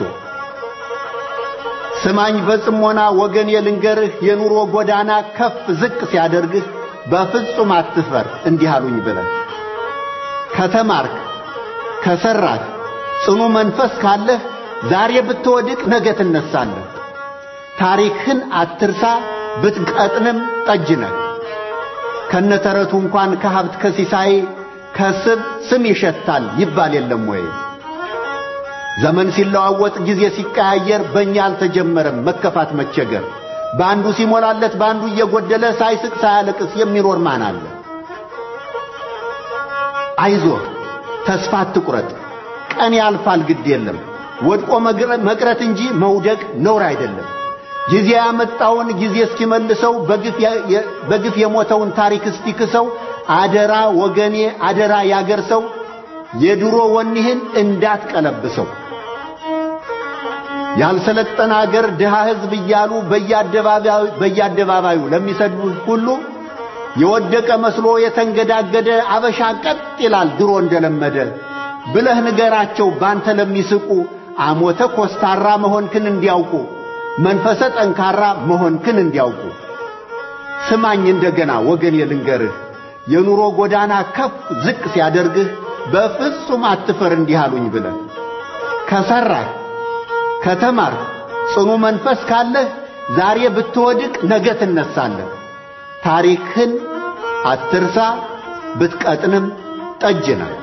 ስማኝ በጽሞና ወገን የልንገርህ የኑሮ ጎዳና ከፍ ዝቅ ሲያደርግህ በፍጹም አትፈር እንዲህ አሉኝ ብለህ ከተማርክ ከሰራህ ጽኑ መንፈስ ካለህ ዛሬ ብትወድቅ ነገ ትነሳለህ። ታሪክህን አትርሳ ብትቀጥንም ጠጅ ነህ። ከነተረቱ እንኳን ከሀብት ከሲሳይ ከስብ ስም ይሸታል ይባል የለም ወይ? ዘመን ሲለዋወጥ ጊዜ ሲቀያየር በእኛ አልተጀመረም መከፋት መቸገር። በአንዱ ሲሞላለት በአንዱ እየጎደለ ሳይስቅ ሳያለቅስ የሚኖር ማን አለ? አይዞህ ተስፋ አትቁረጥ። ቀን ያልፋል፣ ግድ የለም። ወድቆ መግረ- መቅረት እንጂ መውደቅ ነውር አይደለም። ጊዜ ያመጣውን ጊዜ እስኪመልሰው በግፍ የ- የ- በግፍ የሞተውን ታሪክ እስቲክሰው አደራ ወገኔ፣ አደራ ያገር ሰው የድሮ ወኔህን እንዳትቀለብሰው። ያልሰለጠነ አገር ድሃ ሕዝብ እያሉ በየአደባባዩ በየአደባባዩ ለሚሰድቡህ ሁሉ የወደቀ መስሎ የተንገዳገደ አበሻ ቀጥ ይላል ድሮ እንደለመደ ብለህ ንገራቸው ባንተ ለሚስቁ አሞተ ኮስታራ መሆንክን እንዲያውቁ መንፈሰ ጠንካራ መሆንክን እንዲያውቁ። ስማኝ እንደገና ወገን የልንገርህ የኑሮ ጎዳና ከፍ ዝቅ ሲያደርግህ በፍጹም አትፈር እንዲህ አሉኝ ብለህ ከሰራህ ከተማርህ ጽኑ መንፈስ ካለህ ዛሬ ብትወድቅ ነገ ትነሳለህ። ታሪክህን አትርሳ፣ ብትቀጥንም ጠጅ ነህ።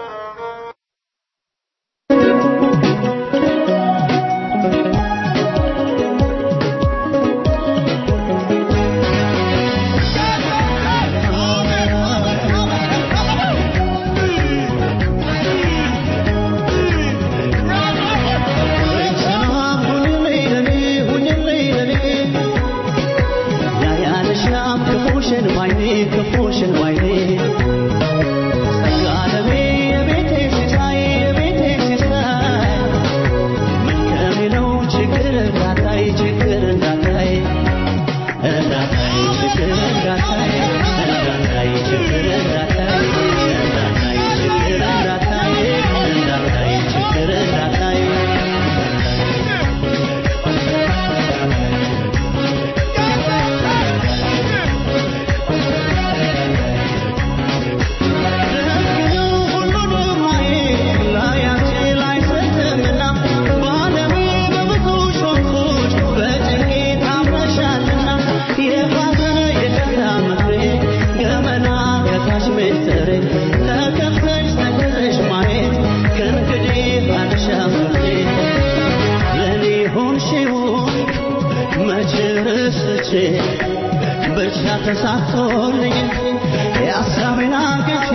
ብቻ ተሳክቶልኝ የሀሳቤን አንግቼ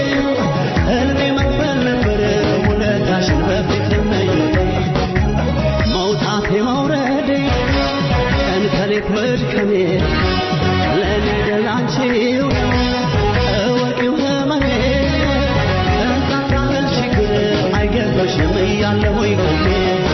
ህልሜ መክፈል ነበር ውለታሽን በፊት መኝቴ መውጣቴ መውረዴ ቀን ከሌት መድከሜ ለእኔ ደላንቺው እወቂው ህመሜ እንታታል ችግር አይገባሽም እያለሁኝ ቆሜ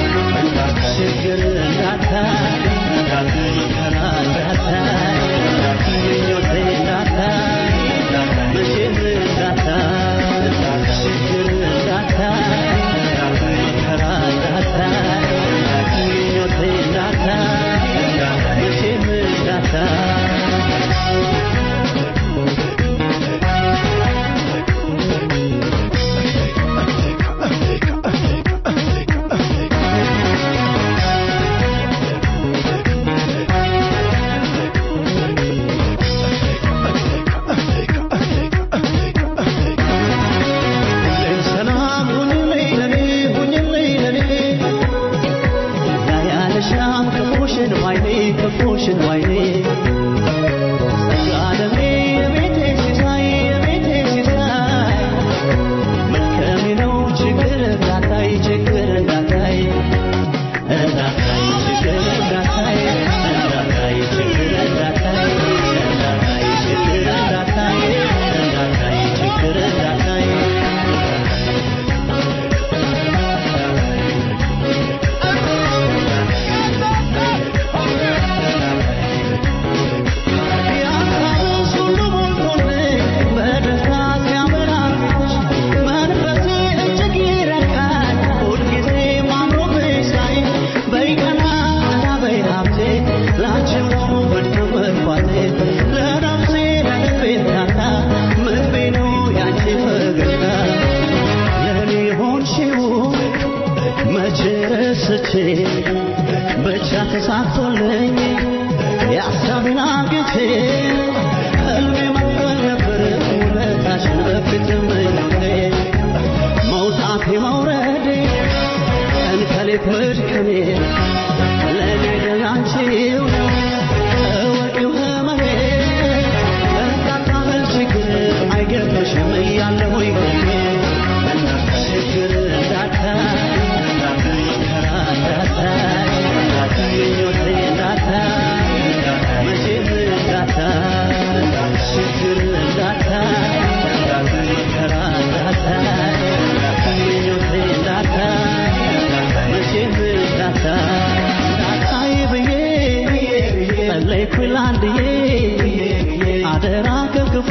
ችግር እንዳታይ መከራ እንዳታይ ምኞቴ እንዳታይ መቼም እንዳታይ ችግር እንዳታይ መከራ እንዳታይ ምኞቴ እንዳታይ መቼም እንዳታይ ሰላም ሁኝልኝ ለኔ ሁኝልኝ ለኔ ያያለሻም ክፉሽን ዋይኔ ክፉሽን ዋይኔ ጸጋለሜ የቤቴ ሲሳይ የቤቴ ሲሳይ መልከሜ ነው ችግር እንዳታይ ችግር እንዳታይ እንዳታይ ችግር እንዳታይ እንዳታይ ችግር እንዳታይ እንዳታይ ችግር እንዳታይ እንዳታይ ችግር እንዳታይ ብቻ ተሳክቶልኝ የሀሳቤን አግኝቼ ህልሜ መክፈል ነበር ውለታሽን በፊት ምኞቴ መውጣቴ መውረዴ ቀን ከሌት መድከሜ ለእኔ ደላንቺው እወቂው ህመሜ እንታታበል ችግር አይገባሽም እያለሁኝ ቆሜ ኩላንድዬ አደራ ከክፉ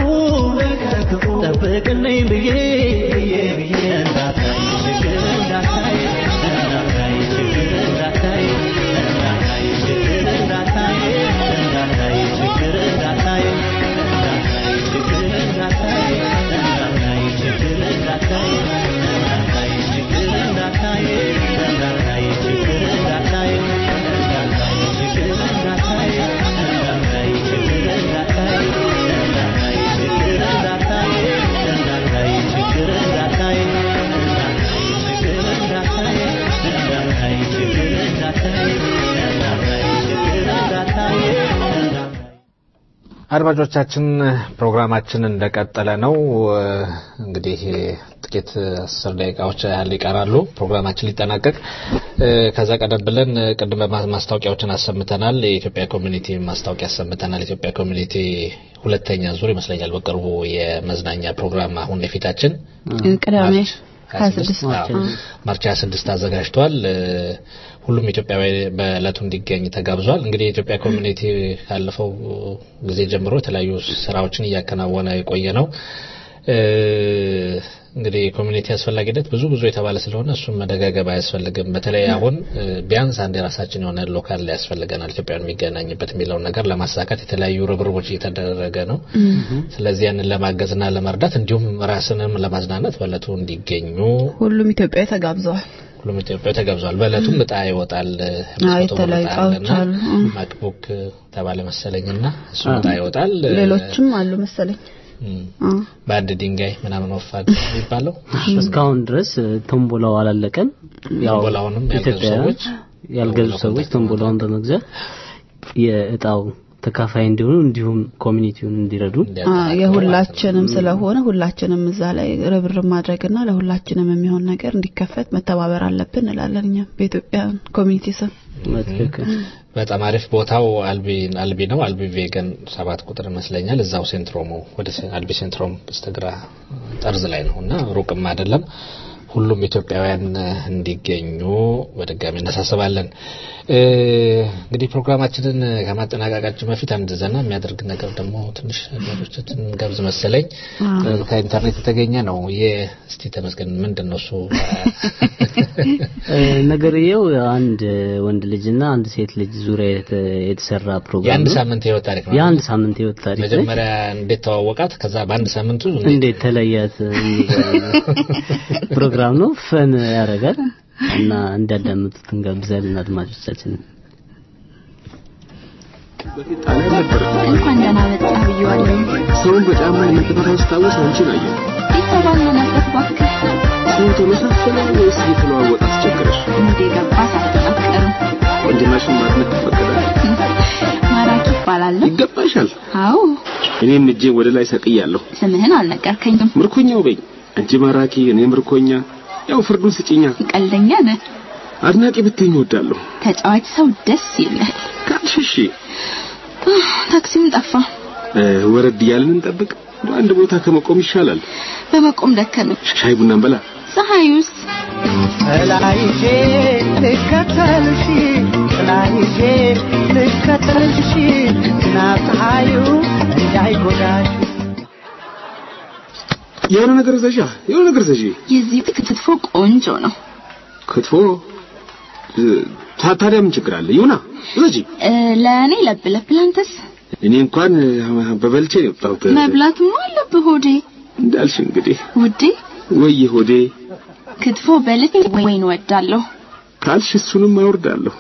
ጠብቅልኝ ብዬ እንዳታይ ችግር እንዳታይ እንዳታይ ችግር እንዳታይ እንዳታይ ችግር እንዳታይ እንዳታይ ችግር እንዳታይ እንዳታይ ችግር እንዳታይ እንዳታይ ችግር እንዳታይ እንዳታይ ችግር እንዳታይ እንዳታይ ችግር እንዳታይ እንዳታይ ችግር እንዳታይ እንዳታይ ችግር እንዳታይ እንዳታይ ችግር እንዳታይ እንዳታይ ችግር እንዳታይ እንዳታይ ችግር እንዳታይ እንዳታይ ችግር እንዳታይ እንዳታይ ችግር እንዳታይ አድማጮቻችን ፕሮግራማችን እንደቀጠለ ነው። እንግዲህ ጥቂት አስር ደቂቃዎች ያህል ይቀራሉ ፕሮግራማችን ሊጠናቀቅ። ከዛ ቀደም ብለን ቅድመ ማስታወቂያዎችን አሰምተናል። የኢትዮጵያ ኮሚኒቲ ማስታወቂያ አሰምተናል። የኢትዮጵያ ኮሚኒቲ ሁለተኛ ዙር ይመስለኛል በቅርቡ የመዝናኛ ፕሮግራም አሁን የፊታችን ቅዳሜ ማርች 26 አዘጋጅቷል። ሁሉም ኢትዮጵያዊ በእለቱ እንዲገኝ ተጋብዟል። እንግዲህ የኢትዮጵያ ኮሚኒቲ ካለፈው ጊዜ ጀምሮ የተለያዩ ስራዎችን እያከናወነ የቆየ ነው። እንግዲህ የኮሚኒቲ አስፈላጊነት ብዙ ብዙ የተባለ ስለሆነ እሱም መደጋገብ አያስፈልግም። በተለይ አሁን ቢያንስ አንድ የራሳችን የሆነ ሎካል ላይ ያስፈልገናል ኢትዮጵያን የሚገናኝበት የሚለውን ነገር ለማሳካት የተለያዩ ርብርቦች እየተደረገ ነው። ስለዚህ ያንን ለማገዝና ለመርዳት እንዲሁም ራስንም ለማዝናናት በእለቱ እንዲገኙ ሁሉም ኢትዮጵያዊ ተጋብዘዋል። ሁሉም ኢትዮጵያዊ ተጋብዟል። በእለቱም እጣ ይወጣል። የተለያዩ እጣዎች አሉ። ማክቡክ ተባለ መሰለኝና እሱ እጣ ይወጣል። ሌሎችም አሉ መሰለኝ። በአንድ ድንጋይ ምናምን ወፋድ የሚባለው እስካሁን ድረስ ቶምቦላው አላለቀም። ያው ቶምቦላውንም ያልገዙ ኢትዮጵያውያን ሰዎች ያልገዙ ሰዎች ቶምቦላውን በመግዛት የእጣው ተካፋይ እንዲሆኑ እንዲሁም ኮሚኒቲውን እንዲረዱ የሁላችንም ስለሆነ ሁላችንም እዛ ላይ ርብርብ ማድረግና ለሁላችንም የሚሆን ነገር እንዲከፈት መተባበር አለብን እንላለን እኛም በኢትዮጵያ ኮሚኒቲ ስም። በጣም አሪፍ ቦታው አልቢ አልቢ ነው። አልቢ ቬገን ሰባት ቁጥር ይመስለኛል። እዛው ሴንትሮሙ ወደ አልቢ ሴንትሮም በስተግራ ጠርዝ ላይ ነው እና ሩቅም አይደለም። ሁሉም ኢትዮጵያውያን እንዲገኙ በድጋሚ እናሳስባለን። እንግዲህ ፕሮግራማችንን ከማጠናቀቃችን በፊት አንድ ዘና የሚያደርግ ነገር ደግሞ ትንሽ ነገሮችን ገብዝ መሰለኝ ከኢንተርኔት የተገኘ ነው። እስቲ ተመስገን ምንድን ነው እሱ? ነገርየው አንድ ወንድ ልጅና አንድ ሴት ልጅ ዙሪያ የተሰራ ፕሮግራም የአንድ ነው። ሳምንት ህይወት ታሪክ ነው። የአንድ ሳምንት ህይወት ታሪክ ነች። መጀመሪያ እንዴት ተዋወቃት፣ ከዛ በአንድ ሳምንቱ እንዴት ተለያት የሚገርም ፕሮግራም ነው። ፈን ያደርጋል እና እንዲያዳምጡት እንጋብዛለን አድማጮቻችን። እንኳን ደህና መጣህ ብዬዋለሁ። ሰውን በጫማ የምትመታው ስታወስ አንቺን አየሁ። የተባለነበት እባክህ ሰው ተመሳሰለ ወይስ እየተለዋወጠ አስቸገረሽ? እንደ ገባ ሳትጠቀር ወንድማሽን ማድነቅ ይፈቀዳል? ማራኪ ይባላለሁ። ይገባሻል። አዎ እኔም እጄን ወደ ላይ ሰቅያለሁ። ስምህን አልነገርከኝም። ምርኮኛው በኝ። አንቺ ማራኪ፣ እኔ ምርኮኛ። ያው ፍርዱን ስጭኛ። ቀልደኛ ነህ። አድናቂ ብትኝ እወዳለሁ። ተጫዋች ሰው ደስ ይላል። ካልሽ እሺ። ታክሲም ጠፋ። እ፣ ወረድ እያልን እንጠብቅ። እንደው አንድ ቦታ ከመቆም ይሻላል። በመቆም ደከመኝ። ሻይ ቡና እንበላ። ፀሐዩስ ጥላይዤ ልከተልሽ ጥላይዤ ልከተልሽ ዝናብ ፀሐዩ እንዳይጎዳሽ የሆነ ነገር ዘዣ፣ የሆነ ነገር ዘዢ። የዚህ ክትፎ ቆንጆ ነው። ክትፎ እ፣ ታ- ታዲያ ምን ችግር አለ? ይሁና ዘጂ። እ፣ ለእኔ ለብ ለብ ላንተስ እኔ እንኳን እ፣ በበልቼ ነው የወጣሁት። መብላትማ አለብህ ሆዴ እንዳልሽ እንግዲህ ውዴ። ወይ ሆዴ ክትፎ በልቼ ወይን ወዳለሁ። ካልሽ እሱንም አወርዳለሁ።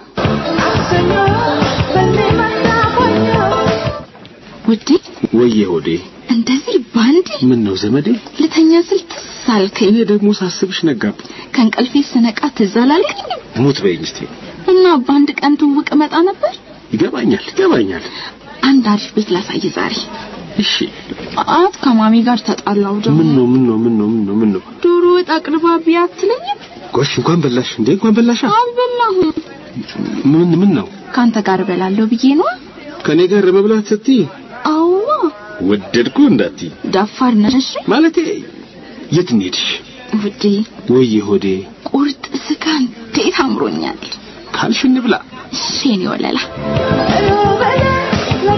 ውዴ ወይ ሆዴ እንደዚህ ባንዴ ምን ነው ዘመዴ? ልተኛ ስል ትዝ አልከኝ። እኔ ደግሞ ሳስብሽ ነጋብኝ። ከእንቅልፌ ስነቃ ትዝ አላልከኝም? ሙት በይኝ እስቲ። እና በአንድ ቀን ትውውቅ እመጣ ነበር። ይገባኛል፣ ይገባኛል። አንድ አሪፍ ቤት ላሳይ ዛሬ። እሺ። አት ከማሚ ጋር ተጣላው ደግሞ ምን ነው ምን ነው ምን ነው ምን ነው ምን ነው? ዶሮ ወጥ አቅርባ ቢያ አትለኝም? ጎሽ እንኳን በላሽ እንዴ! እንኳን በላሻ። አልበላሁም። ምን ምን ነው? ከአንተ ጋር እበላለሁ ብዬ ነው። ከኔ ጋር መብላት ስትይ አዋ ወደድኩ እንዳትይ ደፋር ነሽ ማለቴ የት እንሄድሽ? ውዴ። ወይ ሆዴ ቁርጥ ስጋ እንዴት አምሮኛል። ካልሽ እንብላ። ሼን ይወለላ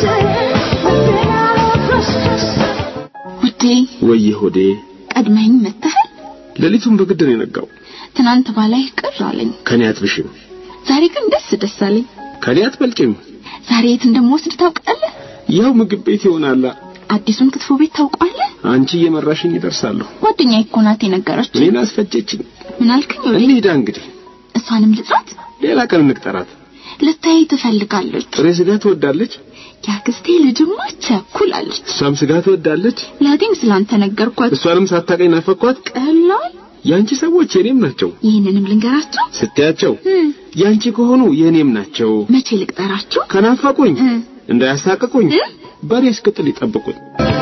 ውዴ ወየ ሆዴ ቀድመኝ መተሃል። ሌሊቱን በግድ ነው የነጋው። ትናንት ባላይ ቅር አለኝ። ከኔ አትብሽም፣ ዛሬ ግን ደስ ደስ አለኝ። ከኔ አትበልጭም። ዛሬ የት እንደምወስድ ታውቃለህ? ያው ምግብ ቤት ይሆናላ። አዲሱን ክትፎ ቤት ታውቋለህ? አንቺ እየመራሽኝ ይደርሳለሁ። ጓደኛዬ እኮ ናት የነገረችኝ። እኔን አስፈጀችኝ። ምን አልከኝ? ወዴ እንሂዳ እንግዲህ። እሷንም ልጥራት? ሌላ ቀን እንቅጠራት። ልታይ ትፈልጋለች። ጥሬ ስጋ ትወዳለች። የአክስቴ ልጅማ ቸኩላለች። እሷም ስጋ ትወዳለች። ለአዴም ስላንተ ነገርኳት። እሷንም ሳታቀኝ ናፈኳት። ቀላል የአንቺ ሰዎች የኔም ናቸው። ይህንንም ልንገራቸው። ስትያቸው እም፣ የአንቺ ከሆኑ የኔም ናቸው። መቼ ልቅጠራቸው? ከናፈቁኝ እ፣ እንዳያሳቅቁኝ በሬ እስክጥል ይጠብቁኝ።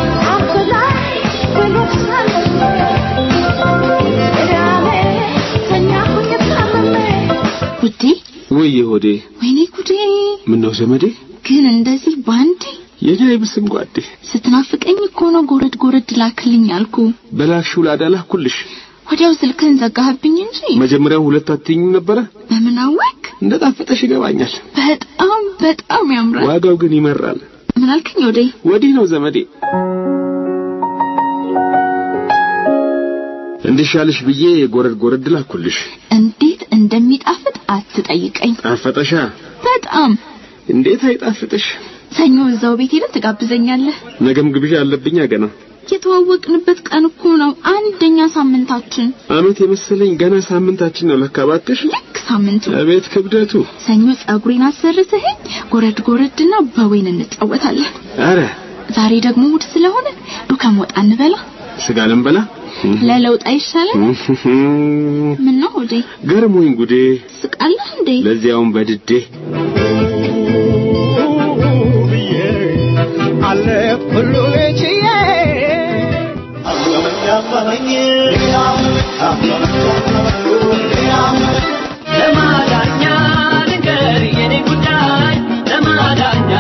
ውዴ ወየ ሆዴ ወይኔ ጉዴ! ምነው ዘመዴ ግን እንደዚህ ባንዴ የኔ አይብስም ጓዴ ስትናፍቀኝ እኮ ነው ጎረድ ጎረድ ላክልኝ አልኩ። በላክሽው ላዳላኩልሽ ወዲያው ስልክህን ዘጋህብኝ እንጂ መጀመሪያው ሁለት አትይኝም ነበረ በምን አወቅ? እንደ ጣፈጠሽ ይገባኛል በጣም በጣም ያምራል። ዋጋው ግን ይመራል ምን አልከኝ ወዴ? ወዲህ ነው ዘመዴ እንዲሻልሽ ብዬ ጎረድ ጎረድ ላኩልሽ እንዴት እንደሚጣፍጥ አትጠይቀኝ። ጣፈጠሻ በጣም እንዴት አይጣፍጥሽ ሰኞ እዛው ቤት ሄደን ትጋብዘኛለህ። ነገም ግብዣ አለብኛ ገና የተዋወቅንበት ቀን እኮ ነው አንደኛ ሳምንታችን። አመት የመሰለኝ ገና ሳምንታችን ነው ለካ እባክሽ ልክ ሳምንቱ አቤት ክብደቱ ሰኞ ጸጉሬን አሰርተኸኝ ጎረድ ጎረድና በወይን እንጫወታለን። አረ ዛሬ ደግሞ እሑድ ስለሆነ ዱከም ወጣ እንበላ። ስጋ ልንበላ ለለውጥ አይሻልም? ምን ነው ወዴ ገርሞኝ ጉዴ ስቃለህ እንዴ? ለዚያውም በድዴ አለፍ ሁሉ ችዬ ለማዳኛ ንገር የኔ ጉዳይ ለማዳኛ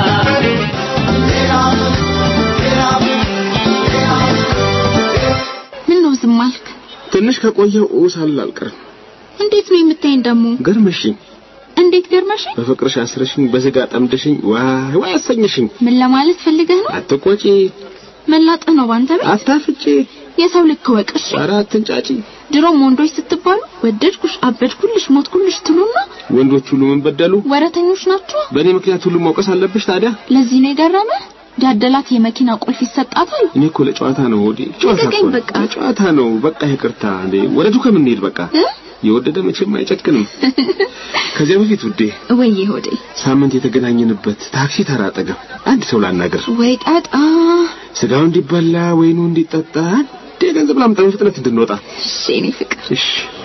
ምን ነው ዝም አልክ? ትንሽ ከቆየው ኡሳል አልቀርም እንዴት ነው የምታይኝ ደግሞ? ገርመሽኝ እንዴት ገርመሽኝ? በፍቅርሽ አስረሽኝ በስጋ ጠምደሽኝ ዋይ ዋይ አሰኘሽኝ ምን ለማለት ፈልገህ ነው? አትቆጪ መላጥህ ነው ባንተ ቤት? አታፍጪ የሰው ልክ ወቅሽ። ኧረ አትንጫጪ ድሮም ወንዶች ስትባሉ ወደድኩሽ፣ አበድኩልሽ፣ ሞትኩልሽ ትሉና ወንዶች ሁሉ ምን በደሉ ወረተኞች ናቸው። በእኔ ምክንያት ሁሉ መውቀስ አለብሽ ታዲያ ለዚህ ነው የገረመ ያደላት የመኪና ቁልፍ ይሰጣታል። እኔ እኮ ለጨዋታ ነው ወዲ ጨዋታ ልቀቀኝ እኮ ነው። በቃ። ለጨዋታ ነው በቃ ይቅርታ እንዴ ወደ ዱከም እንሂድ በቃ እ? የወደደ መቼም አይጨክንም ከዚያ በፊት ውዴ ወይዬ ሆዴ ሳምንት የተገናኘንበት ታክሲ ተራ አጠገብ አንድ ሰው ላናገር ወይ ጣጣ። ስጋው እንዲበላ ወይኑ እንዲጠጣ አንዴ ገንዘብ ላምጣ በፍጥነት እንድንወጣ እሺ የኔ ፍቅር እሺ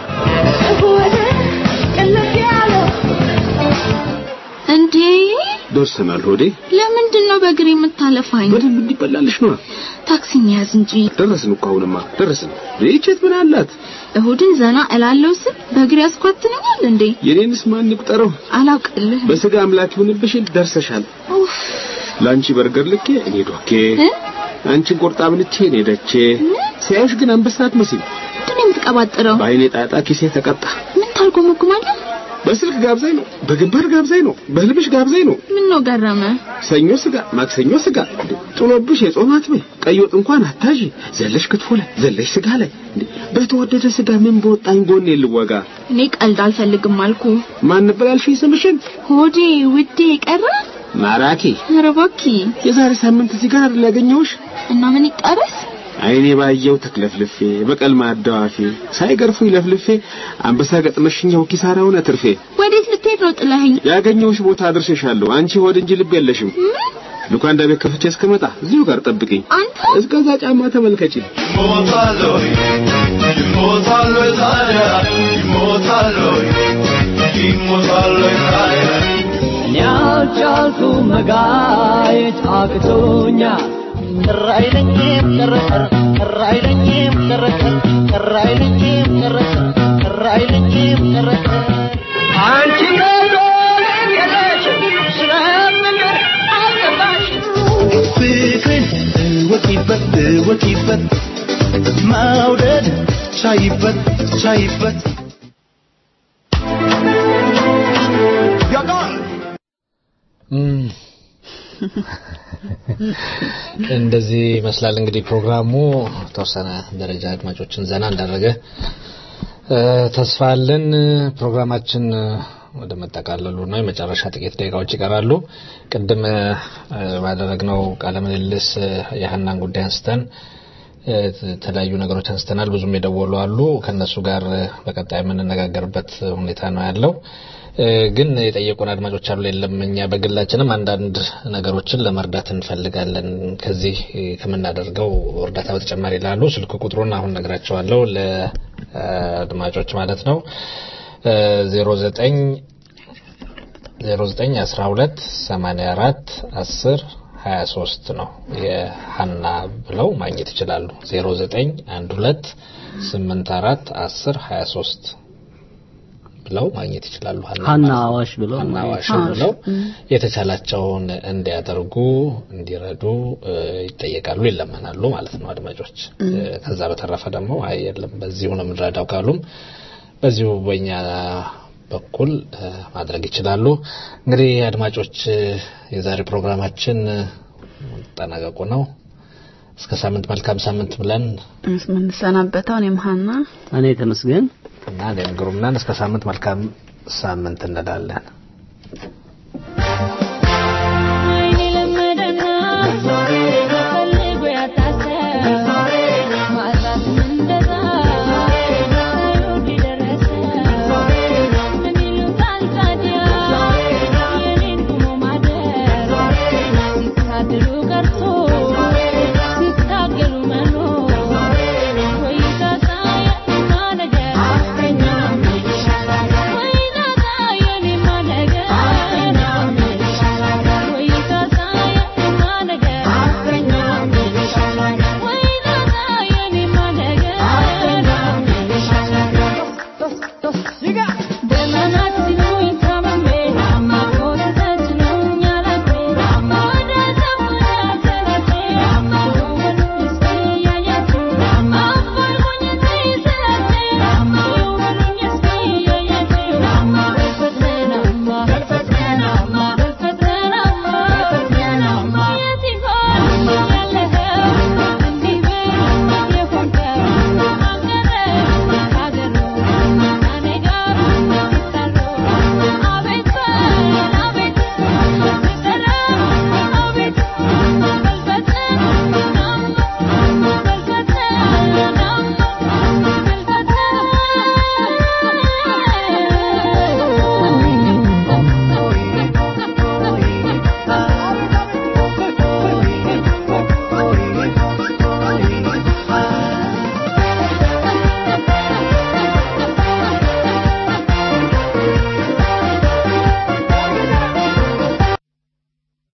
እንዴ ደርሰናል ሆዴ ለምንድን ነው በእግር የምታለፋኝ? በደንብ እንዲበላልሽ ነው ታክሲ እንያዝ እንጂ ደረስን እኮ አሁንማ ደረስን ይህችት ምን አላት እሁድን ዘና እላለው ስል በእግር ያስኳትነኛል እንዴ? የኔንስ ማን ይቁጠረው አላውቅልህ። በስጋ አምላክ ይሁንብሽ ደርሰሻል ኡፍ ለአንቺ በርገር ልኬ እኔ ዶኬ እ? አንቺን ቆርጣ ብልቼ እኔ ደቼ ሲያዩሽ ግን አንበሳ አትመስይም ምንድን ነው የምትቀባጥረው? በአይኔ ጣጣ ኪሴ ተቀጣ ምን ታልጎመጉማለህ? በስልክ ጋብዛኝ ነው በግንባር ጋብዛኝ ነው በህልምሽ ጋብዛኝ ነው ምን ነው ገረመ? ሰኞ ስጋ ማክሰኞ ስጋ ጥሎብሽ የጾም አትበይ ቀይ ወጥ እንኳን አታዢ ዘለሽ ክትፎ ላይ ዘለሽ ስጋ ላይ እንዴ በተወደደ ስጋ ምን በወጣኝ ጎኔ ልወጋ እኔ ቀልድ አልፈልግም አልኩ። ማን ነበር ያልሽኝ ስምሽን ሆዴ ውዴ ቀረ። ማራኪ ኧረ እባክህ የዛሬ ሳምንት እዚህ ጋር አይደል ያገኘሁሽ እና ምን ይጠበስ? አይኔ ባየው ተክለፍልፌ በቀል ማዳዋፌ ሳይገርፉኝ ለፍልፌ አንበሳ ገጥመሽኛው ኪሳራ ሆነ ትርፌ ወዴት ልትሄድ ነው ጥለኸኝ? ያገኘሁሽ ቦታ አድርሼሻለሁ አንቺ ሆድ እንጂ ልብ የለሽም ሉካንዳ ቤት ከፍቼ እስከመጣ እዚሁ ጋር ጠብቅኝ አንተ እስከዛ ጫማ ተመልከቺ እኔ አልቻልኩም መጋየት አቅቶኛል ቅር አይለኝም ቅርቅር ቅር አይለኝም ቅርቅር ቅር አይለኝም ቅርቅር ቅር አይለኝም ቅርቅር አንቺ ፍቅርን እወቂበት እወቂበት መውደድ ሻይበት ሻይበት እንደዚህ ይመስላል እንግዲህ ፕሮግራሙ ተወሰነ ደረጃ አድማጮችን ዘና እንዳደረገ እ፣ ተስፋ አለን። ፕሮግራማችን እ፣ ወደ መጠቃለሉ ነው። የመጨረሻ ጥቂት ደቂቃዎች ይቀራሉ። ቅድም እ፣ ባደረግነው ቃለ ምልልስ እ፣ የሀናን ጉዳይ አንስተን እ፣ የተለያዩ ነገሮች አንስተናል። ብዙም የደወሉ አሉ። ከነሱ ጋር እ፣ በቀጣይ የምንነጋገርበት ሁኔታ ነው ያለው። እ፣ ግን የጠየቁን አድማጮች አሉ። የለም እኛ በግላችንም አንዳንድ ነገሮችን ለመርዳት እንፈልጋለን ከዚህ እ፣ ከምናደርገው እርዳታ በተጨማሪ ይላሉ። ስልክ ቁጥሩን አሁን ነግራቸዋለሁ ለአድማጮች ማለት ነው ዜሮ ዘጠኝ ዜሮ ዘጠኝ አስራ ሁለት ሰማኒያ አራት አስር ሀያ ሶስት ነው የሀና ብለው ማግኘት ይችላሉ። ዜሮ ዘጠኝ አንድ ሁለት ስምንት አራት አስር ሀያ ሶስት ብለው ማግኘት ይችላሉ። ሀና አዋሽ ብለው ሀና አዋሽ ማግኘት ብለው ይችላሉ። የተቻላቸውን እንዲያደርጉ እንዲረዱ እ፣ ይጠየቃሉ፣ ይለመናሉ ማለት ነው አድማጮች። እ፣ ከዛ በተረፈ ደግሞ አይ የለም በዚሁ ነው የምንረዳው ካሉም በዚሁ በእኛ በኩል እ፣ ማድረግ ይችላሉ። እንግዲህ አድማጮች እ፣ የዛሬ ፕሮግራማችን እ፣ መጠናቀቁ ነው። እስከ ሳምንት መልካም ሳምንት ብለን የምንሰናበተው እኔም ሀና እኔ ተመስገን እና እኔም ግሩም ነን። እስከ ሳምንት መልካም ሳምንት እንላለን።